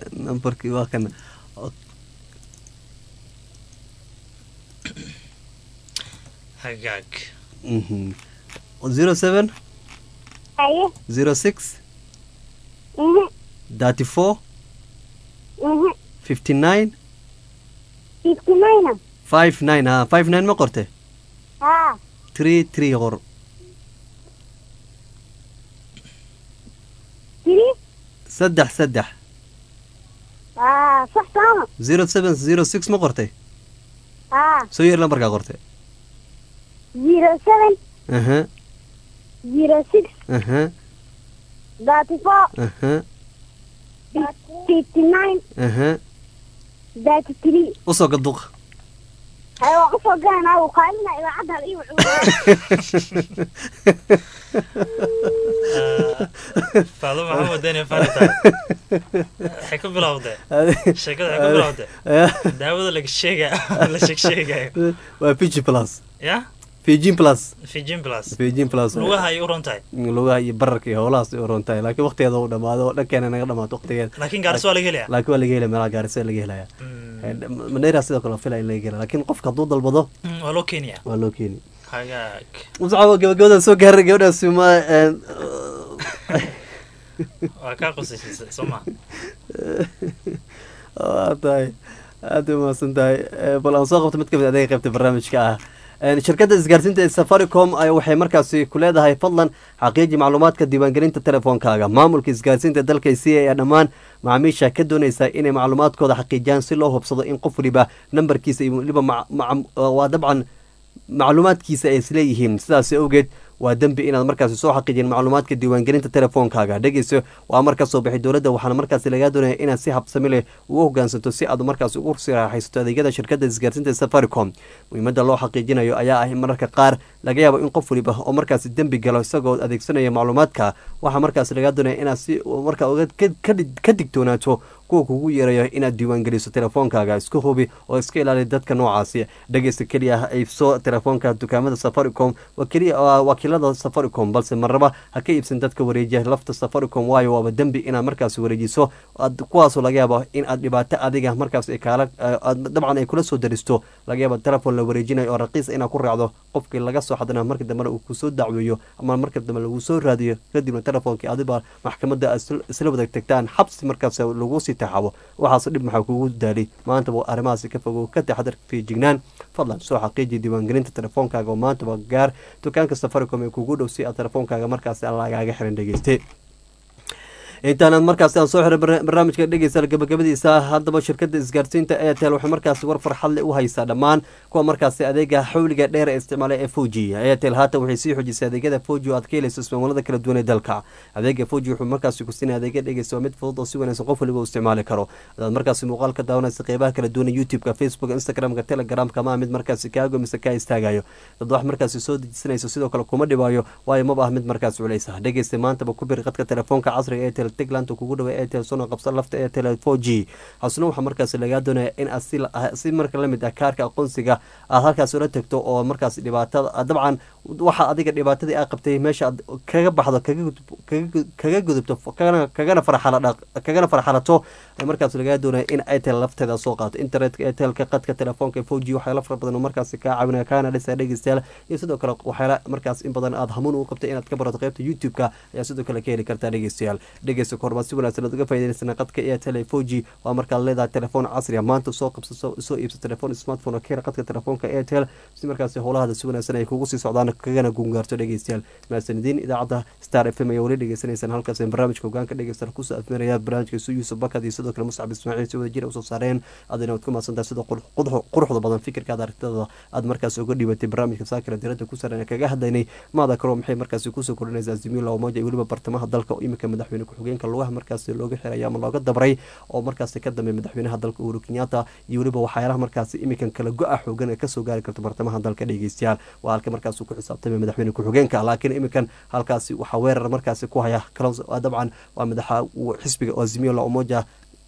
nambarkii waa kana hagaag zero seven haye zero six mhm thirty four mhm fifty nine fifty nine five nine ha five nine ma qorte haa three three qor tiri saddex saddex haa sax sooma zero seven zero six ma qortay haa soo yeer lambarkaa qorte zero seven aha zero six aha thirty four aha fifty nine aha thirty three usoo gaduq haye waan usoo galanaa wuu kaalina idaacadda hal ii wuxuu faado maxaa wadeen farita waxay ku bilowdee sheekada waxay ku bilowdee daawada laga sheega la sheeg sheegayo waa fiji plus ya fijin plus fijin plus fijin plus lugaha ay u ron tahay lugaha iyo bararka iyo howlahaas ay u ron tahay laakiin waqtigeeda uu dhamaado oo dhankeena naga dhamaato waqtigeeda laakiin gaarsi waa laga helaya laakiin waa laga helaya meelaha gaarisa laga helaya madeira sidoo kale fila in laga hela laakiin qofka hadduu dalbado Mm, waa loo keenaya waa loo keeni hagaag muscabo gabagabadan soo gaaray gabadhaasi ma waa kaa qosaysiisay soo ma waa tahay aad u mahadsan tahay Eh, bal aan soo qabto mid kamid adeega qaybta barnaamijka ah Eh, shirkadda isgaarsiinta ee safaricom ay waxay markaasi ku leedahay fadlan xaqiiji macluumaadka diiwaangelinta telefoonkaaga maamulka isgaarsiinta dalka c ayaa dhammaan macaamiisha ka doonaysa inay macluumaadkooda xaqiijiyaan si loo hubsado in qof waliba nambarkiisa iyo waliba mac- mac- waa dabcan macluumaadkiisa ay isleeyihiin sidaas awgeed waa dembi inaad markaasi soo xaqiijin macluumaadka diiwaangelinta telefoonkaaga dhegeyso waa mar ka soo baxay dowladda waxaana markaasi lagaa doonaya inaad si habsami leh ugu hogaansanto si aad markaasi ugu siraaxaysato adeegyada shirkadda isgaarsiinta ee safaricom muhiimadda loo xaqiijinayo ayaa ah in mararka qaar laga yaabo in qof waliba oo markaasi dembi galo isagoo adeegsanaya macluumaadka waxaa markaasi lagaa doonaya inaad si markaa uga ka- ka dig- ka digtoonaato kuwa kugu yeerayo inaad diiwaangeliso telefoonkaaga isku hubi oo iska ilaali dadka noocaasi dhegeysta keliya ha iibso telefoonka dukaamada safaricom waa keliya waa wakiilada safaricom balse marnaba ha ka iibsan dadka wareejiya lafta safaricom waayo waaba dembi inaad markaasi wareejiso aad- kuwaasoo laga yaabo in aad dhibaato adiga markaas ay kaala aad- dabcan ay kula soo daristo laga yaabo telefon la wareejinayo oo raqiis inaad ku raacdo qofkii laga soo xadana marka dambena uu kusoo dacweeyo ama marka dambe lagu soo raadiyo kadibna telefonkii adiba maxkamadda aad isla- isla wada tagtaan xabsi markaas lagu sii taxabo waxaas dhib maxaa kugu daali maantaba arrimahaasi ka fogow ka taxadar fiijignaan fadlan soo xaqiiji diiwaangelinta telefoonkaaga oo maantaba gaar dukaanka safaricom ee kugu dhow si aad telefoonkaaga markaasi aan lagaaga xiran dhegeyste intaanaad markaasi aan soo xiray barna- barnaamijka dhegeysta gabagabadiisa haddaba shirkadda isgaarsiinta airtel waxay markaasi war farxadle u haysaa dhammaan kuwa markaasi adeega xawliga dheer ee isticmaala ee foji airtel haatan waxay sii xoojisay adeegyada foji oo aad ka helayso ismamulada kala duwan ee dalka adeega foji wuxuu markaasi ku siinaya adeegya dhegeysta waa mid fudud oo si wanaagsan qof waliba u isticmaali karo hadaad markaasi muuqaal ka daawanaysa qeybaha kala duwan ee youtube-ka facebook instagramka telegramka ma mid markaasi kaago mise kaa istaagayo dad wax markaasi soo dejisanayso sidoo kale kuma dhibaayo waayo maba ah mid markaasi culeysa dhegeysta maantaba ku bir qadka telefoonka casriga ee airtel tigland oo kugu dhawa airtel sona qabsa lafta airtel 4g hasuna waxaa markaasi lagaa doonaya in aad si la- si marka lamid ah kaarka aqoonsiga aad halkaas ula tagto oo markaas dhibaatada dabcan waxa adiga dhibaatadii aa qabtay meesha aad kaga baxdo kaga gudub- kaga- kaga gudubto kagana kagana farxala kagana farxalato ee markaas lagaa doonaya in airtel lafteeda soo qaato internetka airtelka qadka telefoonka 4g waxyaala fara badan oo markaasi kaa caawinaya kaana dhisa dhegeystayaal iyo sidoo kale waxyaala markaas in badan aad hamuun u qabtay inaad ka barato qaybta youtube-ka ayaa sidoo kale ka heli kartaa dhegeystayaal dhegeysta kormaa si wanaagsan aad uga faa'iidaysana qadka airtel 4g waa markaad leedahay telefoon casri ah maanta soo qabso soo- soo iibso telefoon smartphone oo ka hela qadka telefoonka airtel si markaasi howlahada si wanaagsan ay kugu sii socdaan kagana gungaarto dhegeystayaal mahadsanidin idaacadda star f m ayaa weli dhegeysanaysaan halkaas ee barnaamijka hogaanka dhegeysta kusoo afmeeraya barnaamijka isu yuusuf bakad iyo sidoo kale muscab ismaaciil si wada jira usoo saareen adina waad ku mahadsantahay sida qur- qurux- quruxda badan fikirkaada aragtida aad markaas uga dhibatay barnaamijka saakira diradda ku saran ee kaga hadlaynay maada karo maxay markaasi kusoo kordhinaysaa azimila omoja iyo weliba bartamaha dalka oo iminka madaxweyne ku-xigeenka lugaha markaasi looga xiraya ama looga dabray oo markaasi ka dambeey madaxweynaha dalka uhuru kenyatta iyo weliba waxyaalaha markaasi iminkan kala go-a xoogan ee kasoo gaari karto bartamaha dalka dhegeystayaal waa halka markaas uu ku xisaabtamay madaxweyne ku-xigeenka laakiin iminkan halkaasi waxaa weerar markaasi ku haya Kalonzo- waa dabcan waa madaxa uu xisbiga oo azimio la umoja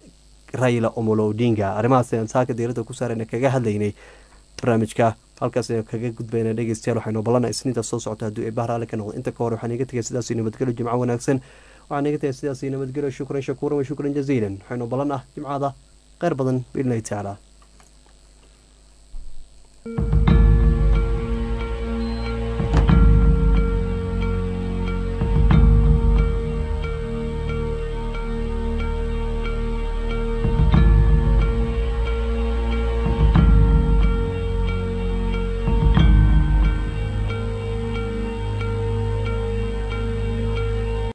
raila omolo odinga arrimahaas ayaan saaka diirada ku saarayna kaga hadlaynay barnaamijka halkaas ayaan kaga gudbayna dhegeystayaal waxaynu balana isniinta soo socota hadduu ay bahraale ka noqdo inta ka hore waxaan iga tegay sidaas nabadgelyo jimco wanaagsan waxaan iga tegay sidaas nabadgelyo shukran shakuuran wa shukran jaziilan waxaynu balan ah jimcada kheyr badan biidnillahi tacaala